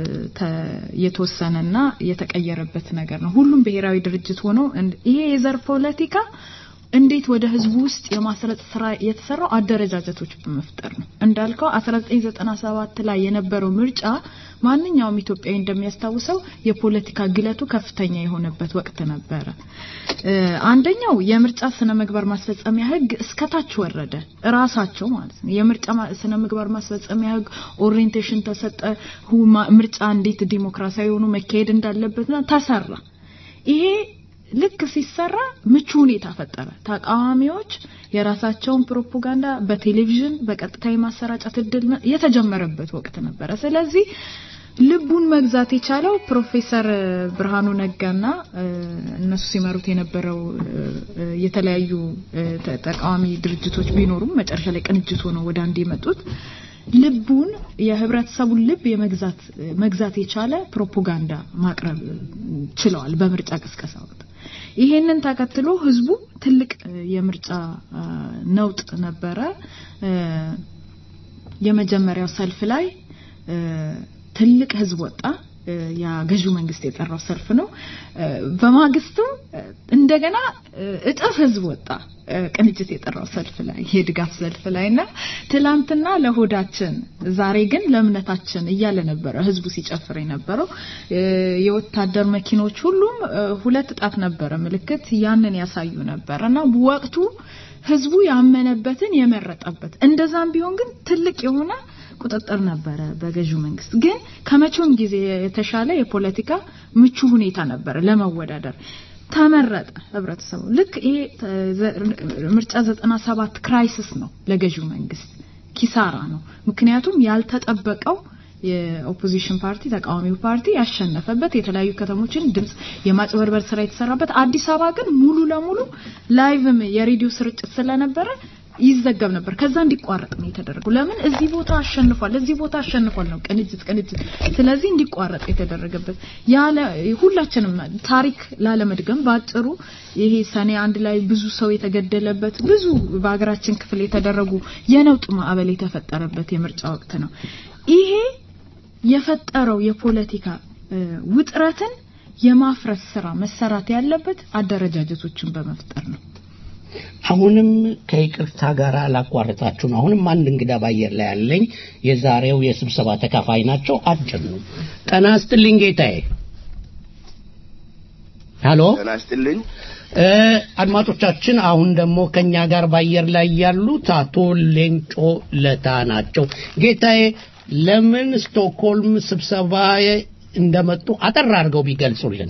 የተወሰነና የተቀየረበት ነገር ነው። ሁሉም ብሔራዊ ድርጅት ሆኖ ይሄ የዘር ፖለቲካ እንዴት ወደ ህዝቡ ውስጥ የማስረጽ ስራ የተሰራው አደረጃጀቶች በመፍጠር ነው። እንዳልከው 1997 ላይ የነበረው ምርጫ ማንኛውም ኢትዮጵያዊ እንደሚያስታውሰው የፖለቲካ ግለቱ ከፍተኛ የሆነበት ወቅት ነበረ። አንደኛው የምርጫ ስነ ምግባር ማስፈጸሚያ ህግ እስከታች ወረደ። ራሳቸው ማለት ነው። የምርጫ ስነ ምግባር ማስፈጸሚያ ህግ ኦሪየንቴሽን ተሰጠ። ምርጫ እንዴት ዲሞክራሲያዊ ሆኖ መካሄድ እንዳለበትና ተሰራ። ይሄ ልክ ሲሰራ ምቹ ሁኔታ ፈጠረ። ተቃዋሚዎች የራሳቸውን ፕሮፓጋንዳ በቴሌቪዥን በቀጥታ የማሰራጨት እድል የተጀመረበት ወቅት ነበረ። ስለዚህ ልቡን መግዛት የቻለው ፕሮፌሰር ብርሃኑ ነጋና እነሱ ሲመሩት የነበረው የተለያዩ ተቃዋሚ ድርጅቶች ቢኖሩም መጨረሻ ላይ ቅንጅት ሆነው ወደ አንድ የመጡት ልቡን የህብረተሰቡን ልብ የመግዛት መግዛት የቻለ ፕሮፓጋንዳ ማቅረብ ችለዋል በምርጫ ቅስቀሳ ወቅት። ይሄንን ተከትሎ ህዝቡ ትልቅ የምርጫ ነውጥ ነበረ። የመጀመሪያው ሰልፍ ላይ ትልቅ ህዝብ ወጣ። ያ ገዢው መንግስት የጠራው ሰልፍ ነው። በማግስቱም እንደገና እጥፍ ህዝብ ወጣ ቅንጅት የጠራው ሰልፍ ላይ የድጋፍ ሰልፍ ላይ እና ትላንትና ለሆዳችን ዛሬ ግን ለእምነታችን እያለ ነበረ ህዝቡ ሲጨፍር የነበረው የወታደር መኪኖች ሁሉም ሁለት ጣት ነበረ ምልክት ያንን ያሳዩ ነበር እና ወቅቱ ህዝቡ ያመነበትን የመረጠበት እንደዛም ቢሆን ግን ትልቅ የሆነ ቁጥጥር ነበረ በገዢው መንግስት። ግን ከመቼውም ጊዜ የተሻለ የፖለቲካ ምቹ ሁኔታ ነበረ ለመወዳደር ተመረጠ ህብረተሰቡ። ልክ ይሄ ምርጫ 97 ክራይሲስ ነው ለገዢው መንግስት ኪሳራ ነው። ምክንያቱም ያልተጠበቀው የኦፖዚሽን ፓርቲ ተቃዋሚው ፓርቲ ያሸነፈበት የተለያዩ ከተሞችን ድምጽ የማጭበርበር ስራ የተሰራበት አዲስ አበባ ግን ሙሉ ለሙሉ ላይቭም የሬዲዮ ስርጭት ስለነበረ ይዘገብ ነበር። ከዛ እንዲቋረጥ ነው የተደረገው። ለምን እዚህ ቦታ አሸንፏል፣ እዚህ ቦታ አሸንፏል ነው ቅንጅት ቅንጅት። ስለዚህ እንዲቋረጥ የተደረገበት ያለ ሁላችንም ታሪክ ላለመድገም ባጭሩ ይሄ ሰኔ አንድ ላይ ብዙ ሰው የተገደለበት ብዙ በሀገራችን ክፍል የተደረጉ የነውጥ ማዕበል የተፈጠረበት የምርጫ ወቅት ነው። ይሄ የፈጠረው የፖለቲካ ውጥረትን የማፍረስ ስራ መሰራት ያለበት አደረጃጀቶችን በመፍጠር ነው። አሁንም ከይቅርታ ጋር ላቋርጣችሁ ነው። አሁንም አንድ እንግዳ ባየር ላይ ያለኝ የዛሬው የስብሰባ ተካፋይ ናቸው። አጭር ነው። ጤና ይስጥልኝ ጌታዬ። ሄሎ፣ ጤና ይስጥልኝ። አድማጮቻችን አሁን ደግሞ ከኛ ጋር ባየር ላይ ያሉት አቶ ሌንጮ ለታ ናቸው። ጌታዬ ለምን ስቶክሆልም ስብሰባ እንደመጡ አጠር አድርገው ቢገልጹልን።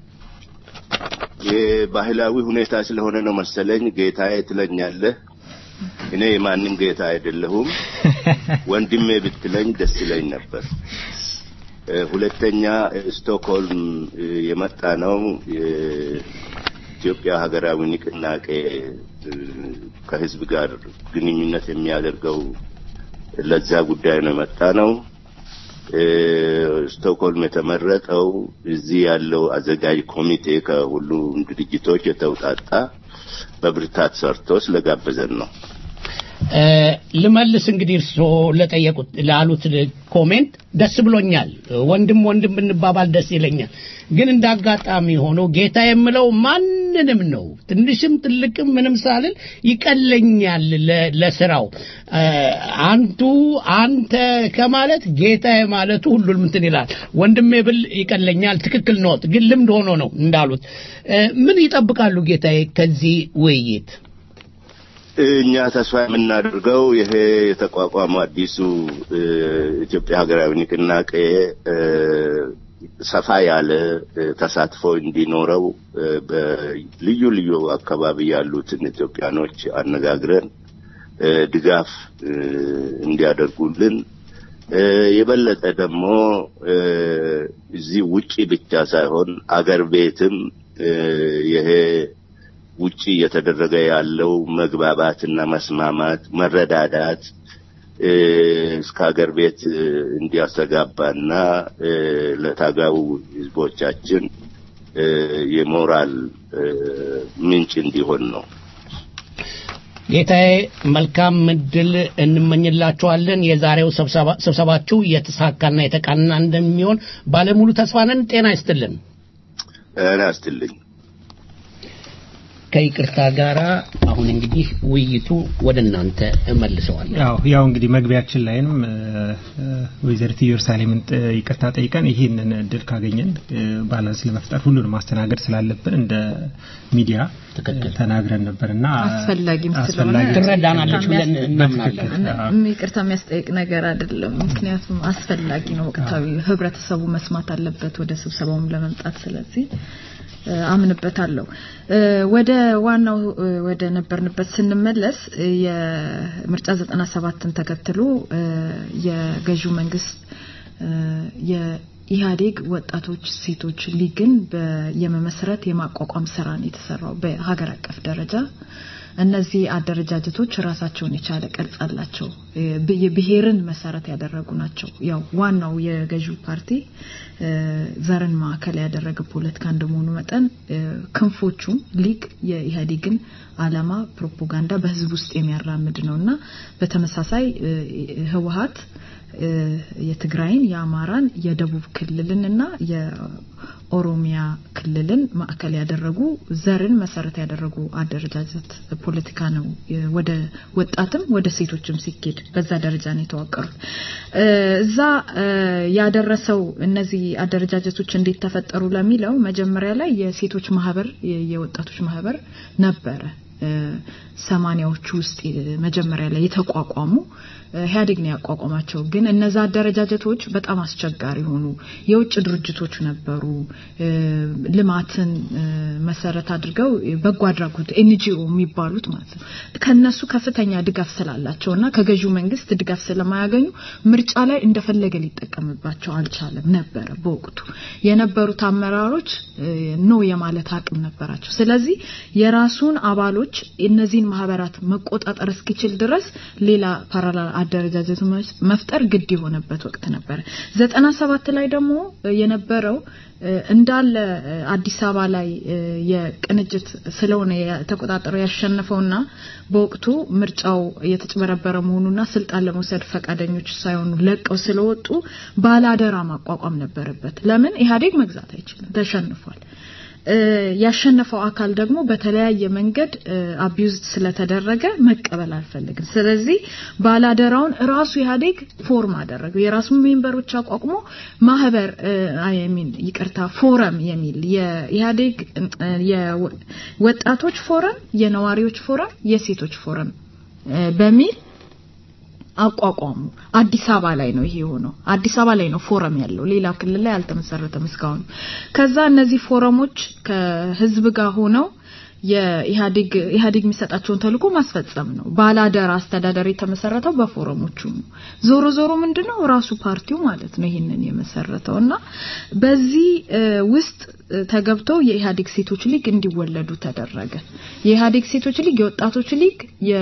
የባህላዊ ሁኔታ ስለሆነ ነው መሰለኝ ጌታዬ ትለኛለህ። እኔ የማንም ጌታ አይደለሁም። ወንድሜ ብትለኝ ደስ ይለኝ ነበር። እ፣ ሁለተኛ ስቶክሆልም እ፣ የመጣ ነው የኢትዮጵያ ሀገራዊ ንቅናቄ እ፣ ከህዝብ ጋር ግንኙነት የሚያደርገው ለዛ ጉዳይ ነው የመጣ ነው። እ፣ ስቶክሆልም የተመረጠው እዚህ ያለው አዘጋጅ ኮሚቴ ከሁሉም ድርጅቶች የተውጣጣ በብርታት ሰርቶ ስለጋበዘን ነው። እ፣ ልመልስ እንግዲህ እርስዎ ለጠየቁት ላሉት ኮሜንት ደስ ብሎኛል። ወንድም ወንድም ብንባባል ደስ ይለኛል። ግን እንደ አጋጣሚ ሆኖ ጌታ የምለው ማንንም ነው፣ ትንሽም ትልቅም ምንም ሳልል ይቀለኛል ለ- ለስራው እ፣ አንቱ አንተ ከማለት ጌታ ማለቱ ሁሉንም እንትን ይላል። ወንድሜ ብል ይቀለኛል። ትክክል ነዎት። ግን ልምድ ሆኖ ነው እንዳሉት። እ፣ ምን ይጠብቃሉ ጌታዬ ከዚህ ውይይት? እኛ ተስፋ የምናደርገው ይሄ የተቋቋመው አዲሱ እ፣ ኢትዮጵያ ሀገራዊ ንቅናቄ እ፣ ሰፋ ያለ እ፣ ተሳትፎ እንዲኖረው እ፣ በልዩ ልዩ አካባቢ ያሉትን ኢትዮጵያኖች አነጋግረን እ፣ ድጋፍ እ፣ እንዲያደርጉልን እ፣ የበለጠ ደግሞ እ፣ እዚህ ውጪ ብቻ ሳይሆን አገር ቤትም እ፣ ይሄ ውጪ እየተደረገ ያለው መግባባትና መስማማት፣ መረዳዳት እ፣ እስከ ሀገር ቤት እ፣ እንዲያስተጋባና እ፣ ለታጋዩ ሕዝቦቻችን እ፣ የሞራል እ፣ ምንጭ እንዲሆን ነው። ጌታዬ መልካም እድል እንመኝላችኋለን። የዛሬው ስብሰባ- ስብሰባችሁ የተሳካና የተቃና እንደሚሆን ባለሙሉ ተስፋ ነን። ጤና ይስጥልን። ጤና ይስጥልኝ። ከይቅርታ ጋር አሁን እንግዲህ ውይይቱ ወደ እናንተ እመልሰዋለሁ። ያው ያው እንግዲህ መግቢያችን ላይም እ፣ እ፣ ወይዘሪት ኢየሩሳሌምን ጥ- ይቅርታ ጠይቀን ይህንን እድል ካገኘን እ፣ ባላንስ ለመፍጠር ሁሉንም ማስተናገድ ስላለብን እንደ ሚዲያ እ፣ ተናግረን ነበርና አስፈላጊም ስለሆነ አስፈላጊ ትረዳናለች ብለን እናምናለን። በትክክል፣ ይቅርታ የሚያስጠይቅ ነገር አይደለም። ምክንያቱም አስፈላጊ ነው። ወቅታዊ ህብረተሰቡ መስማት አለበት ወደ ስብሰባውም ለመምጣት። ስለዚህ እ፣ አምንበታለሁ። እ፣ ወደ ዋናው እ፣ ወደ ነበርንበት ስንመለስ እ፣ የምርጫ 97ን ተከትሎ እ፣ የገዢው መንግስት እ፣ የኢህአዴግ ወጣቶች ሴቶች ሊግን በ- የመመስረት የማቋቋም ስራ ነው የተሰራው በሀገር አቀፍ ደረጃ። እነዚህ አደረጃጀቶች ራሳቸውን የቻለ ቅርጽ አላቸው። እ፣ ብ- የብሔርን መሰረት ያደረጉ ናቸው። ያው ዋናው የገዢው ፓርቲ እ፣ ዘርን ማዕከል ያደረገ ፖለቲካ እንደመሆኑ መጠን እ፣ ክንፎቹም ሊግ የኢህአዴግን አላማ ፕሮፓጋንዳ በህዝብ ውስጥ የሚያራምድ ነው እና በተመሳሳይ እ፣ ህወሀት እ፣ የትግራይን፣ የአማራን፣ የደቡብ ክልልን እና የኦሮሚያ ክልልን ማዕከል ያደረጉ ዘርን መሰረት ያደረጉ አደረጃጀት ፖለቲካ ነው። እ፣ ወደ ወጣትም ወደ ሴቶችም ሲኬድ በዛ ደረጃ ነው የተዋቀሩት። እ፣ እዛ እ፣ ያደረሰው እነዚህ አደረጃጀቶች እንዴት ተፈጠሩ ለሚለው መጀመሪያ ላይ የሴቶች ማህበር የ- የወጣቶች ማህበር ነበረ። እ፣ ሰማኒያዎቹ ውስጥ እ፣ መጀመሪያ ላይ የተቋቋሙ እ፣ ኢህአዴግ ነው ያቋቋማቸው። ግን እነዛ አደረጃጀቶች በጣም አስቸጋሪ ሆኑ። የውጭ ድርጅቶች ነበሩ። እ፣ ልማትን እ፣ መሰረት አድርገው በጎ አድራጎት ኤንጂኦ የሚባሉት ማለት ነው። ከነሱ ከፍተኛ ድጋፍ ስላላቸው እና ከገዢው መንግስት ድጋፍ ስለማያገኙ ምርጫ ላይ እንደፈለገ ሊጠቀምባቸው አልቻለም ነበረ። በወቅቱ የነበሩት አመራሮች እ፣ ኖ የማለት አቅም ነበራቸው። ስለዚህ የራሱን አባሎች እነዚህን ማህበራት መቆጣጠር እስኪችል ድረስ ሌላ ፓራላል አደረጃጀት መፍጠር ግድ የሆነበት ወቅት ነበረ። ዘጠና ሰባት ላይ ደግሞ የነበረው እ፣ እንዳለ እ፣ አዲስ አበባ ላይ እ፣ የቅንጅት ስለሆነ የተቆጣጠረው ያሸነፈውና በወቅቱ ምርጫው የተጭበረበረ መሆኑና ስልጣን ለመውሰድ ፈቃደኞች ሳይሆኑ ለቀው ስለወጡ ባላደራ ማቋቋም ነበረበት። ለምን ኢህአዴግ መግዛት አይችልም፣ ተሸንፏል። እ፣ ያሸነፈው አካል ደግሞ በተለያየ መንገድ አቢዩዝድ ስለተደረገ መቀበል አልፈልግም። ስለዚህ ባላደራውን ራሱ ኢህአዴግ ፎርም አደረገው። የራሱን ሜምበሮች አቋቁሞ ማህበር አይ ሚን ይቅርታ ፎረም የሚል የኢህአዴግ እ፣ የወጣቶች ፎረም፣ የነዋሪዎች ፎረም፣ የሴቶች ፎረም እ፣ በሚል አቋቋሙ። አዲስ አበባ ላይ ነው ይሄ የሆነው። አዲስ አበባ ላይ ነው ፎረም ያለው፣ ሌላ ክልል ላይ አልተመሰረተም እስካሁን። ከዛ እነዚህ ፎረሞች ከህዝብ ጋር ሆነው የኢህአዴግ ኢህአዴግ የሚሰጣቸውን ተልዕኮ ማስፈጸም ነው። ባላደራ አስተዳደር የተመሰረተው በፎረሞቹ ነው። ዞሮ ዞሮ ምንድነው ራሱ ፓርቲው ማለት ነው ይህንን የመሰረተው እና በዚህ ውስጥ ተገብቶ የኢህአዴግ ሴቶች ሊግ እንዲወለዱ ተደረገ። የኢህአዴግ ሴቶች ሊግ፣ የወጣቶች ሊግ፣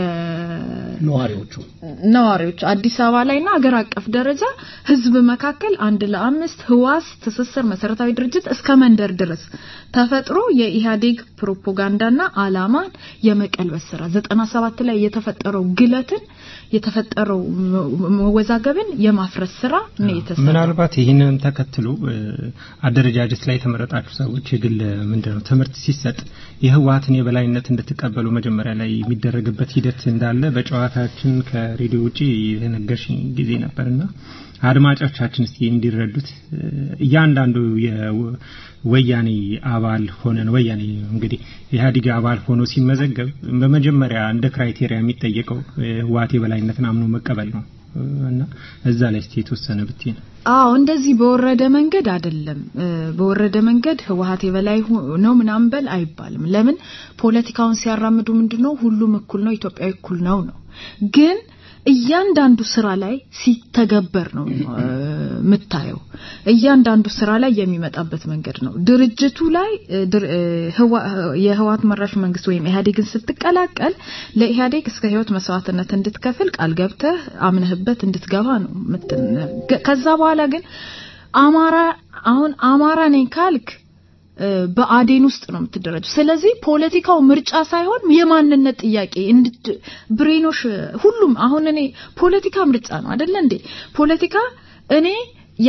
ነዋሪዎቹ ነዋሪዎች አዲስ አበባ ላይና አገር አቀፍ ደረጃ ህዝብ መካከል አንድ ለአምስት ህዋስ ትስስር መሰረታዊ ድርጅት እስከ መንደር ድረስ ተፈጥሮ የኢህአዴግ ፕሮፓጋንዳና አላማን የመቀልበስ ስራ ዘጠና ሰባት ላይ የተፈጠረው ግለትን የተፈጠረው መወዛገብን የማፍረስ ስራ ነው የተሰራው። ምናልባት ይህንንም ተከትሎ አደረጃጀት ላይ የተመረጣችሁ ሰዎች የግል ምንድነው ትምህርት ሲሰጥ የህወሀትን የበላይነት እንድትቀበሉ መጀመሪያ ላይ የሚደረግበት ሂደት እንዳለ በጨዋታችን ከሬዲዮ ውጪ የነገርሽኝ ጊዜ ነበርና አድማጮቻችን እስቲ እንዲረዱት እያንዳንዱ የወያኔ አባል ሆነን ወያኔ እንግዲህ ኢህአዴግ አባል ሆኖ ሲመዘገብ በመጀመሪያ እንደ ክራይቴሪያ የሚጠየቀው ህወሀት የበላይነትን አምኖ መቀበል ነው እና እዛ ላይ እስቲ የተወሰነ ብትይ ነው። አዎ እንደዚህ በወረደ መንገድ አይደለም። በወረደ መንገድ ህወሀት የበላይ ነው ምናምን በል አይባልም። ለምን ፖለቲካውን ሲያራምዱ ምንድነው ሁሉም እኩል ነው፣ ኢትዮጵያዊ እኩል ነው ነው ግን እያንዳንዱ ስራ ላይ ሲተገበር ነው የምታየው። እያንዳንዱ ስራ ላይ የሚመጣበት መንገድ ነው። ድርጅቱ ላይ የህወሀት መራሽ መንግስት ወይም ኢህአዴግን ስትቀላቀል ለኢህአዴግ እስከ ህይወት መስዋዕትነት እንድትከፍል ቃል ገብተህ አምነህበት እንድትገባ ነው። ከዛ በኋላ ግን አማራ አሁን አማራ ነኝ ካልክ በአዴን ውስጥ ነው የምትደረጀው። ስለዚህ ፖለቲካው ምርጫ ሳይሆን የማንነት ጥያቄ ብሬኖሽ ሁሉም አሁን እኔ ፖለቲካ ምርጫ ነው አይደለ እንዴ? ፖለቲካ እኔ ያ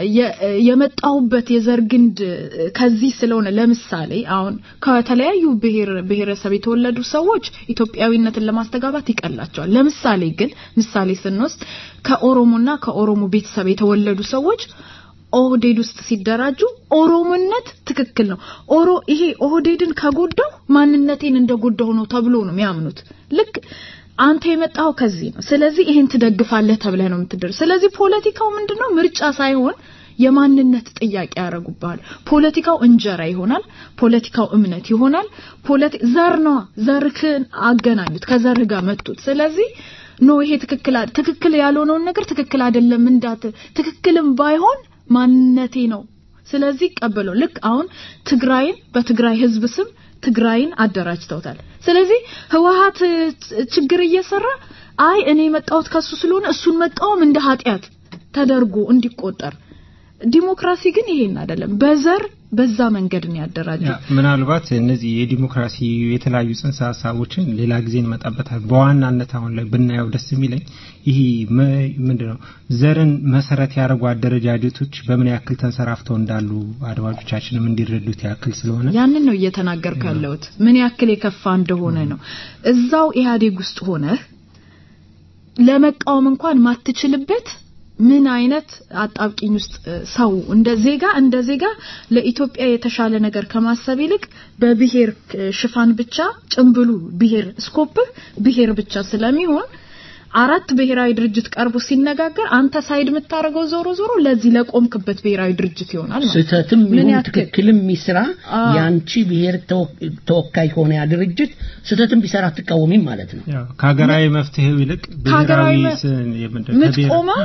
የመጣሁበት የዘር ግንድ ከዚህ ስለሆነ ለምሳሌ አሁን ከተለያዩ ብሔር ብሔረሰብ የተወለዱ ሰዎች ኢትዮጵያዊነትን ለማስተጋባት ይቀላቸዋል። ለምሳሌ ግን ምሳሌ ስንወስድ ከኦሮሞና ከኦሮሞ ቤተሰብ የተወለዱ ሰዎች ኦህዴድ ውስጥ ሲደራጁ ኦሮሞነት ትክክል ነው። ኦሮ ይሄ ኦህዴድን ከጎዳው ማንነቴን እንደጎዳው ነው ተብሎ ነው የሚያምኑት። ልክ አንተ የመጣው ከዚህ ነው፣ ስለዚህ ይሄን ትደግፋለህ ተብለህ ነው የምትደር። ስለዚህ ፖለቲካው ምንድነው ምርጫ ሳይሆን የማንነት ጥያቄ ያደርጉብሃል። ፖለቲካው እንጀራ ይሆናል፣ ፖለቲካው እምነት ይሆናል። ፖለቲ ዘር ነው፣ ዘርክን አገናኙት፣ ከዘርህ ጋር መጡት። ስለዚህ ኖ ይሄ ትክክል ትክክል ያልሆነውን ነገር ትክክል አይደለም እንዳት ትክክልም ባይሆን ማንነቴ ነው። ስለዚህ ቀበለው። ልክ አሁን ትግራይን በትግራይ ህዝብ ስም ትግራይን አደራጅተውታል። ስለዚህ ህወሀት ችግር እየሰራ አይ እኔ የመጣሁት ከሱ ስለሆነ እሱን መቃወም እንደ ኃጢአት ተደርጎ እንዲቆጠር ዲሞክራሲ ግን ይሄን አይደለም። በዘር በዛ መንገድ ነው ያደራጀው። ምናልባት እነዚህ የዲሞክራሲ የተለያዩ ጽንሰ ሀሳቦችን ሌላ ጊዜ እንመጣበታል። በዋናነት አሁን ላይ ብናየው ደስ የሚለኝ ይህ ምንድነው ዘርን መሰረት ያደረጉ አደረጃጀቶች በምን ያክል ተንሰራፍተው እንዳሉ አድማጮቻችንም እንዲረዱት ያክል ስለሆነ ያንን ነው እየተናገርኩ ያለሁት ምን ያክል የከፋ እንደሆነ ነው። እዛው ኢህአዴግ ውስጥ ሆነህ ለመቃወም እንኳን ማትችልበት ምን አይነት አጣብቂኝ ውስጥ ሰው እንደ ዜጋ እንደ ዜጋ ለኢትዮጵያ የተሻለ ነገር ከማሰብ ይልቅ በብሔር ሽፋን ብቻ ጭምብሉ ብሔር ስኮፕህ ብሔር ብቻ ስለሚሆን አራት ብሔራዊ ድርጅት ቀርቦ ሲነጋገር አንተ ሳይድ የምታደርገው ዞሮ ዞሮ ለዚህ ለቆምክበት ብሔራዊ ድርጅት ይሆናል ማለት ስህተትም ይሁን ትክክልም ይስራ ያንቺ ብሔር ተወካይ ከሆነ ያ ድርጅት ስህተትም ቢሰራ አትቃወሚም ማለት ነው። ከሀገራዊ መፍትሄው ይልቅ ብሔራዊ ምትቆመው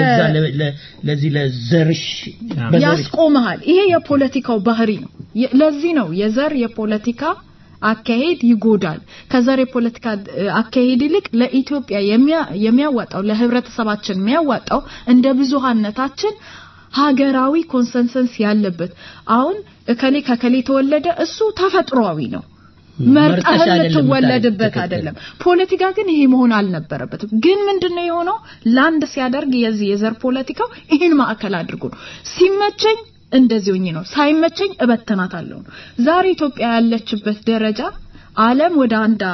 ለዚህ ለዘርሽ ያስቆመሃል። ይሄ የፖለቲካው ባህሪ ነው። ለዚህ ነው የዘር የፖለቲካ አካሄድ ይጎዳል። ከዘር የፖለቲካ አካሄድ ይልቅ ለኢትዮጵያ የሚያዋጣው ለህብረተሰባችን የሚያዋጣው እንደ ብዙሃነታችን ሀገራዊ ኮንሰንሰንስ ያለበት አሁን እከሌ ከከሌ ተወለደ እሱ ተፈጥሯዊ ነው። መርጠህ ልትወለድበት አይደለም። ፖለቲካ ግን ይሄ መሆን አልነበረበትም። ግን ምንድነው የሆነው? ላንድ ሲያደርግ የዚህ የዘር ፖለቲካው ይህን ማዕከል አድርጎ ነው ሲመቸኝ እንደዚህ ሆኜ ነው ሳይመቸኝ እበተናታለሁ ነው። ዛሬ ኢትዮጵያ ያለችበት ደረጃ ዓለም ወደ አንድ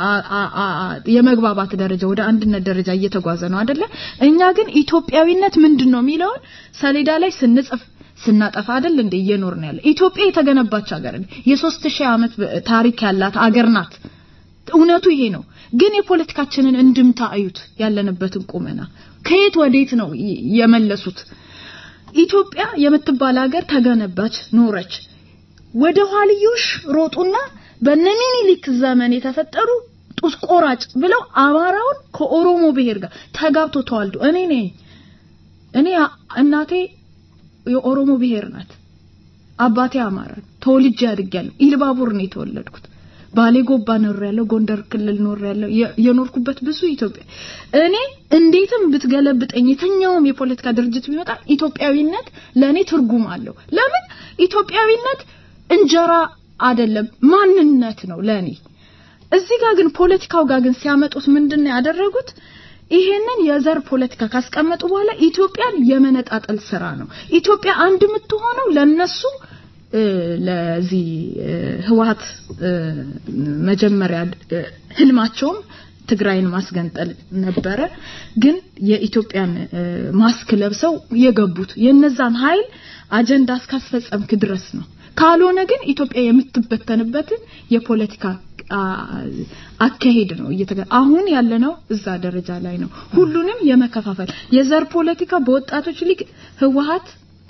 የመግባባት ደረጃ ወደ አንድነት ደረጃ እየተጓዘ ነው አይደለ? እኛ ግን ኢትዮጵያዊነት ምንድን ነው የሚለውን ሰሌዳ ላይ ስንጽፍ ስናጠፋ አይደል እንደ እየኖርን ያለ ኢትዮጵያ የተገነባች ሀገር የሶስት ሺህ ዓመት ታሪክ ያላት አገር ናት። እውነቱ ይሄ ነው። ግን የፖለቲካችንን እንድምታ አዩት ያለንበትን ቁመና ከየት ወዴት ነው ይ- የመለሱት? ኢትዮጵያ የምትባል ሀገር ተገነባች፣ ኖረች። ወደ ኋልዮሽ ሮጡና በነ ሚኒሊክ ዘመን የተፈጠሩ ጡት ቆራጭ ብለው አማራውን ከኦሮሞ ብሔር ጋር ተጋብቶ ተዋልዶ እኔ ነኝ እኔ እናቴ የኦሮሞ ብሔር ናት። አባቴ አማራ ነው። ተወልጄ አድጌያለሁ። ኢልባቡር ነው የተወለድኩት። ባሌ ጎባ ኖር ያለው ጎንደር ክልል ኖር ያለው የኖርኩበት ብዙ ኢትዮጵያ እኔ እንዴትም ብትገለብጠኝ የትኛውም የፖለቲካ ድርጅት ቢመጣ ኢትዮጵያዊነት ለእኔ ትርጉም አለው። ለምን ኢትዮጵያዊነት እንጀራ አይደለም ማንነት ነው ለእኔ። እዚህ ጋር ግን ፖለቲካው ጋር ግን ሲያመጡት ምንድን ነው ያደረጉት? ይሄንን የዘር ፖለቲካ ካስቀመጡ በኋላ ኢትዮጵያን የመነጣጠል ስራ ነው። ኢትዮጵያ አንድ የምትሆነው ለነሱ እ፣ ለዚህ እ፣ ህወሀት እ፣ መጀመሪያ እ፣ ህልማቸውም ትግራይን ማስገንጠል ነበረ። ግን የኢትዮጵያን እ፣ ማስክ ለብሰው የገቡት የነዛን ኃይል አጀንዳ እስካስፈጸምክ ድረስ ነው። ካልሆነ ግን ኢትዮጵያ የምትበተንበትን የፖለቲካ አ- አካሄድ ነው እየተገ አሁን ያለነው እዛ ደረጃ ላይ ነው። ሁሉንም የመከፋፈል የዘር ፖለቲካ በወጣቶች ሊግ ህወሀት፣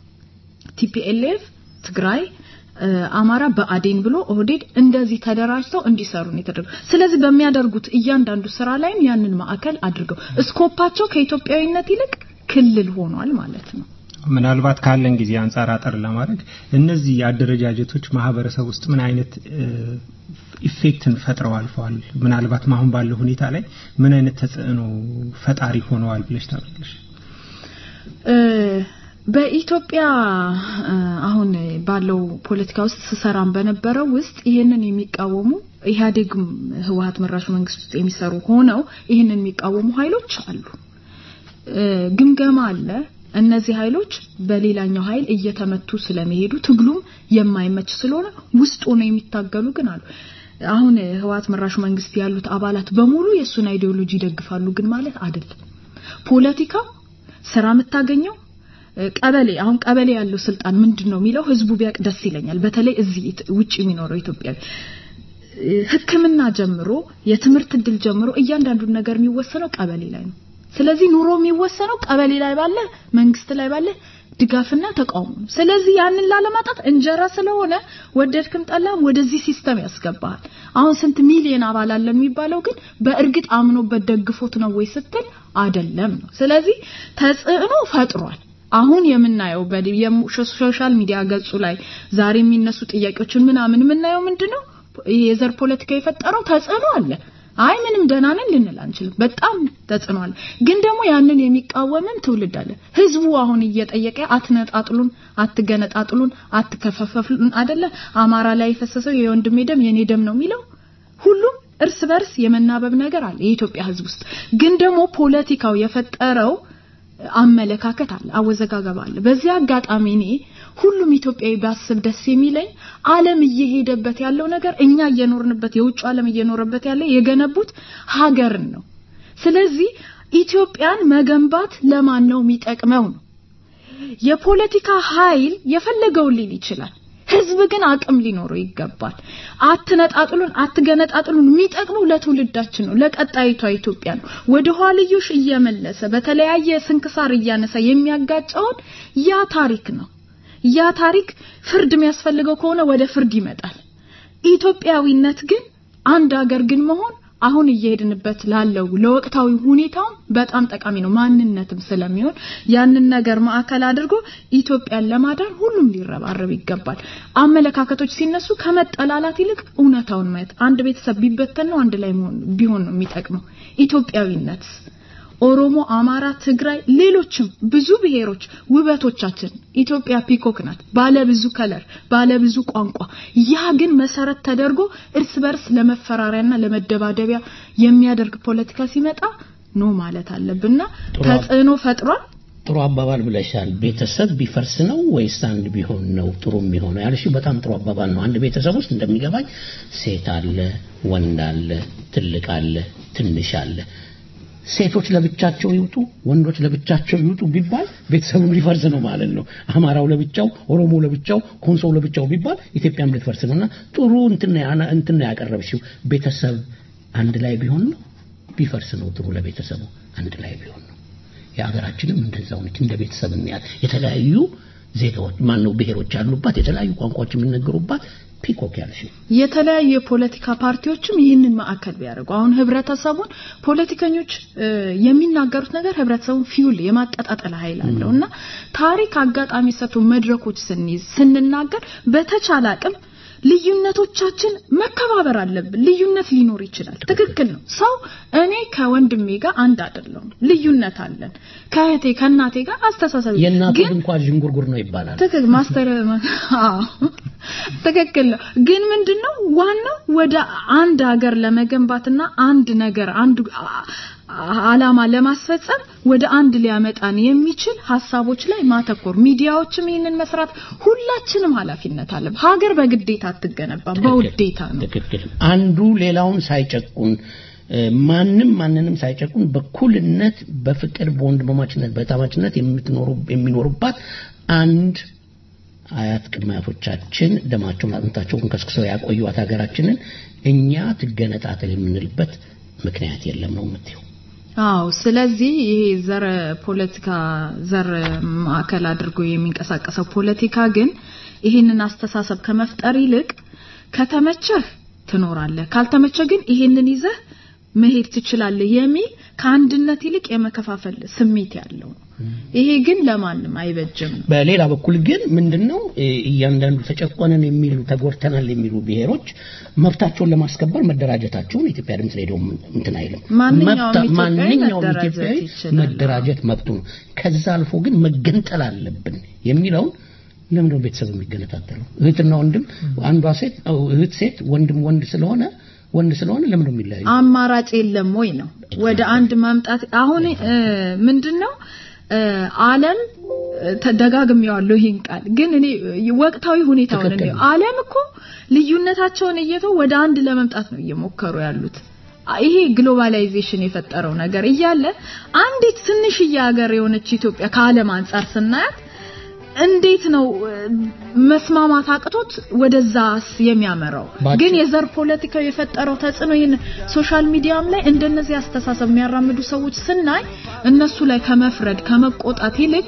ቲፒኤልኤፍ፣ ትግራይ እ፣ አማራ በአዴን ብሎ ኦህዴድ እንደዚህ ተደራጅተው እንዲሰሩ ነው የተደረገው። ስለዚህ በሚያደርጉት እያንዳንዱ ስራ ላይም ያንን ማዕከል አድርገው እስኮፓቸው ከኢትዮጵያዊነት ይልቅ ክልል ሆኗል ማለት ነው። ምናልባት ካለን ጊዜ አንጻር አጠር ለማድረግ እነዚህ አደረጃጀቶች ማህበረሰብ ውስጥ ምን አይነት እ፣ ኢፌክትን ፈጥረው አልፈዋል? ምናልባት አሁን ባለው ሁኔታ ላይ ምን አይነት ተጽዕኖ ፈጣሪ ሆነዋል ብለሽ ታውቂያለሽ? እ፣ በኢትዮጵያ እ፣ አሁን ባለው ፖለቲካ ውስጥ ስሰራም በነበረው ውስጥ ይህንን የሚቃወሙ ኢህአዴግም ህወሀት መራሹ መንግስት ውስጥ የሚሰሩ ሆነው ይህንን የሚቃወሙ ኃይሎች አሉ። እ፣ ግምገማ አለ። እነዚህ ኃይሎች በሌላኛው ኃይል እየተመቱ ስለመሄዱ ትግሉም የማይመች ስለሆነ ውስጥ ሆነው የሚታገሉ ግን አሉ። አሁን ህወሀት መራሹ መንግስት ያሉት አባላት በሙሉ የእሱን አይዲዮሎጂ ይደግፋሉ ግን ማለት አይደለም። ፖለቲካው ስራ የምታገኘው እ፣ ቀበሌ አሁን ቀበሌ ያለው ስልጣን ምንድን ነው የሚለው ህዝቡ ቢያውቅ ደስ ይለኛል። በተለይ እዚህ ኢት- ውጭ የሚኖረው ኢትዮጵያዊ እ፣ ሕክምና ጀምሮ የትምህርት እድል ጀምሮ እያንዳንዱን ነገር የሚወሰነው ቀበሌ ላይ ነው። ስለዚህ ኑሮ የሚወሰነው ቀበሌ ላይ ባለ መንግስት ላይ ባለ ድጋፍና ተቃውሞ ነው። ስለዚህ ያንን ላለማጣት እንጀራ ስለሆነ ወደድክም ጠላም ወደዚህ ሲስተም ያስገባሃል። አሁን ስንት ሚሊዮን አባል አለን የሚባለው ግን በእርግጥ አምኖበት ደግፎት ነው ወይ ስትል አይደለም ነው። ስለዚህ ተጽዕኖ ፈጥሯል። አሁን የምናየው በዲ- የሙ- ሶሻል ሚዲያ ገጹ ላይ ዛሬ የሚነሱ ጥያቄዎችን ምናምን የምናየው ምንድነው? ይሄ የዘር ፖለቲካ የፈጠረው ተጽዕኖ አለ። አይ ምንም ደህና ነን ልንል አንችልም። በጣም ተጽዕኖ አለ። ግን ደግሞ ያንን የሚቃወምም ትውልድ አለ። ህዝቡ አሁን እየጠየቀ አትነጣጥሉን፣ አትገነጣጥሉን፣ አትከፋፈሉን አይደለ? አማራ ላይ የፈሰሰው የወንድሜ ደም የኔ ደም ነው የሚለው ሁሉም እርስ በርስ የመናበብ ነገር አለ የኢትዮጵያ ህዝብ ውስጥ። ግን ደግሞ ፖለቲካው የፈጠረው አመለካከት አለ፣ አወዘጋገብ አለ። በዚህ አጋጣሚ እኔ ሁሉም ኢትዮጵያዊ ቢያስብ ደስ የሚለኝ ዓለም እየሄደበት ያለው ነገር እኛ እየኖርንበት የውጭ ዓለም እየኖረበት ያለ የገነቡት ሀገርን ነው። ስለዚህ ኢትዮጵያን መገንባት ለማን ነው የሚጠቅመው ነው። የፖለቲካ ኃይል የፈለገውን ሊል ይችላል። ህዝብ ግን አቅም ሊኖረው ይገባል። አትነጣጥሉን፣ አትገነጣጥሉን የሚጠቅመው ለትውልዳችን ነው፣ ለቀጣይቷ ኢትዮጵያ ነው። ወደ ኋልዮሽ እየመለሰ በተለያየ ስንክሳር እያነሳ የሚያጋጨውን ያ ታሪክ ነው። ያ ታሪክ ፍርድ የሚያስፈልገው ከሆነ ወደ ፍርድ ይመጣል። ኢትዮጵያዊነት ግን አንድ ሀገር ግን መሆን አሁን እየሄድንበት ላለው ለወቅታዊ ሁኔታውም በጣም ጠቃሚ ነው። ማንነትም ስለሚሆን ያንን ነገር ማዕከል አድርጎ ኢትዮጵያን ለማዳን ሁሉም ሊረባረብ ይገባል። አመለካከቶች ሲነሱ ከመጠላላት ይልቅ እውነታውን ማየት። አንድ ቤተሰብ ቢበተን ነው አንድ ላይ መሆን ቢሆን ነው የሚጠቅመው። ኢትዮጵያዊነት ኦሮሞ፣ አማራ፣ ትግራይ፣ ሌሎችም ብዙ ብሔሮች ውበቶቻችን ኢትዮጵያ ፒኮክ ናት። ባለ ብዙ ከለር፣ ባለ ብዙ ቋንቋ። ያ ግን መሰረት ተደርጎ እርስ በርስ ለመፈራሪያና ለመደባደቢያ የሚያደርግ ፖለቲካ ሲመጣ ኖ ማለት አለብንና ተጽዕኖ ፈጥሯል። ጥሩ አባባል ብለሻል። ቤተሰብ ቢፈርስ ነው ወይስ አንድ ቢሆን ነው ጥሩ የሚሆነው ያልሽው በጣም ጥሩ አባባል ነው። አንድ ቤተሰብ ውስጥ እንደሚገባኝ ሴት አለ፣ ወንድ አለ፣ ትልቅ አለ፣ ትንሽ አለ። ሴቶች ለብቻቸው ይውጡ፣ ወንዶች ለብቻቸው ይውጡ ቢባል ቤተሰቡም ሊፈርስ ነው ማለት ነው። አማራው ለብቻው፣ ኦሮሞ ለብቻው፣ ኮንሶው ለብቻው ቢባል ኢትዮጵያም ልትፈርስ ነውና ጥሩ እንትን ነው እንትን ነው ያቀረብሽው። ቤተሰብ አንድ ላይ ቢሆን ነው ቢፈርስ ነው ጥሩ ለቤተሰቡ አንድ ላይ ቢሆን ነው። የሀገራችንም እንደዛው ነች። እንደ ቤተሰብ እናያት። የተለያዩ ዜጋዎች ማነው ብሔሮች ያሉባት የተለያዩ ቋንቋዎች የሚነገሩባት ፒኮክ ያልሽው የተለያዩ የፖለቲካ ፓርቲዎችም ይህንን ማዕከል ቢያደርጉ አሁን ህብረተሰቡን ፖለቲከኞች እ፣ የሚናገሩት ነገር ህብረተሰቡን ፊውል የማቀጣጠል ኃይል አለው እና ታሪክ አጋጣሚ ሰጥቶ መድረኮች ስንይዝ ስንናገር በተቻለ አቅም ልዩነቶቻችን መከባበር አለብን። ልዩነት ሊኖር ይችላል፣ ትክክል ነው። ሰው እኔ ከወንድሜ ጋር አንድ አይደለሁም፣ ልዩነት አለን። ከእህቴ ከእናቴ ጋር አስተሳሰብ የእናቱ ግን እንኳን ዥንጉርጉር ነው ይባላል። ትክክል ማስተር አዎ ትክክል ነው። ግን ምንድነው ዋናው ወደ አንድ ሀገር ለመገንባትና አንድ ነገር አንድ አ- አላማ ለማስፈጸም ወደ አንድ ሊያመጣን የሚችል ሀሳቦች ላይ ማተኮር፣ ሚዲያዎችም ይህንን መስራት፣ ሁላችንም ኃላፊነት አለ። ሀገር በግዴታ አትገነባም፣ በውዴታ ነው። ትክክል። አንዱ ሌላውን ሳይጨቁን እ፣ ማንም ማንንም ሳይጨቁን በኩልነት በፍቅር በወንድማማችነት በታማችነት የምትኖሩ የሚኖሩባት አንድ አያት ቅድመ አያቶቻችን ደማቸውን አጥንታቸውን ከስክሰው ያቆዩት ሀገራችንን እኛ ትገነጣጠል የምንልበት ምክንያት የለም ነው የምትይው። አዎ ስለዚህ ይሄ ዘር ፖለቲካ ዘር ማዕከል አድርጎ የሚንቀሳቀሰው ፖለቲካ ግን ይህንን አስተሳሰብ ከመፍጠር ይልቅ ከተመቸህ ትኖራለህ፣ ካልተመቸህ ግን ይሄንን ይዘህ መሄድ ትችላለህ የሚል ከአንድነት ይልቅ የመከፋፈል ስሜት ያለው ነው። ይሄ ግን ለማንም አይበጅም ነው። በሌላ በኩል ግን ምንድነው እ፣ እያንዳንዱ ተጨቆነን የሚሉ ተጎድተናል የሚሉ ብሔሮች መብታቸውን ለማስከበር መደራጀታቸውን የኢትዮጵያ ድምፅ ሬዲዮ እንትን አይልም። ማንኛውም መብታ- ኢትዮጵያዊ ማንኛውም መደራጀት ኢትዮጵያዊ ይችላል። መደራጀት መብቱ ነው። ከዛ አልፎ ግን መገንጠል አለብን የሚለውን ለምንድን ነው ቤተሰብ የሚገነጣጠለው? እህትና ወንድም አንዷ ሴት አው፣ እህት ሴት ወንድም ወንድ ስለሆነ ወንድ ስለሆነ ለምንድን ነው የሚለያዩ? አማራጭ የለም ወይ ነው ወደ አንድ ማምጣት አሁን እ፣ ምንድነው እ፣ ዓለም እ፣ ተደጋግሜዋለሁ ይህን ቃል ግን እኔ እ፣ ወቅታዊ ሁኔታውን ትክክል ነው ነው። ዓለም እኮ ልዩነታቸውን እየተው ወደ አንድ ለመምጣት ነው እየሞከሩ ያሉት አ- ይሄ ግሎባላይዜሽን የፈጠረው ነገር እያለ አንዲት ትንሽዬ ሀገር የሆነች ኢትዮጵያ ከዓለም አንጻር ስናያት እንዴት ነው እ፣ መስማማት አቅቶት ወደዛስ የሚያመራው? ባጭ- ግን የዘር ፖለቲካው የፈጠረው ተጽዕኖ ይህን ሶሻል ሚዲያም ላይ እንደነዚህ አስተሳሰብ የሚያራምዱ ሰዎች ስናይ እነሱ ላይ ከመፍረድ ከመቆጣት ይልቅ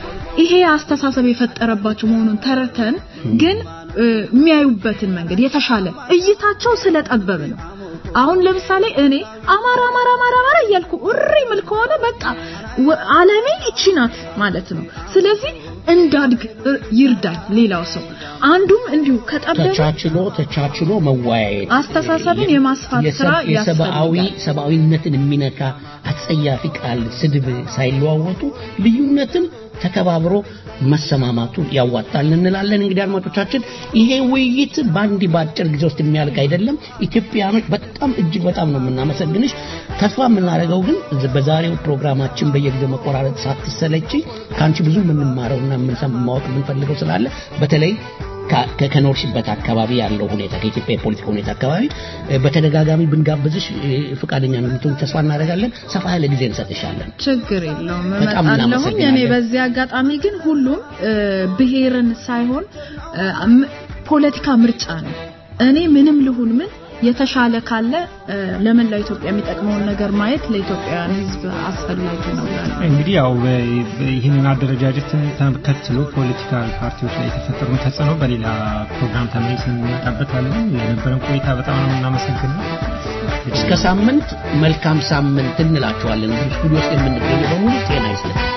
ይሄ አስተሳሰብ የፈጠረባቸው መሆኑን ተረተን ግን እ፣ የሚያዩበትን መንገድ የተሻለ እይታቸው ስለጠበብ ነው። አሁን ለምሳሌ እኔ አማራ አማራ አማራ አማራ እያልኩ እሪ ምል ከሆነ በቃ ወ- ዓለሜ ይቺ ናት ማለት ነው። ስለዚህ እንዳድግ እ፣ ይርዳኝ ሌላው ሰው አንዱም እንዲሁ ከጠበበ ተቻችሎ ተቻችሎ መወያየት አስተሳሰብን የማስፋት የሰብ- ስራ የሰብአዊ ያስፈልጋል። ሰብአዊነትን የሚነካ አጸያፊ ቃል ስድብ ሳይለዋወጡ ልዩነትን ተከባብሮ መሰማማቱ ያዋጣል እንላለን። እንግዲህ አድማጮቻችን ይሄ ውይይት በአንድ በአጭር ጊዜ ውስጥ የሚያልቅ አይደለም። ኢትዮጵያኖች በጣም እጅግ በጣም ነው የምናመሰግንሽ። ተስፋ የምናደርገው ግን በዛሬው ፕሮግራማችን በየጊዜው መቆራረጥ ሳትሰለች ከአንቺ ብዙ የምንማረውና የምንሰማ ማወቅ የምንፈልገው ስላለ በተለይ ከ- ከ- ከኖርሽበት አካባቢ ያለው ሁኔታ ከኢትዮጵያ የፖለቲካ ሁኔታ አካባቢ እ፣ በተደጋጋሚ ብንጋብዝሽ እ፣ ፈቃደኛ እንደምትሆን ተስፋ እናደርጋለን። ሰፋ ያለ ጊዜ እንሰጥሻለን። ችግር የለውም በጣም እመጣለሁኝ። እናመሰግናለን። እኔ በዚህ አጋጣሚ ግን ሁሉም እ፣ ብሔርን ሳይሆን እ፣ ም- ፖለቲካ ምርጫ ነው። እኔ ምንም ልሁን ምን የተሻለ ካለ እ፣ ለመላው ኢትዮጵያ የሚጠቅመውን ነገር ማየት ለኢትዮጵያውያን ሕዝብ አስፈላጊ ነው እላለሁ። እንግዲህ ያው በ- በ- ይህንን አደረጃጀትን ተከትሎ ፖለቲካል ፓርቲዎች ላይ የተፈጠሩ ተጽዕኖ በሌላ ፕሮግራም ተመልሰን እንመጣበታለን። የነበረን ቆይታ በጣም ነው የምናመሰግነው። እስከ ሳምንት መልካም ሳምንት እንላችኋለን። እዚህ ስቱዲዮ ውስጥ የምንገኘው በሙሉ ጤና ይስጥልን።